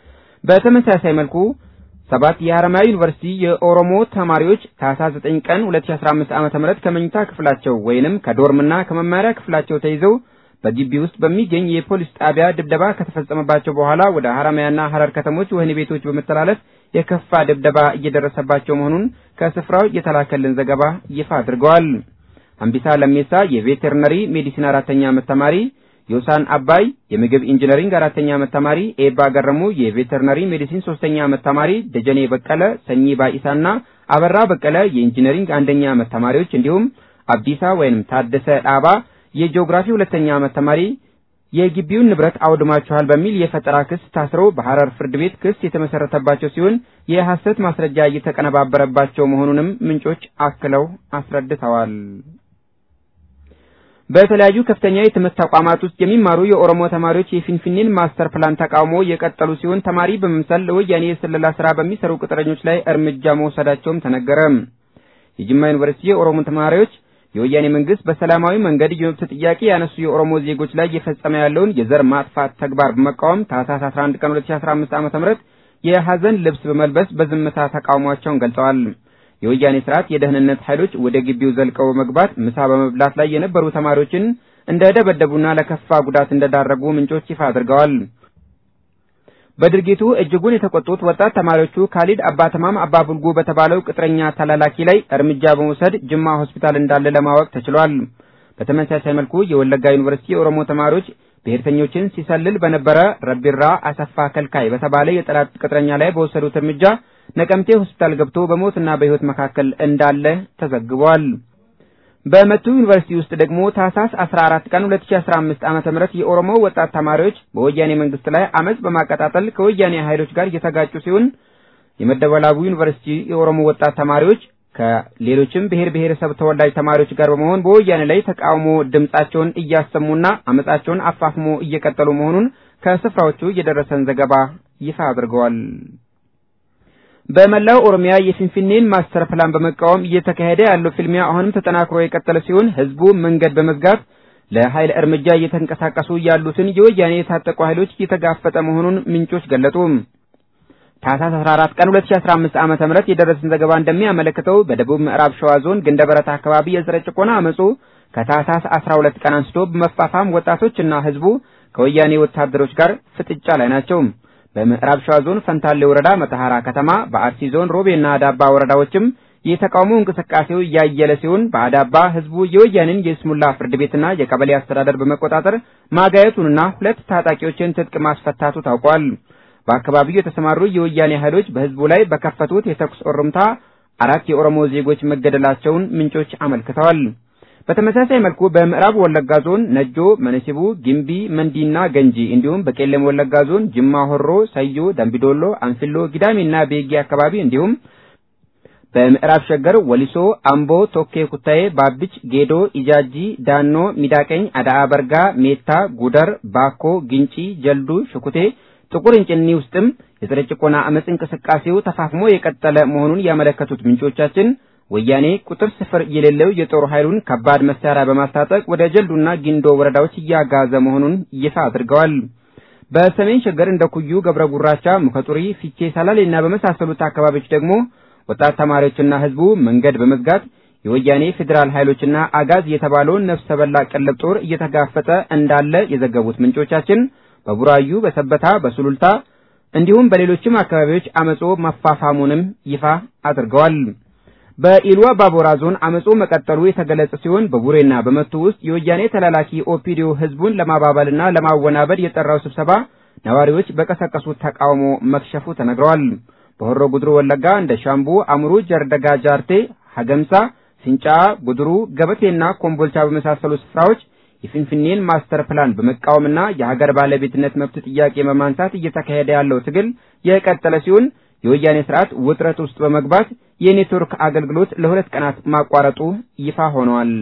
በተመሳሳይ መልኩ ሰባት የሐረማያ ዩኒቨርሲቲ የኦሮሞ ተማሪዎች ታህሳስ 9 ቀን 2015 ዓ.ም ከመኝታ ክፍላቸው ወይንም ከዶርምና ከመማሪያ ክፍላቸው ተይዘው በግቢ ውስጥ በሚገኝ የፖሊስ ጣቢያ ድብደባ ከተፈጸመባቸው በኋላ ወደ ሐረማያና ሐረር ከተሞች ወህኒ ቤቶች በመተላለፍ የከፋ ድብደባ እየደረሰባቸው መሆኑን ከስፍራው የተላከልን ዘገባ ይፋ አድርገዋል። አምቢሳ ለሜሳ የቬተርነሪ ሜዲሲን አራተኛ ዓመት ተማሪ ዮሳን አባይ የምግብ ኢንጂነሪንግ አራተኛ ዓመት ተማሪ፣ ኤባ ገረሙ የቬተርነሪ ሜዲሲን ሶስተኛ ዓመት ተማሪ፣ ደጀኔ በቀለ፣ ሰኚ ባኢሳና አበራ በቀለ የኢንጂነሪንግ አንደኛ ዓመት ተማሪዎች እንዲሁም አብዲሳ ወይንም ታደሰ ዳባ የጂኦግራፊ ሁለተኛ ዓመት ተማሪ የግቢውን ንብረት አውድማችኋል በሚል የፈጠራ ክስ ታስረው በሐረር ፍርድ ቤት ክስ የተመሰረተባቸው ሲሆን የሐሰት ማስረጃ እየተቀነባበረባቸው መሆኑንም ምንጮች አክለው አስረድተዋል። በተለያዩ ከፍተኛ የትምህርት ተቋማት ውስጥ የሚማሩ የኦሮሞ ተማሪዎች የፊንፊኔን ማስተር ፕላን ተቃውሞ የቀጠሉ ሲሆን ተማሪ በመምሰል ለወያኔ የስለላ ስራ በሚሰሩ ቅጥረኞች ላይ እርምጃ መውሰዳቸውም ተነገረ። የጅማ ዩኒቨርሲቲ የኦሮሞ ተማሪዎች የወያኔ መንግስት በሰላማዊ መንገድ የመብት ጥያቄ ያነሱ የኦሮሞ ዜጎች ላይ እየፈጸመ ያለውን የዘር ማጥፋት ተግባር በመቃወም ታህሳስ 11 ቀን 2015 ዓ.ም የሐዘን ልብስ በመልበስ በዝምታ ተቃውሟቸውን ገልጸዋል። የወያኔ ስርዓት የደህንነት ኃይሎች ወደ ግቢው ዘልቀው በመግባት ምሳ በመብላት ላይ የነበሩ ተማሪዎችን እንደደበደቡና ለከፋ ጉዳት እንደዳረጉ ምንጮች ይፋ አድርገዋል። በድርጊቱ እጅጉን የተቆጡት ወጣት ተማሪዎቹ ካሊድ አባተማም አባ ቡልጉ በተባለው ቅጥረኛ ተላላኪ ላይ እርምጃ በመውሰድ ጅማ ሆስፒታል እንዳለ ለማወቅ ተችሏል። በተመሳሳይ መልኩ የወለጋ ዩኒቨርሲቲ የኦሮሞ ተማሪዎች ብሔርተኞችን ሲሰልል በነበረ ረቢራ አሰፋ ከልካይ በተባለ የጠላት ቅጥረኛ ላይ በወሰዱት እርምጃ ነቀምቴ ሆስፒታል ገብቶ በሞትና በሕይወት መካከል እንዳለ ተዘግቧል። በመቱ ዩኒቨርሲቲ ውስጥ ደግሞ ታህሳስ 14 ቀን 2015 ዓመተ ምህረት የኦሮሞ ወጣት ተማሪዎች በወያኔ መንግስት ላይ አመጽ በማቀጣጠል ከወያኔ ኃይሎች ጋር እየተጋጩ ሲሆን የመደወላቡ ዩኒቨርሲቲ የኦሮሞ ወጣት ተማሪዎች ከሌሎችም ብሔር ብሔረሰብ ተወላጅ ተማሪዎች ጋር በመሆን በወያኔ ላይ ተቃውሞ ድምጻቸውን እያሰሙና አመጻቸውን አፋፍሞ እየቀጠሉ መሆኑን ከስፍራዎቹ የደረሰን ዘገባ ይፋ አድርገዋል። በመላው ኦሮሚያ የፊንፊኔን ማስተር ፕላን በመቃወም እየተካሄደ ያለው ፍልሚያ አሁንም ተጠናክሮ የቀጠለ ሲሆን ህዝቡ መንገድ በመዝጋት ለኃይል እርምጃ እየተንቀሳቀሱ ያሉትን የወያኔ የታጠቁ ኃይሎች እየተጋፈጠ መሆኑን ምንጮች ገለጡ። ታህሳስ 14 ቀን 2015 ዓመተ ምህረት የደረሰን ዘገባ እንደሚያመለክተው በደቡብ ምዕራብ ሸዋ ዞን ግንደበረት አካባቢ የዘረ ጭቆና አመጹ ከታህሳስ 12 ቀን አንስቶ በመፋፋም ወጣቶችና ህዝቡ ከወያኔ ወታደሮች ጋር ፍጥጫ ላይ ናቸው። በምዕራብ ሸዋ ዞን ፈንታሌ ወረዳ መተሐራ ከተማ፣ በአርሲ ዞን ሮቤና አዳባ ወረዳዎችም የተቃውሞ እንቅስቃሴው እያየለ ሲሆን በአዳባ ህዝቡ የወያኔን የስሙላ ፍርድ ቤትና የቀበሌ አስተዳደር በመቆጣጠር ማጋየቱንና ሁለት ታጣቂዎችን ትጥቅ ማስፈታቱ ታውቋል። በአካባቢው የተሰማሩ የወያኔ ኃይሎች በህዝቡ ላይ በከፈቱት የተኩስ እሩምታ አራት የኦሮሞ ዜጎች መገደላቸውን ምንጮች አመልክተዋል። በተመሳሳይ መልኩ በምዕራብ ወለጋ ዞን ነጆ፣ መነሲቡ፣ ጊምቢ፣ መንዲና ገንጂ እንዲሁም በቄለም ወለጋ ዞን ጅማ ሆሮ፣ ሰዮ፣ ደምቢዶሎ፣ አንፊሎ፣ ጊዳሚና ቤጊ አካባቢ እንዲሁም በምዕራብ ሸገር ወሊሶ፣ አምቦ፣ ቶኬ ኩታዬ፣ ባብች፣ ጌዶ፣ ኢጃጂ፣ ዳኖ፣ ሚዳቀኝ፣ አዳአ በርጋ፣ ሜታ፣ ጉደር፣ ባኮ፣ ግንጪ፣ ጀልዱ፣ ሽኩቴ ጥቁር እንጭኒ ውስጥም የጸረ ጭቆና አመጽ እንቅስቃሴው ተፋፍሞ የቀጠለ መሆኑን ያመለከቱት ምንጮቻችን ወያኔ ቁጥር ስፍር የሌለው የጦር ኃይሉን ከባድ መሳሪያ በማስታጠቅ ወደ ጀልዱና ጊንዶ ወረዳዎች እያጋዘ መሆኑን ይፋ አድርገዋል። በሰሜን ሸገር እንደ ኩዩ፣ ገብረ ጉራቻ፣ ሙከጡሪ፣ ፊቼ፣ ሰላሌና በመሳሰሉት አካባቢዎች ደግሞ ወጣት ተማሪዎችና ህዝቡ መንገድ በመዝጋት የወያኔ ፌዴራል ኃይሎችና አጋዝ የተባለውን ነፍሰ በላ ቀለብ ጦር እየተጋፈጠ እንዳለ የዘገቡት ምንጮቻችን በቡራዩ፣ በሰበታ፣ በሱሉልታ እንዲሁም በሌሎችም አካባቢዎች አመጾ መፋፋሙንም ይፋ አድርገዋል። በኢሉ አባቦራ ዞን አመጾ መቀጠሉ የተገለጸ ሲሆን በቡሬና በመቱ ውስጥ የወያኔ ተላላኪ ኦፒዲዮ ህዝቡን ለማባበልና ለማወናበድ የጠራው ስብሰባ ነዋሪዎች በቀሰቀሱት ተቃውሞ መክሸፉ ተነግረዋል። በሆሮ ጉድሩ ወለጋ እንደ ሻምቡ፣ አምሩ፣ ጀርደጋ፣ ጃርቴ፣ ሀገምሳ፣ ፍንጫ፣ ጉድሩ፣ ገበቴና ኮምቦልቻ በመሳሰሉ ስፍራዎች የፊንፊኔን ማስተር ፕላን በመቃወምና የሀገር ባለቤትነት መብት ጥያቄ በማንሳት እየተካሄደ ያለው ትግል የቀጠለ ሲሆን የወያኔ ስርዓት ውጥረት ውስጥ በመግባት የኔትወርክ አገልግሎት ለሁለት ቀናት ማቋረጡ ይፋ ሆኗል።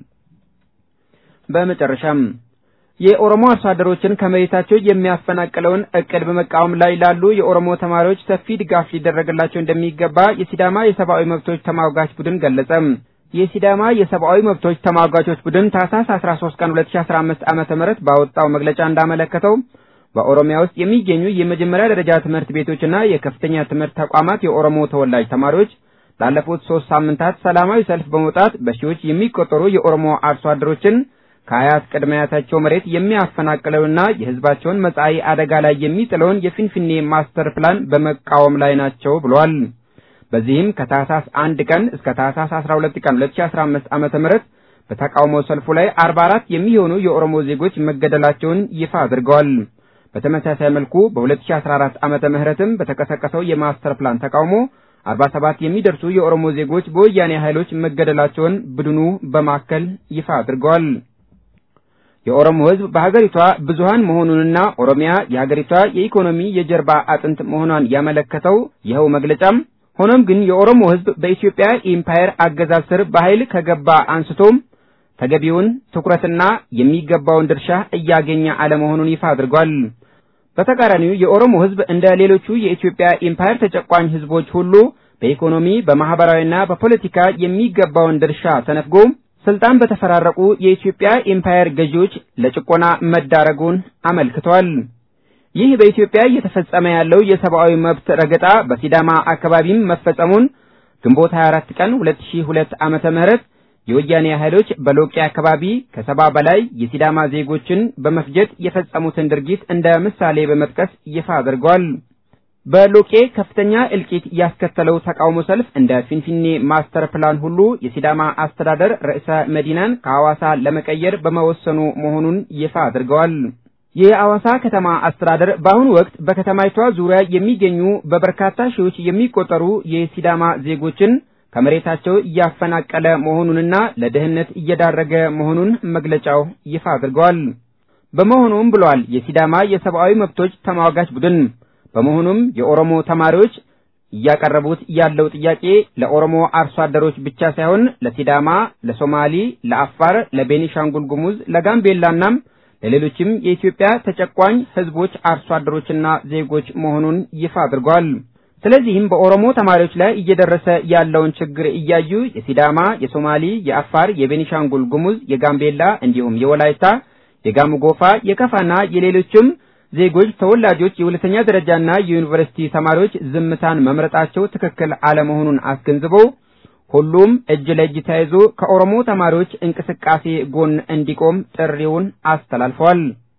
በመጨረሻም የኦሮሞ አርሶ አደሮችን ከመሬታቸው የሚያፈናቅለውን እቅድ በመቃወም ላይ ላሉ የኦሮሞ ተማሪዎች ሰፊ ድጋፍ ሊደረግላቸው እንደሚገባ የሲዳማ የሰብአዊ መብቶች ተሟጋች ቡድን ገለጸ። የሲዳማ የሰብአዊ መብቶች ተሟጋቾች ቡድን ታህሳስ 13 ቀን 2015 ዓመተ ምህረት ባወጣው መግለጫ እንዳመለከተው በኦሮሚያ ውስጥ የሚገኙ የመጀመሪያ ደረጃ ትምህርት ቤቶችና የከፍተኛ ትምህርት ተቋማት የኦሮሞ ተወላጅ ተማሪዎች ላለፉት ሶስት ሳምንታት ሰላማዊ ሰልፍ በመውጣት በሺዎች የሚቆጠሩ የኦሮሞ አርሶ አደሮችን ከአያት ቅድመ አያታቸው መሬት የሚያፈናቅለውና የሕዝባቸውን መጻኢ አደጋ ላይ የሚጥለውን የፊንፊኔ ማስተር ፕላን በመቃወም ላይ ናቸው ብሏል። በዚህም ከታህሳስ አንድ ቀን እስከ ታህሳስ 12 ቀን 2015 ዓመተ ምህረት በተቃውሞ ሰልፉ ላይ 44 የሚሆኑ የኦሮሞ ዜጎች መገደላቸውን ይፋ አድርገዋል። በተመሳሳይ መልኩ በ2014 ዓመተ ምህረትም በተቀሰቀሰው የማስተር ፕላን ተቃውሞ 47 የሚደርሱ የኦሮሞ ዜጎች በወያኔ ኃይሎች መገደላቸውን ቡድኑ በማከል ይፋ አድርገዋል። የኦሮሞ ሕዝብ በሀገሪቷ ብዙሃን መሆኑንና ኦሮሚያ የሀገሪቷ የኢኮኖሚ የጀርባ አጥንት መሆኗን ያመለከተው ይኸው መግለጫም ሆኖም ግን የኦሮሞ ሕዝብ በኢትዮጵያ ኢምፓየር አገዛዝ ስር በኃይል ከገባ አንስቶም ተገቢውን ትኩረትና የሚገባውን ድርሻ እያገኘ አለመሆኑን ይፋ አድርጓል። በተቃራኒው የኦሮሞ ሕዝብ እንደ ሌሎቹ የኢትዮጵያ ኢምፓየር ተጨቋኝ ሕዝቦች ሁሉ በኢኮኖሚ በማህበራዊና በፖለቲካ የሚገባውን ድርሻ ተነፍጎ ስልጣን በተፈራረቁ የኢትዮጵያ ኢምፓየር ገዢዎች ለጭቆና መዳረጉን አመልክቷል። ይህ በኢትዮጵያ እየተፈጸመ ያለው የሰብአዊ መብት ረገጣ በሲዳማ አካባቢም መፈጸሙን ግንቦት 24 ቀን 2002 ዓመተ ምህረት የወያኔ ኃይሎች በሎቄ አካባቢ ከሰባ በላይ የሲዳማ ዜጎችን በመፍጀት የፈጸሙትን ድርጊት እንደ ምሳሌ በመጥቀስ ይፋ አድርገዋል። በሎቄ ከፍተኛ እልቂት ያስከተለው ተቃውሞ ሰልፍ እንደ ፊንፊኔ ማስተር ፕላን ሁሉ የሲዳማ አስተዳደር ርዕሰ መዲናን ከሐዋሳ ለመቀየር በመወሰኑ መሆኑን ይፋ አድርገዋል። የሐዋሳ ከተማ አስተዳደር በአሁኑ ወቅት በከተማይቷ ዙሪያ የሚገኙ በበርካታ ሺዎች የሚቆጠሩ የሲዳማ ዜጎችን ከመሬታቸው እያፈናቀለ መሆኑንና ለድህነት እየዳረገ መሆኑን መግለጫው ይፋ አድርገዋል። በመሆኑም ብለዋል የሲዳማ የሰብአዊ መብቶች ተሟጋች ቡድን በመሆኑም የኦሮሞ ተማሪዎች እያቀረቡት ያለው ጥያቄ ለኦሮሞ አርሶ አደሮች ብቻ ሳይሆን ለሲዳማ፣ ለሶማሊ፣ ለአፋር፣ ለቤኒሻንጉል ጉሙዝ፣ ለጋምቤላናም ለሌሎችም የኢትዮጵያ ተጨቋኝ ህዝቦች አርሶ አደሮችና ዜጎች መሆኑን ይፋ አድርጓል። ስለዚህም በኦሮሞ ተማሪዎች ላይ እየደረሰ ያለውን ችግር እያዩ የሲዳማ፣ የሶማሊ፣ የአፋር፣ የቤኒሻንጉል ጉሙዝ፣ የጋምቤላ እንዲሁም የወላይታ፣ የጋሞ ጎፋ፣ የከፋና የሌሎችም ዜጎች ተወላጆች የሁለተኛ ደረጃና የዩኒቨርሲቲ ተማሪዎች ዝምታን መምረጣቸው ትክክል አለመሆኑን አስገንዝበው ሁሉም እጅ ለእጅ ተያይዞ ከኦሮሞ ተማሪዎች እንቅስቃሴ ጎን እንዲቆም ጥሪውን አስተላልፈዋል።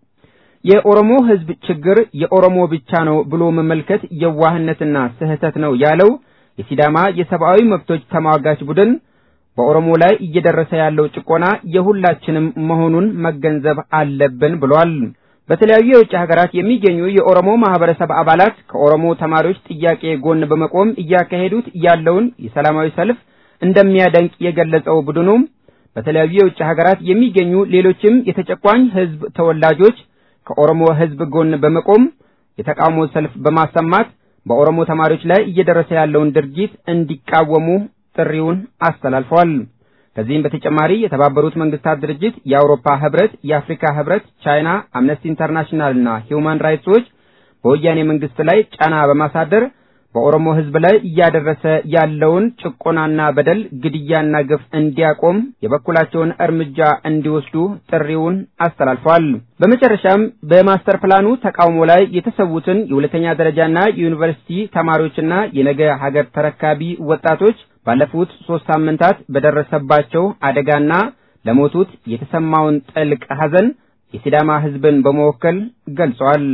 የኦሮሞ ህዝብ ችግር የኦሮሞ ብቻ ነው ብሎ መመልከት የዋህነትና ስህተት ነው ያለው የሲዳማ የሰብአዊ መብቶች ተሟጋች ቡድን በኦሮሞ ላይ እየደረሰ ያለው ጭቆና የሁላችንም መሆኑን መገንዘብ አለብን ብሏል። በተለያዩ የውጭ ሀገራት የሚገኙ የኦሮሞ ማህበረሰብ አባላት ከኦሮሞ ተማሪዎች ጥያቄ ጎን በመቆም እያካሄዱት ያለውን የሰላማዊ ሰልፍ እንደሚያደንቅ የገለጸው ቡድኑ በተለያዩ የውጭ ሀገራት የሚገኙ ሌሎችም የተጨቋኝ ህዝብ ተወላጆች ከኦሮሞ ህዝብ ጎን በመቆም የተቃውሞ ሰልፍ በማሰማት በኦሮሞ ተማሪዎች ላይ እየደረሰ ያለውን ድርጊት እንዲቃወሙ ጥሪውን አስተላልፈዋል። ከዚህም በተጨማሪ የተባበሩት መንግስታት ድርጅት፣ የአውሮፓ ህብረት፣ የአፍሪካ ህብረት፣ ቻይና፣ አምነስቲ ኢንተርናሽናል እና ሂውማን ራይትስ ዎች በወያኔ መንግስት ላይ ጫና በማሳደር በኦሮሞ ህዝብ ላይ እያደረሰ ያለውን ጭቆናና በደል፣ ግድያና ግፍ እንዲያቆም የበኩላቸውን እርምጃ እንዲወስዱ ጥሪውን አስተላልፈዋል። በመጨረሻም በማስተር ፕላኑ ተቃውሞ ላይ የተሰዉትን የሁለተኛ ደረጃና የዩኒቨርሲቲ ተማሪዎችና የነገ ሀገር ተረካቢ ወጣቶች ባለፉት ሶስት ሳምንታት በደረሰባቸው አደጋና ለሞቱት የተሰማውን ጥልቅ ሐዘን የሲዳማ ህዝብን በመወከል ገልጸዋል።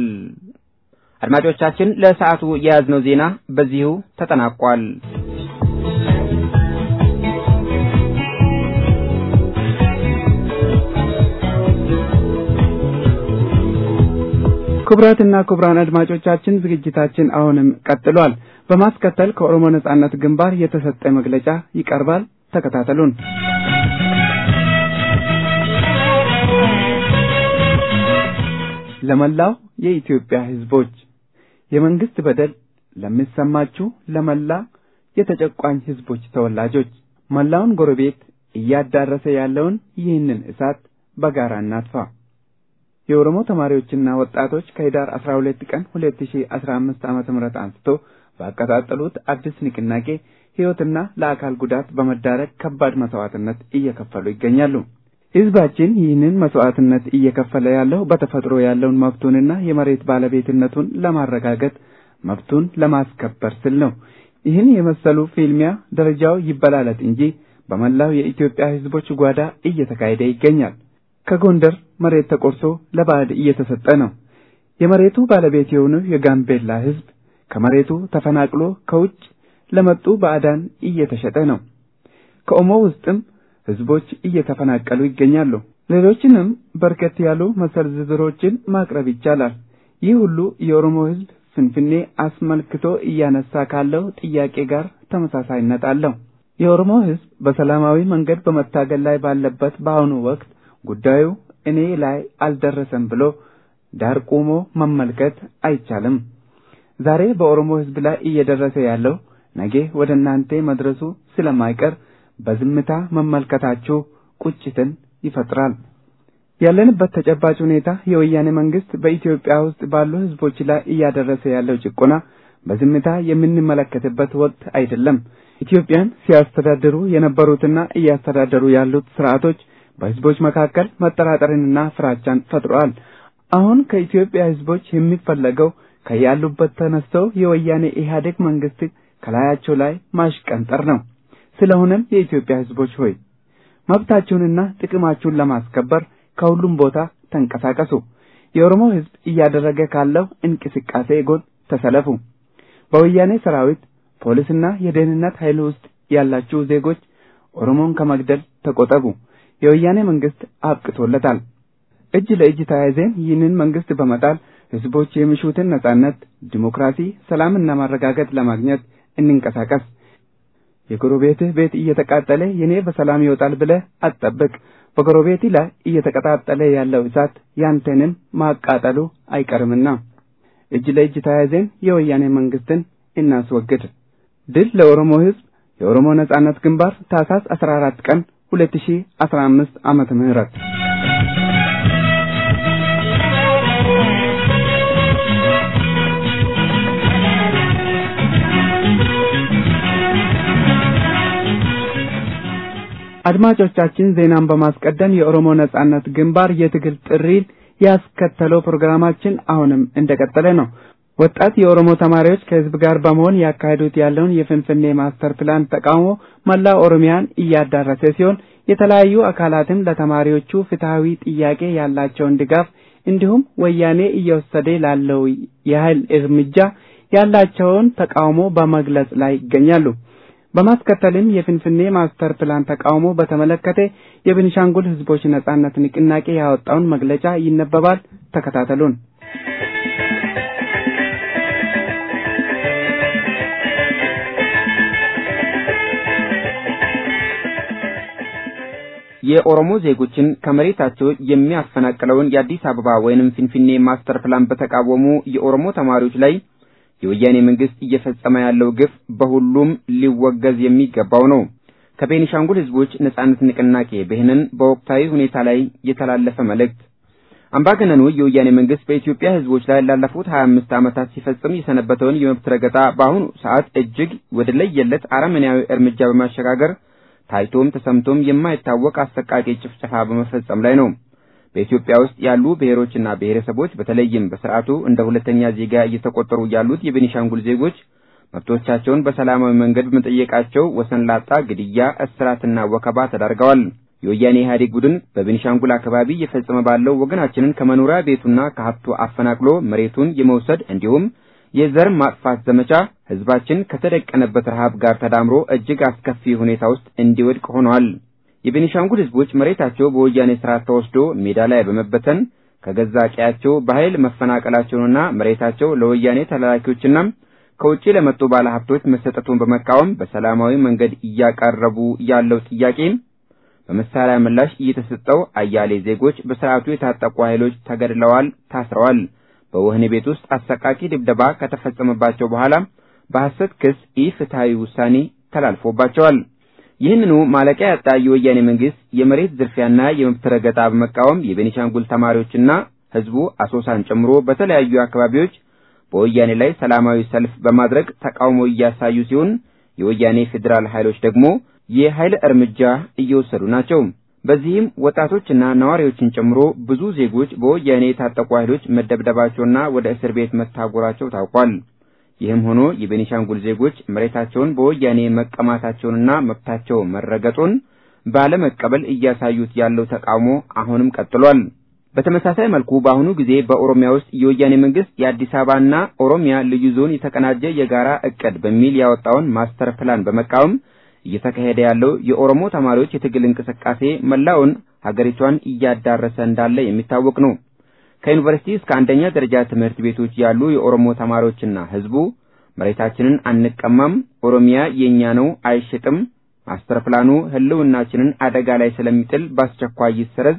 አድማጮቻችን ለሰዓቱ የያዝነው ዜና በዚሁ ተጠናቋል። ክቡራትና ክቡራን አድማጮቻችን ዝግጅታችን አሁንም ቀጥሏል። በማስከተል ከኦሮሞ ነጻነት ግንባር የተሰጠ መግለጫ ይቀርባል። ተከታተሉን። ለመላው የኢትዮጵያ ህዝቦች የመንግስት በደል ለሚሰማችሁ ለመላ የተጨቋኝ ህዝቦች ተወላጆች መላውን ጎረቤት እያዳረሰ ያለውን ይህንን እሳት በጋራ እናጥፋ። የኦሮሞ ተማሪዎችና ወጣቶች ከህዳር 12 ቀን 2015 ዓመተ ምህረት አንስቶ ባቀጣጠሉት አዲስ ንቅናቄ ህይወትና ለአካል ጉዳት በመዳረግ ከባድ መስዋዕትነት እየከፈሉ ይገኛሉ። ህዝባችን ይህንን መስዋዕትነት እየከፈለ ያለው በተፈጥሮ ያለውን መብቱንና የመሬት ባለቤትነቱን ለማረጋገጥ መብቱን ለማስከበር ስል ነው። ይህን የመሰሉ ፊልሚያ ደረጃው ይበላለጥ እንጂ በመላው የኢትዮጵያ ህዝቦች ጓዳ እየተካሄደ ይገኛል። ከጎንደር መሬት ተቆርሶ ለባዕድ እየተሰጠ ነው። የመሬቱ ባለቤት የሆነው የጋምቤላ ህዝብ ከመሬቱ ተፈናቅሎ ከውጭ ለመጡ ባዕዳን እየተሸጠ ነው። ከኦሞ ውስጥም ህዝቦች እየተፈናቀሉ ይገኛሉ። ሌሎችንም በርከት ያሉ መሰል ዝርዝሮችን ማቅረብ ይቻላል። ይህ ሁሉ የኦሮሞ ህዝብ ፍንፍኔ አስመልክቶ እያነሳ ካለው ጥያቄ ጋር ተመሳሳይነት አለው። የኦሮሞ ህዝብ በሰላማዊ መንገድ በመታገል ላይ ባለበት በአሁኑ ወቅት ጉዳዩ እኔ ላይ አልደረሰም ብሎ ዳር ቆሞ መመልከት አይቻልም። ዛሬ በኦሮሞ ህዝብ ላይ እየደረሰ ያለው ነገ ወደ እናንተ መድረሱ ስለማይቀር በዝምታ መመልከታችሁ ቁጭትን ይፈጥራል። ያለንበት ተጨባጭ ሁኔታ የወያኔ መንግስት በኢትዮጵያ ውስጥ ባሉ ህዝቦች ላይ እያደረሰ ያለው ጭቆና በዝምታ የምንመለከትበት ወቅት አይደለም። ኢትዮጵያን ሲያስተዳድሩ የነበሩትና እያስተዳደሩ ያሉት ስርዓቶች በህዝቦች መካከል መጠራጠርንና ፍራቻን ፈጥረዋል። አሁን ከኢትዮጵያ ህዝቦች የሚፈለገው ከያሉበት ተነስተው የወያኔ ኢህአዴግ መንግስት ከላያቸው ላይ ማሽቀንጠር ነው። ስለሆነም የኢትዮጵያ ህዝቦች ሆይ መብታችሁንና ጥቅማችሁን ለማስከበር ከሁሉም ቦታ ተንቀሳቀሱ። የኦሮሞ ሕዝብ እያደረገ ካለው እንቅስቃሴ ጎን ተሰለፉ። በወያኔ ሰራዊት፣ ፖሊስና የደህንነት ኃይል ውስጥ ያላችሁ ዜጎች ኦሮሞን ከመግደል ተቆጠቡ። የወያኔ መንግስት አብቅቶለታል። እጅ ለእጅ ተያይዘን ይህንን መንግስት በመጣል ህዝቦች የሚሹትን ነጻነት፣ ዲሞክራሲ፣ ሰላምና ማረጋገጥ ለማግኘት እንንቀሳቀስ። የጎረቤትህ ቤት እየተቃጠለ የኔ በሰላም ይወጣል ብለህ አትጠብቅ። በጎረቤት ላይ እየተቀጣጠለ ያለው እሳት ያንተንም ማቃጠሉ አይቀርምና እጅ ለእጅ ተያይዘን የወያኔ መንግስትን እናስወግድ። ድል ለኦሮሞ ህዝብ። የኦሮሞ ነጻነት ግንባር ታህሳስ 14 ቀን 2015 ዓመተ ምህረት አድማጮቻችን ዜናን በማስቀደም የኦሮሞ ነጻነት ግንባር የትግል ጥሪን ያስከተለው ፕሮግራማችን አሁንም እንደቀጠለ ነው። ወጣት የኦሮሞ ተማሪዎች ከህዝብ ጋር በመሆን ያካሄዱት ያለውን የፍንፍኔ ማስተር ፕላን ተቃውሞ መላ ኦሮሚያን እያዳረሰ ሲሆን የተለያዩ አካላትም ለተማሪዎቹ ፍትሐዊ ጥያቄ ያላቸውን ድጋፍ እንዲሁም ወያኔ እየወሰደ ላለው የኃይል እርምጃ ያላቸውን ተቃውሞ በመግለጽ ላይ ይገኛሉ። በማስከተልም የፍንፍኔ ማስተር ፕላን ተቃውሞ በተመለከተ የቤኒሻንጉል ህዝቦች ነጻነት ንቅናቄ ያወጣውን መግለጫ ይነበባል። ተከታተሉን። የኦሮሞ ዜጎችን ከመሬታቸው የሚያፈናቅለውን የአዲስ አበባ ወይንም ፊንፊኔ ማስተር ፕላን በተቃወሙ የኦሮሞ ተማሪዎች ላይ የወያኔ መንግስት እየፈጸመ ያለው ግፍ በሁሉም ሊወገዝ የሚገባው ነው። ከቤኒሻንጉል ህዝቦች ነጻነት ንቅናቄ ብህንን በወቅታዊ ሁኔታ ላይ የተላለፈ መልእክት። አምባገነኑ የወያኔ መንግስት በኢትዮጵያ ህዝቦች ላይ ላለፉት 25 ዓመታት ሲፈጽም የሰነበተውን የመብት ረገጣ በአሁኑ ሰዓት እጅግ ወደ ለየለት አረመኔያዊ እርምጃ በማሸጋገር ታይቶም ተሰምቶም የማይታወቅ አሰቃቂ ጭፍጨፋ በመፈጸም ላይ ነው። በኢትዮጵያ ውስጥ ያሉ ብሔሮችና ብሔረሰቦች በተለይም በስርዓቱ እንደ ሁለተኛ ዜጋ እየተቆጠሩ ያሉት የቤኒሻንጉል ዜጎች መብቶቻቸውን በሰላማዊ መንገድ በመጠየቃቸው ወሰን ላጣ ግድያ፣ እስራትና ወከባ ተዳርገዋል። የወያኔ ኢህአዴግ ቡድን በቤኒሻንጉል አካባቢ እየፈጸመ ባለው ወገናችንን ከመኖሪያ ቤቱና ከሀብቱ አፈናቅሎ መሬቱን የመውሰድ እንዲሁም የዘር ማጥፋት ዘመቻ ህዝባችን ከተደቀነበት ረሃብ ጋር ተዳምሮ እጅግ አስከፊ ሁኔታ ውስጥ እንዲወድቅ ሆነዋል። የቤኒሻንጉል ህዝቦች መሬታቸው በወያኔ ስርዓት ተወስዶ ሜዳ ላይ በመበተን ከገዛ ቀያቸው በኃይል መፈናቀላቸውንና መሬታቸው ለወያኔ ተላላኪዎችና ከውጭ ለመጡ ባለሀብቶች መሰጠቱን በመቃወም በሰላማዊ መንገድ እያቀረቡ ያለው ጥያቄ በመሳሪያ ምላሽ እየተሰጠው አያሌ ዜጎች በስርዓቱ የታጠቁ ኃይሎች ተገድለዋል፣ ታስረዋል። በወህኒ ቤት ውስጥ አሰቃቂ ድብደባ ከተፈጸመባቸው በኋላ በሐሰት ክስ ኢፍትሐዊ ውሳኔ ተላልፎባቸዋል። ይህንኑ ማለቂያ ያጣ የወያኔ መንግስት የመሬት ዝርፊያና የመብት ረገጣ በመቃወም የቤኒሻንጉል ተማሪዎችና ህዝቡ አሶሳን ጨምሮ በተለያዩ አካባቢዎች በወያኔ ላይ ሰላማዊ ሰልፍ በማድረግ ተቃውሞ እያሳዩ ሲሆን የወያኔ ፌዴራል ኃይሎች ደግሞ የኃይል እርምጃ እየወሰዱ ናቸው። በዚህም ወጣቶችና ነዋሪዎችን ጨምሮ ብዙ ዜጎች በወያኔ የታጠቁ ኃይሎች መደብደባቸውና ወደ እስር ቤት መታጎራቸው ታውቋል። ይህም ሆኖ የቤኒሻንጉል ዜጎች መሬታቸውን በወያኔ መቀማታቸውንና መብታቸው መረገጡን ባለመቀበል እያሳዩት ያለው ተቃውሞ አሁንም ቀጥሏል። በተመሳሳይ መልኩ በአሁኑ ጊዜ በኦሮሚያ ውስጥ የወያኔ መንግስት የአዲስ አበባና ኦሮሚያ ልዩ ዞን የተቀናጀ የጋራ እቅድ በሚል ያወጣውን ማስተር ፕላን በመቃወም እየተካሄደ ያለው የኦሮሞ ተማሪዎች የትግል እንቅስቃሴ መላውን ሀገሪቷን እያዳረሰ እንዳለ የሚታወቅ ነው። ከዩኒቨርሲቲ እስከ አንደኛ ደረጃ ትምህርት ቤቶች ያሉ የኦሮሞ ተማሪዎችና ህዝቡ መሬታችንን አንቀማም፣ ኦሮሚያ የኛ ነው፣ አይሸጥም፣ ማስተር ፕላኑ ህልውናችንን አደጋ ላይ ስለሚጥል በአስቸኳይ ይሰረዝ፣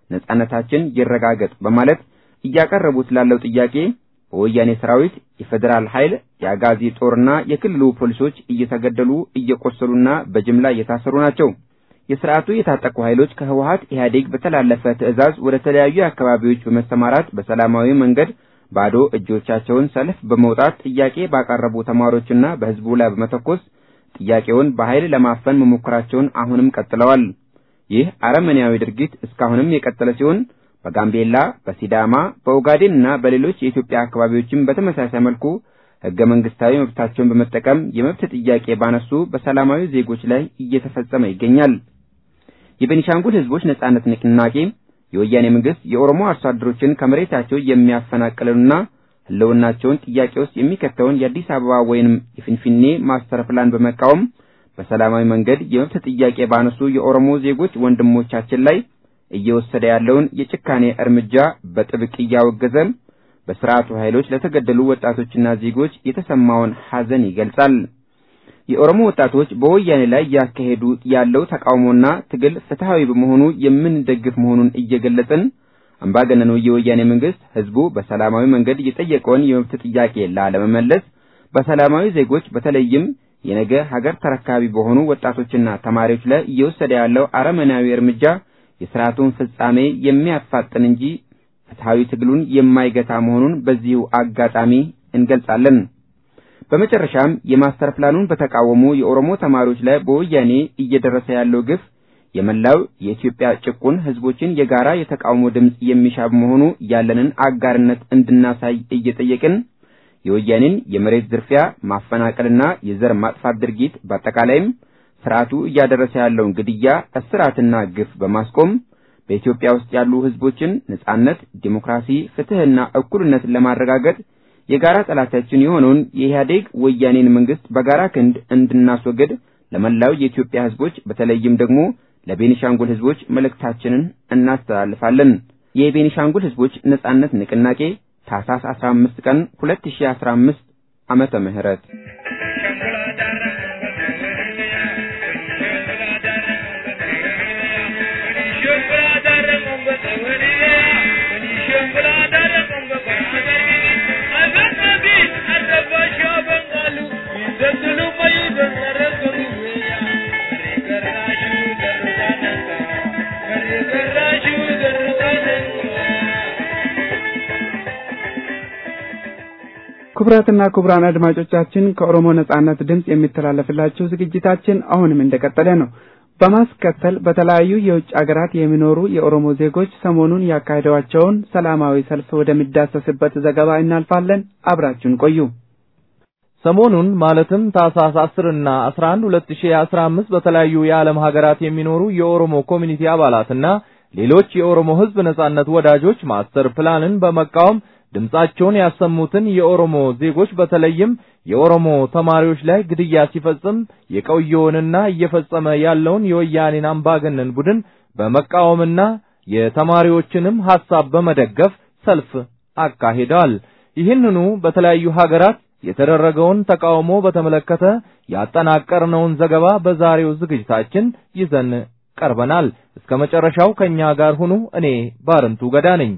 ነጻነታችን ይረጋገጥ በማለት እያቀረቡት ላለው ጥያቄ በወያኔ ሰራዊት፣ የፌዴራል ኃይል፣ የአጋዚ ጦርና የክልሉ ፖሊሶች እየተገደሉ እየቆሰሉና በጅምላ እየታሰሩ ናቸው። የስርዓቱ የታጠቁ ኃይሎች ከህወሀት ኢህአዴግ በተላለፈ ትዕዛዝ ወደ ተለያዩ አካባቢዎች በመሰማራት በሰላማዊ መንገድ ባዶ እጆቻቸውን ሰልፍ በመውጣት ጥያቄ ባቀረቡ ተማሪዎችና በህዝቡ ላይ በመተኮስ ጥያቄውን በኃይል ለማፈን መሞከራቸውን አሁንም ቀጥለዋል። ይህ አረመኔያዊ ድርጊት እስካሁንም የቀጠለ ሲሆን በጋምቤላ፣ በሲዳማ፣ በኦጋዴንና በሌሎች የኢትዮጵያ አካባቢዎችም በተመሳሳይ መልኩ ህገ መንግስታዊ መብታቸውን በመጠቀም የመብት ጥያቄ ባነሱ በሰላማዊ ዜጎች ላይ እየተፈጸመ ይገኛል። የቤኒሻንጉል ህዝቦች ነጻነት ንቅናቄ የወያኔ መንግስት የኦሮሞ አርሶ አደሮችን ከመሬታቸው የሚያፈናቅለውና ህልውናቸውን ጥያቄ ውስጥ የሚከተውን የአዲስ አበባ ወይንም የፊንፊኔ ማስተር ፕላን በመቃወም በሰላማዊ መንገድ የመብት ጥያቄ ባነሱ የኦሮሞ ዜጎች ወንድሞቻችን ላይ እየወሰደ ያለውን የጭካኔ እርምጃ በጥብቅ እያወገዘ በስርዓቱ ኃይሎች ለተገደሉ ወጣቶችና ዜጎች የተሰማውን ሐዘን ይገልጻል። የኦሮሞ ወጣቶች በወያኔ ላይ ያካሄዱ ያለው ተቃውሞና ትግል ፍትሃዊ በመሆኑ የምንደግፍ መሆኑን እየገለጽን አምባገነኑ የወያኔ መንግስት ህዝቡ በሰላማዊ መንገድ የጠየቀውን የመብት ጥያቄ ላለመመለስ በሰላማዊ ዜጎች በተለይም የነገ ሀገር ተረካቢ በሆኑ ወጣቶችና ተማሪዎች ላይ እየወሰደ ያለው አረመናዊ እርምጃ የስርዓቱን ፍጻሜ የሚያፋጥን እንጂ ፍትሃዊ ትግሉን የማይገታ መሆኑን በዚሁ አጋጣሚ እንገልጻለን። በመጨረሻም የማስተር ፕላኑን በተቃወሙ የኦሮሞ ተማሪዎች ላይ በወያኔ እየደረሰ ያለው ግፍ የመላው የኢትዮጵያ ጭቁን ህዝቦችን የጋራ የተቃውሞ ድምፅ የሚሻ በመሆኑ ያለንን አጋርነት እንድናሳይ እየጠየቅን የወያኔን የመሬት ዝርፊያ፣ ማፈናቀልና የዘር ማጥፋት ድርጊት በአጠቃላይም ስርዓቱ እያደረሰ ያለውን ግድያ፣ እስራትና ግፍ በማስቆም በኢትዮጵያ ውስጥ ያሉ ህዝቦችን ነጻነት፣ ዲሞክራሲ፣ ፍትህና እኩልነትን ለማረጋገጥ የጋራ ጠላታችን የሆነውን የኢህአዴግ ወያኔን መንግስት በጋራ ክንድ እንድናስወግድ ለመላው የኢትዮጵያ ህዝቦች በተለይም ደግሞ ለቤኒሻንጉል ህዝቦች መልእክታችንን እናስተላልፋለን። የቤኒሻንጉል ህዝቦች ነጻነት ንቅናቄ ታህሳስ 15 ቀን 2015 ዓመተ ምህረት ክቡራትና ክቡራን አድማጮቻችን ከኦሮሞ ነጻነት ድምፅ የሚተላለፍላችሁ ዝግጅታችን አሁንም እንደቀጠለ ነው። በማስከተል በተለያዩ የውጭ አገራት የሚኖሩ የኦሮሞ ዜጎች ሰሞኑን ያካሄዷቸውን ሰላማዊ ሰልፍ ወደሚዳሰስበት ዘገባ እናልፋለን። አብራችሁን ቆዩ። ሰሞኑን ማለትም ታህሳስ 10 እና 11 2015 በተለያዩ የዓለም ሀገራት የሚኖሩ የኦሮሞ ኮሚኒቲ አባላትና ሌሎች የኦሮሞ ሕዝብ ነጻነት ወዳጆች ማስተር ፕላንን በመቃወም ድምጻቸውን ያሰሙትን የኦሮሞ ዜጎች በተለይም የኦሮሞ ተማሪዎች ላይ ግድያ ሲፈጽም የቆየውንና እየፈጸመ ያለውን የወያኔን አምባገነን ቡድን በመቃወምና የተማሪዎችንም ሐሳብ በመደገፍ ሰልፍ አካሂደዋል። ይህንኑ በተለያዩ ሀገራት የተደረገውን ተቃውሞ በተመለከተ ያጠናቀርነውን ዘገባ በዛሬው ዝግጅታችን ይዘን ቀርበናል። እስከ መጨረሻው ከኛ ጋር ሁኑ። እኔ ባርንቱ ገዳ ነኝ።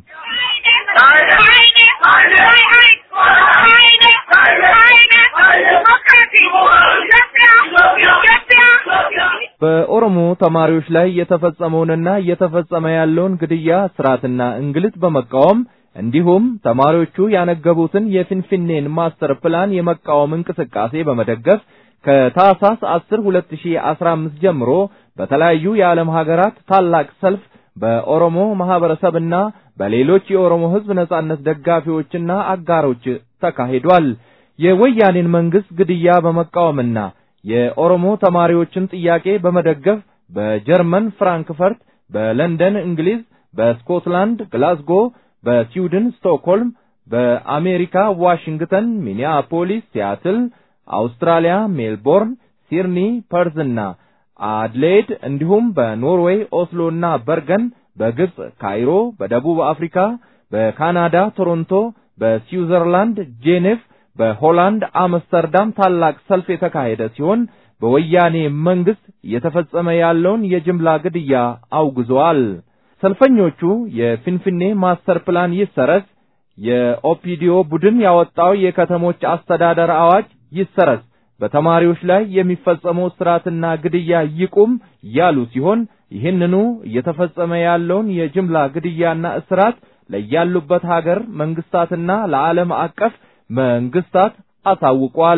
በኦሮሞ ተማሪዎች ላይ የተፈጸመውንና እየተፈጸመ ያለውን ግድያ፣ ስርዓትና እንግልት በመቃወም እንዲሁም ተማሪዎቹ ያነገቡትን የፊንፊኔን ማስተር ፕላን የመቃወም እንቅስቃሴ በመደገፍ ከታህሳስ 10 2015 ጀምሮ በተለያዩ የዓለም ሀገራት ታላቅ ሰልፍ በኦሮሞ ማህበረሰብና በሌሎች የኦሮሞ ሕዝብ ነጻነት ደጋፊዎችና አጋሮች ተካሂዷል። የወያኔን መንግስት ግድያ በመቃወምና የኦሮሞ ተማሪዎችን ጥያቄ በመደገፍ በጀርመን ፍራንክፈርት፣ በለንደን እንግሊዝ፣ በስኮትላንድ ግላስጎ፣ በስዊድን ስቶክሆልም፣ በአሜሪካ ዋሽንግተን፣ ሚኒያፖሊስ፣ ሲያትል፣ አውስትራሊያ ሜልቦርን፣ ሲድኒ፣ ፐርዝና አድሌድ እንዲሁም በኖርዌይ ኦስሎና በርገን፣ በግብጽ ካይሮ፣ በደቡብ አፍሪካ፣ በካናዳ ቶሮንቶ፣ በስዊዘርላንድ ጄኔቭ፣ በሆላንድ አምስተርዳም ታላቅ ሰልፍ የተካሄደ ሲሆን በወያኔ መንግስት እየተፈጸመ ያለውን የጅምላ ግድያ አውግዘዋል። ሰልፈኞቹ የፊንፊኔ ማስተር ፕላን ይሰረዝ፣ የኦፒዲዮ ቡድን ያወጣው የከተሞች አስተዳደር አዋጅ ይሰረዝ፣ በተማሪዎች ላይ የሚፈጸመው እስራትና ግድያ ይቁም ያሉ ሲሆን ይህንኑ እየተፈጸመ ያለውን የጅምላ ግድያና እስራት ለያሉበት ሀገር መንግስታትና ለዓለም አቀፍ መንግስታት አሳውቋል።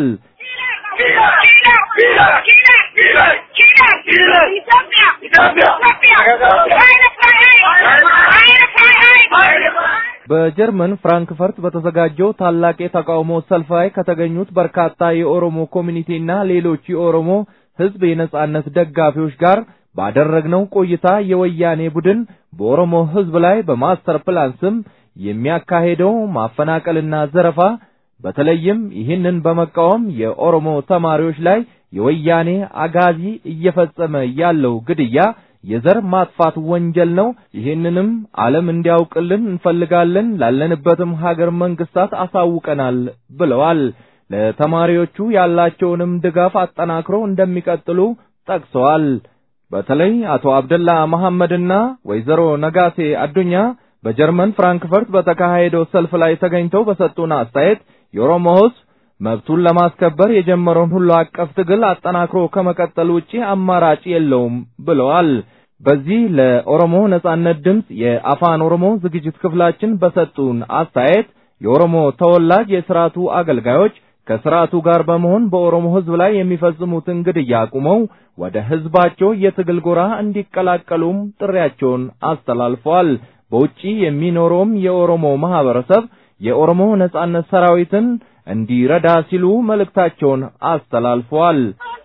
በጀርመን ፍራንክፈርት በተዘጋጀው ታላቅ የተቃውሞ ሰልፍ ላይ ከተገኙት በርካታ የኦሮሞ ኮሚኒቲና ሌሎች የኦሮሞ ሕዝብ የነጻነት ደጋፊዎች ጋር ባደረግነው ቆይታ የወያኔ ቡድን በኦሮሞ ሕዝብ ላይ በማስተር ፕላን ስም የሚያካሄደው ማፈናቀልና ዘረፋ በተለይም ይህንን በመቃወም የኦሮሞ ተማሪዎች ላይ የወያኔ አጋዚ እየፈጸመ ያለው ግድያ የዘር ማጥፋት ወንጀል ነው። ይህንንም ዓለም እንዲያውቅልን እንፈልጋለን። ላለንበትም ሀገር መንግስታት አሳውቀናል ብለዋል። ለተማሪዎቹ ያላቸውንም ድጋፍ አጠናክሮ እንደሚቀጥሉ ጠቅሰዋል። በተለይ አቶ አብደላ መሐመድና ወይዘሮ ነጋሴ አዱኛ በጀርመን ፍራንክፈርት በተካሄደው ሰልፍ ላይ ተገኝተው በሰጡን አስተያየት የኦሮሞ ሕዝብ መብቱን ለማስከበር የጀመረውን ሁሉ አቀፍ ትግል አጠናክሮ ከመቀጠል ውጪ አማራጭ የለውም ብለዋል። በዚህ ለኦሮሞ ነጻነት ድምፅ የአፋን ኦሮሞ ዝግጅት ክፍላችን በሰጡን አስተያየት የኦሮሞ ተወላጅ የስርዓቱ አገልጋዮች ከስርዓቱ ጋር በመሆን በኦሮሞ ሕዝብ ላይ የሚፈጽሙትን ግድያ አቁመው ወደ ሕዝባቸው የትግል ጎራ እንዲቀላቀሉም ጥሪያቸውን አስተላልፈዋል። በውጪ የሚኖረውም የኦሮሞ ማህበረሰብ የኦሮሞ ነጻነት ሰራዊትን እንዲረዳ ሲሉ መልእክታቸውን አስተላልፈዋል።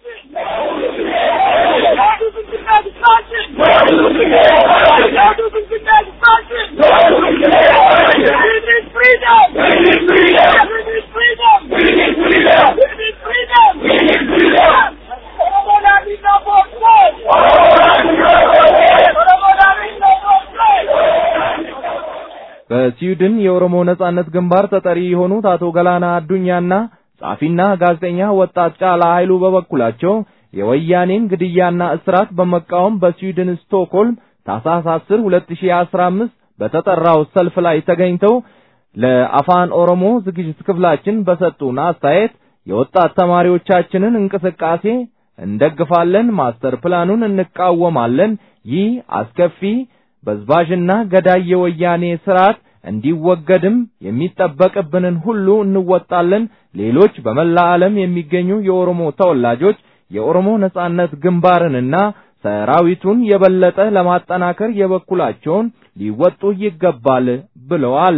በስዊድን የኦሮሞ ነጻነት ግንባር ተጠሪ የሆኑት አቶ ገላና አዱኛና ጸሐፊና ጋዜጠኛ ወጣት ጫላ ኃይሉ በበኩላቸው የወያኔን ግድያና እስራት በመቃወም በስዊድን ስቶክሆልም ታኅሳስ 10 2015 በተጠራው ሰልፍ ላይ ተገኝተው ለአፋን ኦሮሞ ዝግጅት ክፍላችን በሰጡን አስተያየት የወጣት ተማሪዎቻችንን እንቅስቃሴ እንደግፋለን፣ ማስተር ፕላኑን እንቃወማለን። ይህ አስከፊ በዝባዥና ገዳይ የወያኔ ስርዓት እንዲወገድም የሚጠበቅብንን ሁሉ እንወጣለን። ሌሎች በመላ ዓለም የሚገኙ የኦሮሞ ተወላጆች የኦሮሞ ነጻነት ግንባርንና ሰራዊቱን የበለጠ ለማጠናከር የበኩላቸውን ሊወጡ ይገባል ብለዋል።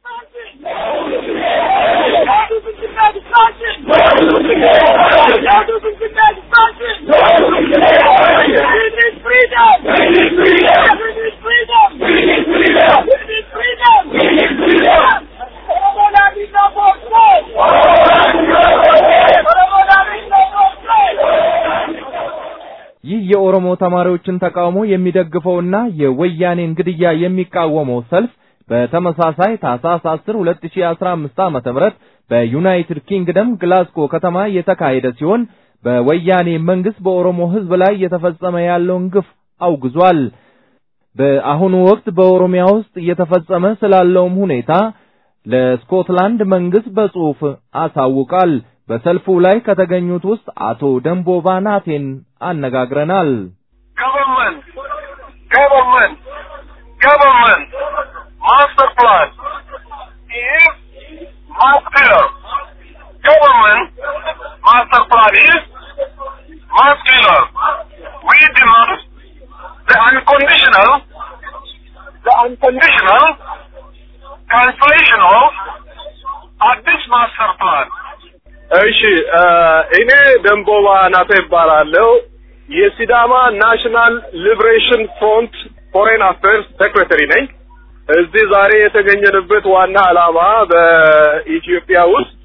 ይህ የኦሮሞ ተማሪዎችን ተቃውሞ የሚደግፈውና የወያኔን ግድያ የሚቃወመው ሰልፍ በተመሳሳይ ታኅሳስ 10 2015 ዓ.ም በዩናይትድ ኪንግደም ግላስጎ ከተማ የተካሄደ ሲሆን በወያኔ መንግስት በኦሮሞ ሕዝብ ላይ እየተፈጸመ ያለውን ግፍ አውግዟል። በአሁኑ ወቅት በኦሮሚያ ውስጥ እየተፈጸመ ስላለውም ሁኔታ ለስኮትላንድ መንግስት በጽሑፍ አሳውቃል። በሰልፉ ላይ ከተገኙት ውስጥ አቶ ደንቦባ ናቴን አነጋግረናል። government, government, government, master plan is muscular. Government master plan is muscular. We demand the unconditional, the unconditional cancellation of Addis master plan. እሺ እኔ ደንቦባ ናተ ይባላለሁ። የሲዳማ ናሽናል ሊብሬሽን ፍሮንት ፎሬን አፌርስ ሴክሬተሪ ነኝ። እዚህ ዛሬ የተገኘንበት ዋና ዓላማ በኢትዮጵያ ውስጥ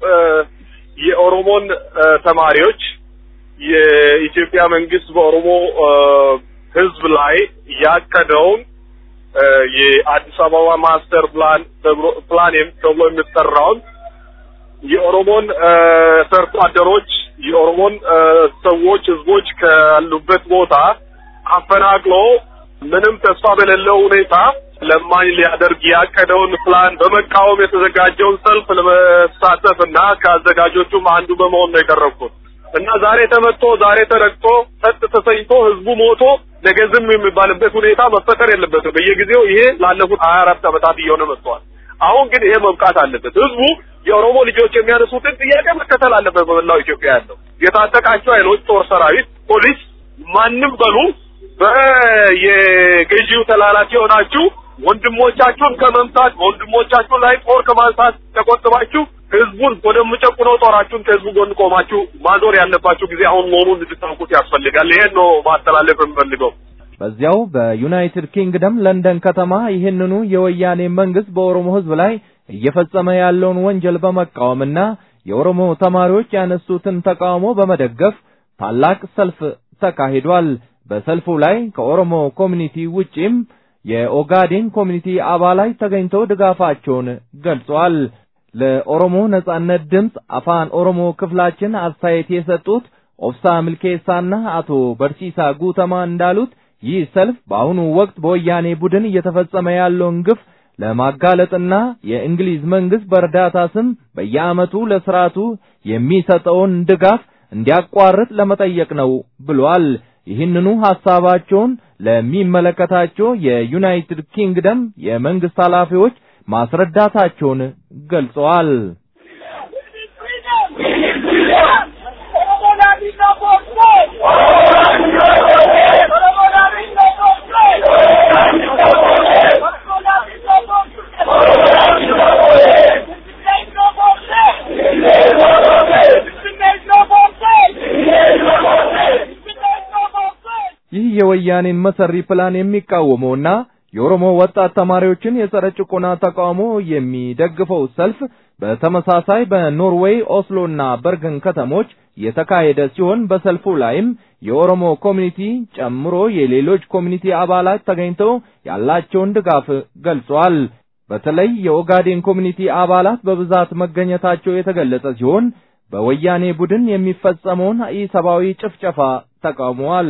የኦሮሞን ተማሪዎች የኢትዮጵያ መንግስት በኦሮሞ ሕዝብ ላይ ያቀደውን የአዲስ አበባ ማስተር ፕላን ፕላን ተብሎ የሚጠራውን የኦሮሞን ሰርቶ አደሮች የኦሮሞን ሰዎች ህዝቦች ካሉበት ቦታ አፈናቅሎ ምንም ተስፋ በሌለው ሁኔታ ለማኝ ሊያደርግ ያቀደውን ፕላን በመቃወም የተዘጋጀውን ሰልፍ ለመሳተፍ እና ከአዘጋጆቹም አንዱ በመሆን ነው የቀረብኩት እና ዛሬ ተመቶ ዛሬ ተረግጦ ጸጥ ተሰኝቶ ህዝቡ ሞቶ ነገ ዝም የሚባልበት ሁኔታ መፈጠር የለበትም። በየጊዜው ይሄ ላለፉት ሀያ አራት ዓመታት እየሆነ መጥቷል። አሁን ግን ይሄ መብቃት አለበት። ህዝቡ የኦሮሞ ልጆች የሚያነሱትን ጥያቄ መከተል አለበት። በመላው ኢትዮጵያ ያለው የታጠቃቸው ኃይሎች፣ ጦር ሰራዊት፣ ፖሊስ፣ ማንም በሉ በየገዢው ተላላኪ የሆናችሁ ወንድሞቻችሁን ከመምታት ወንድሞቻችሁ ላይ ጦር ከማንሳት ተቆጥባችሁ ህዝቡን ወደምጨቁነው ጦራችሁን ከህዝቡ ጎን ቆማችሁ ማዞር ያለባችሁ ጊዜ አሁን መሆኑን እንድታውቁት ያስፈልጋል። ይሄን ነው ማስተላለፍ የምፈልገው። በዚያው በዩናይትድ ኪንግደም ለንደን ከተማ ይህንኑ የወያኔ መንግስት በኦሮሞ ህዝብ ላይ እየፈጸመ ያለውን ወንጀል በመቃወምና የኦሮሞ ተማሪዎች ያነሱትን ተቃውሞ በመደገፍ ታላቅ ሰልፍ ተካሂዷል። በሰልፉ ላይ ከኦሮሞ ኮሚኒቲ ውጪም የኦጋዴን ኮሚኒቲ አባላት ተገኝተው ድጋፋቸውን ገልጸዋል። ለኦሮሞ ነጻነት ድምፅ አፋን ኦሮሞ ክፍላችን አስተያየት የሰጡት ኦብሳ ምልኬሳና አቶ በርሲሳ ጉተማ እንዳሉት ይህ ሰልፍ በአሁኑ ወቅት በወያኔ ቡድን እየተፈጸመ ያለውን ግፍ ለማጋለጥና የእንግሊዝ መንግስት በእርዳታ ስም በየዓመቱ ለስርዓቱ የሚሰጠውን ድጋፍ እንዲያቋርጥ ለመጠየቅ ነው ብሏል። ይህንኑ ሐሳባቸውን ለሚመለከታቸው የዩናይትድ ኪንግደም የመንግስት ኃላፊዎች ማስረዳታቸውን ገልጸዋል። ይህ የወያኔን መሰሪ ፕላን የሚቃወመውና የኦሮሞ ወጣት ተማሪዎችን የጸረ ጭቆና ተቃውሞ የሚደግፈው ሰልፍ በተመሳሳይ በኖርዌይ ኦስሎና በርገን ከተሞች የተካሄደ ሲሆን በሰልፉ ላይም የኦሮሞ ኮሚኒቲ ጨምሮ የሌሎች ኮሚኒቲ አባላት ተገኝተው ያላቸውን ድጋፍ ገልጸዋል። በተለይ የኦጋዴን ኮሚኒቲ አባላት በብዛት መገኘታቸው የተገለጸ ሲሆን በወያኔ ቡድን የሚፈጸመውን ኢሰብአዊ ጭፍጨፋ ተቃውመዋል።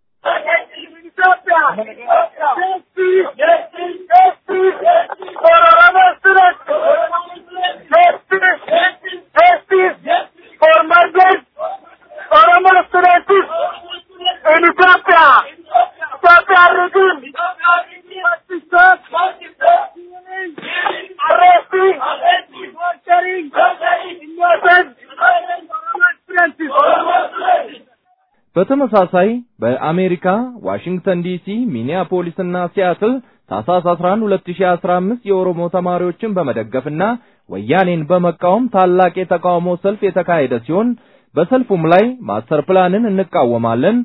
በተመሳሳይ በአሜሪካ ዋሽንግተን ዲሲ፣ ሚኒያፖሊስና ሲያትል ታህሳስ 11 2015 የኦሮሞ ተማሪዎችን በመደገፍና ወያኔን በመቃወም ታላቅ የተቃውሞ ሰልፍ የተካሄደ ሲሆን በሰልፉም ላይ ማስተር ፕላንን እንቃወማለን፣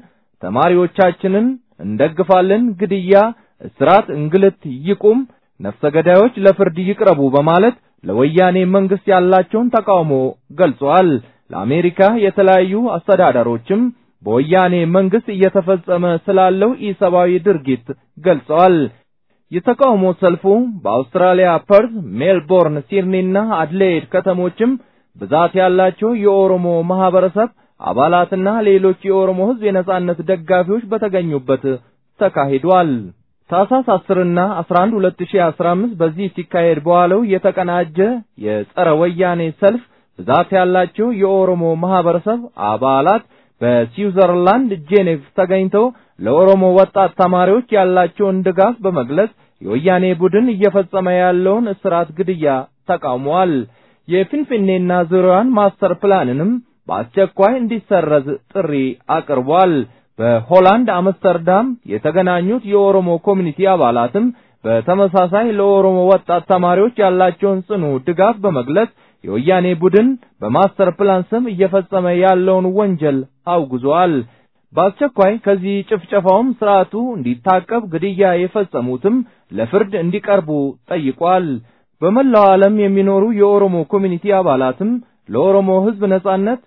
ተማሪዎቻችንን እንደግፋለን፣ ግድያ፣ እስራት፣ እንግልት ይቁም፣ ነፍሰ ገዳዮች ለፍርድ ይቅረቡ በማለት ለወያኔ መንግስት ያላቸውን ተቃውሞ ገልጸዋል። ለአሜሪካ የተለያዩ አስተዳደሮችም በወያኔ መንግስት እየተፈጸመ ስላለው ኢሰብአዊ ድርጊት ገልጸዋል። የተቃውሞ ሰልፉ በአውስትራሊያ ፐርዝ፣ ሜልቦርን፣ ሲድኒና አድሌድ ከተሞችም ብዛት ያላቸው የኦሮሞ ማህበረሰብ አባላትና ሌሎች የኦሮሞ ህዝብ የነጻነት ደጋፊዎች በተገኙበት ተካሂዷል። ታህሳስ 10 እና 11 2015 በዚህ ሲካሄድ በዋለው የተቀናጀ የጸረ ወያኔ ሰልፍ ብዛት ያላቸው የኦሮሞ ማህበረሰብ አባላት በስዊዘርላንድ ጄኔቭ ተገኝተው ለኦሮሞ ወጣት ተማሪዎች ያላቸውን ድጋፍ በመግለጽ የወያኔ ቡድን እየፈጸመ ያለውን እስራት፣ ግድያ ተቃውመዋል። የፊንፊኔና ዙሪያዋን ማስተር ፕላንንም በአስቸኳይ እንዲሰረዝ ጥሪ አቅርቧል። በሆላንድ አምስተርዳም የተገናኙት የኦሮሞ ኮሚኒቲ አባላትም በተመሳሳይ ለኦሮሞ ወጣት ተማሪዎች ያላቸውን ጽኑ ድጋፍ በመግለጽ የወያኔ ቡድን በማስተር ፕላን ስም እየፈጸመ ያለውን ወንጀል አውግዟል። በአስቸኳይ ከዚህ ጭፍጨፋውም ስርዓቱ እንዲታቀብ፣ ግድያ የፈጸሙትም ለፍርድ እንዲቀርቡ ጠይቋል። በመላው ዓለም የሚኖሩ የኦሮሞ ኮሚኒቲ አባላትም ለኦሮሞ ሕዝብ ነጻነት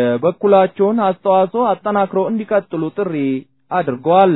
የበኩላቸውን አስተዋጽኦ አጠናክረው እንዲቀጥሉ ጥሪ አድርገዋል።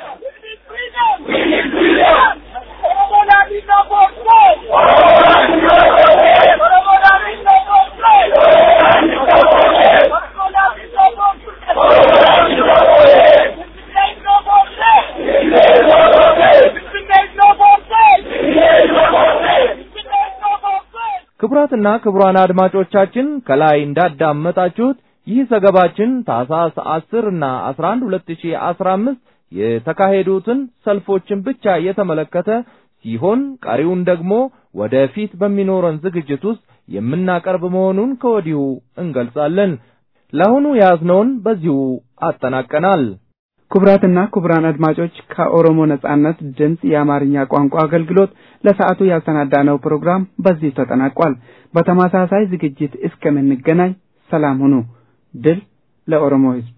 ክቡራትና ክቡራን አድማጮቻችን ከላይ እንዳዳመጣችሁት ይህ ዘገባችን ታህሳስ 10 እና 11 2015 የተካሄዱትን ሰልፎችን ብቻ የተመለከተ ሲሆን ቀሪውን ደግሞ ወደፊት በሚኖረን ዝግጅት ውስጥ የምናቀርብ መሆኑን ከወዲሁ እንገልጻለን። ለአሁኑ የያዝነውን በዚሁ አጠናቀናል። ክቡራትና ክቡራን አድማጮች ከኦሮሞ ነጻነት ድምፅ የአማርኛ ቋንቋ አገልግሎት ለሰዓቱ ያሰናዳነው ፕሮግራም በዚህ ተጠናቋል። በተመሳሳይ ዝግጅት እስከምንገናኝ ሰላም ሁኑ። ድል ለኦሮሞ ሕዝብ!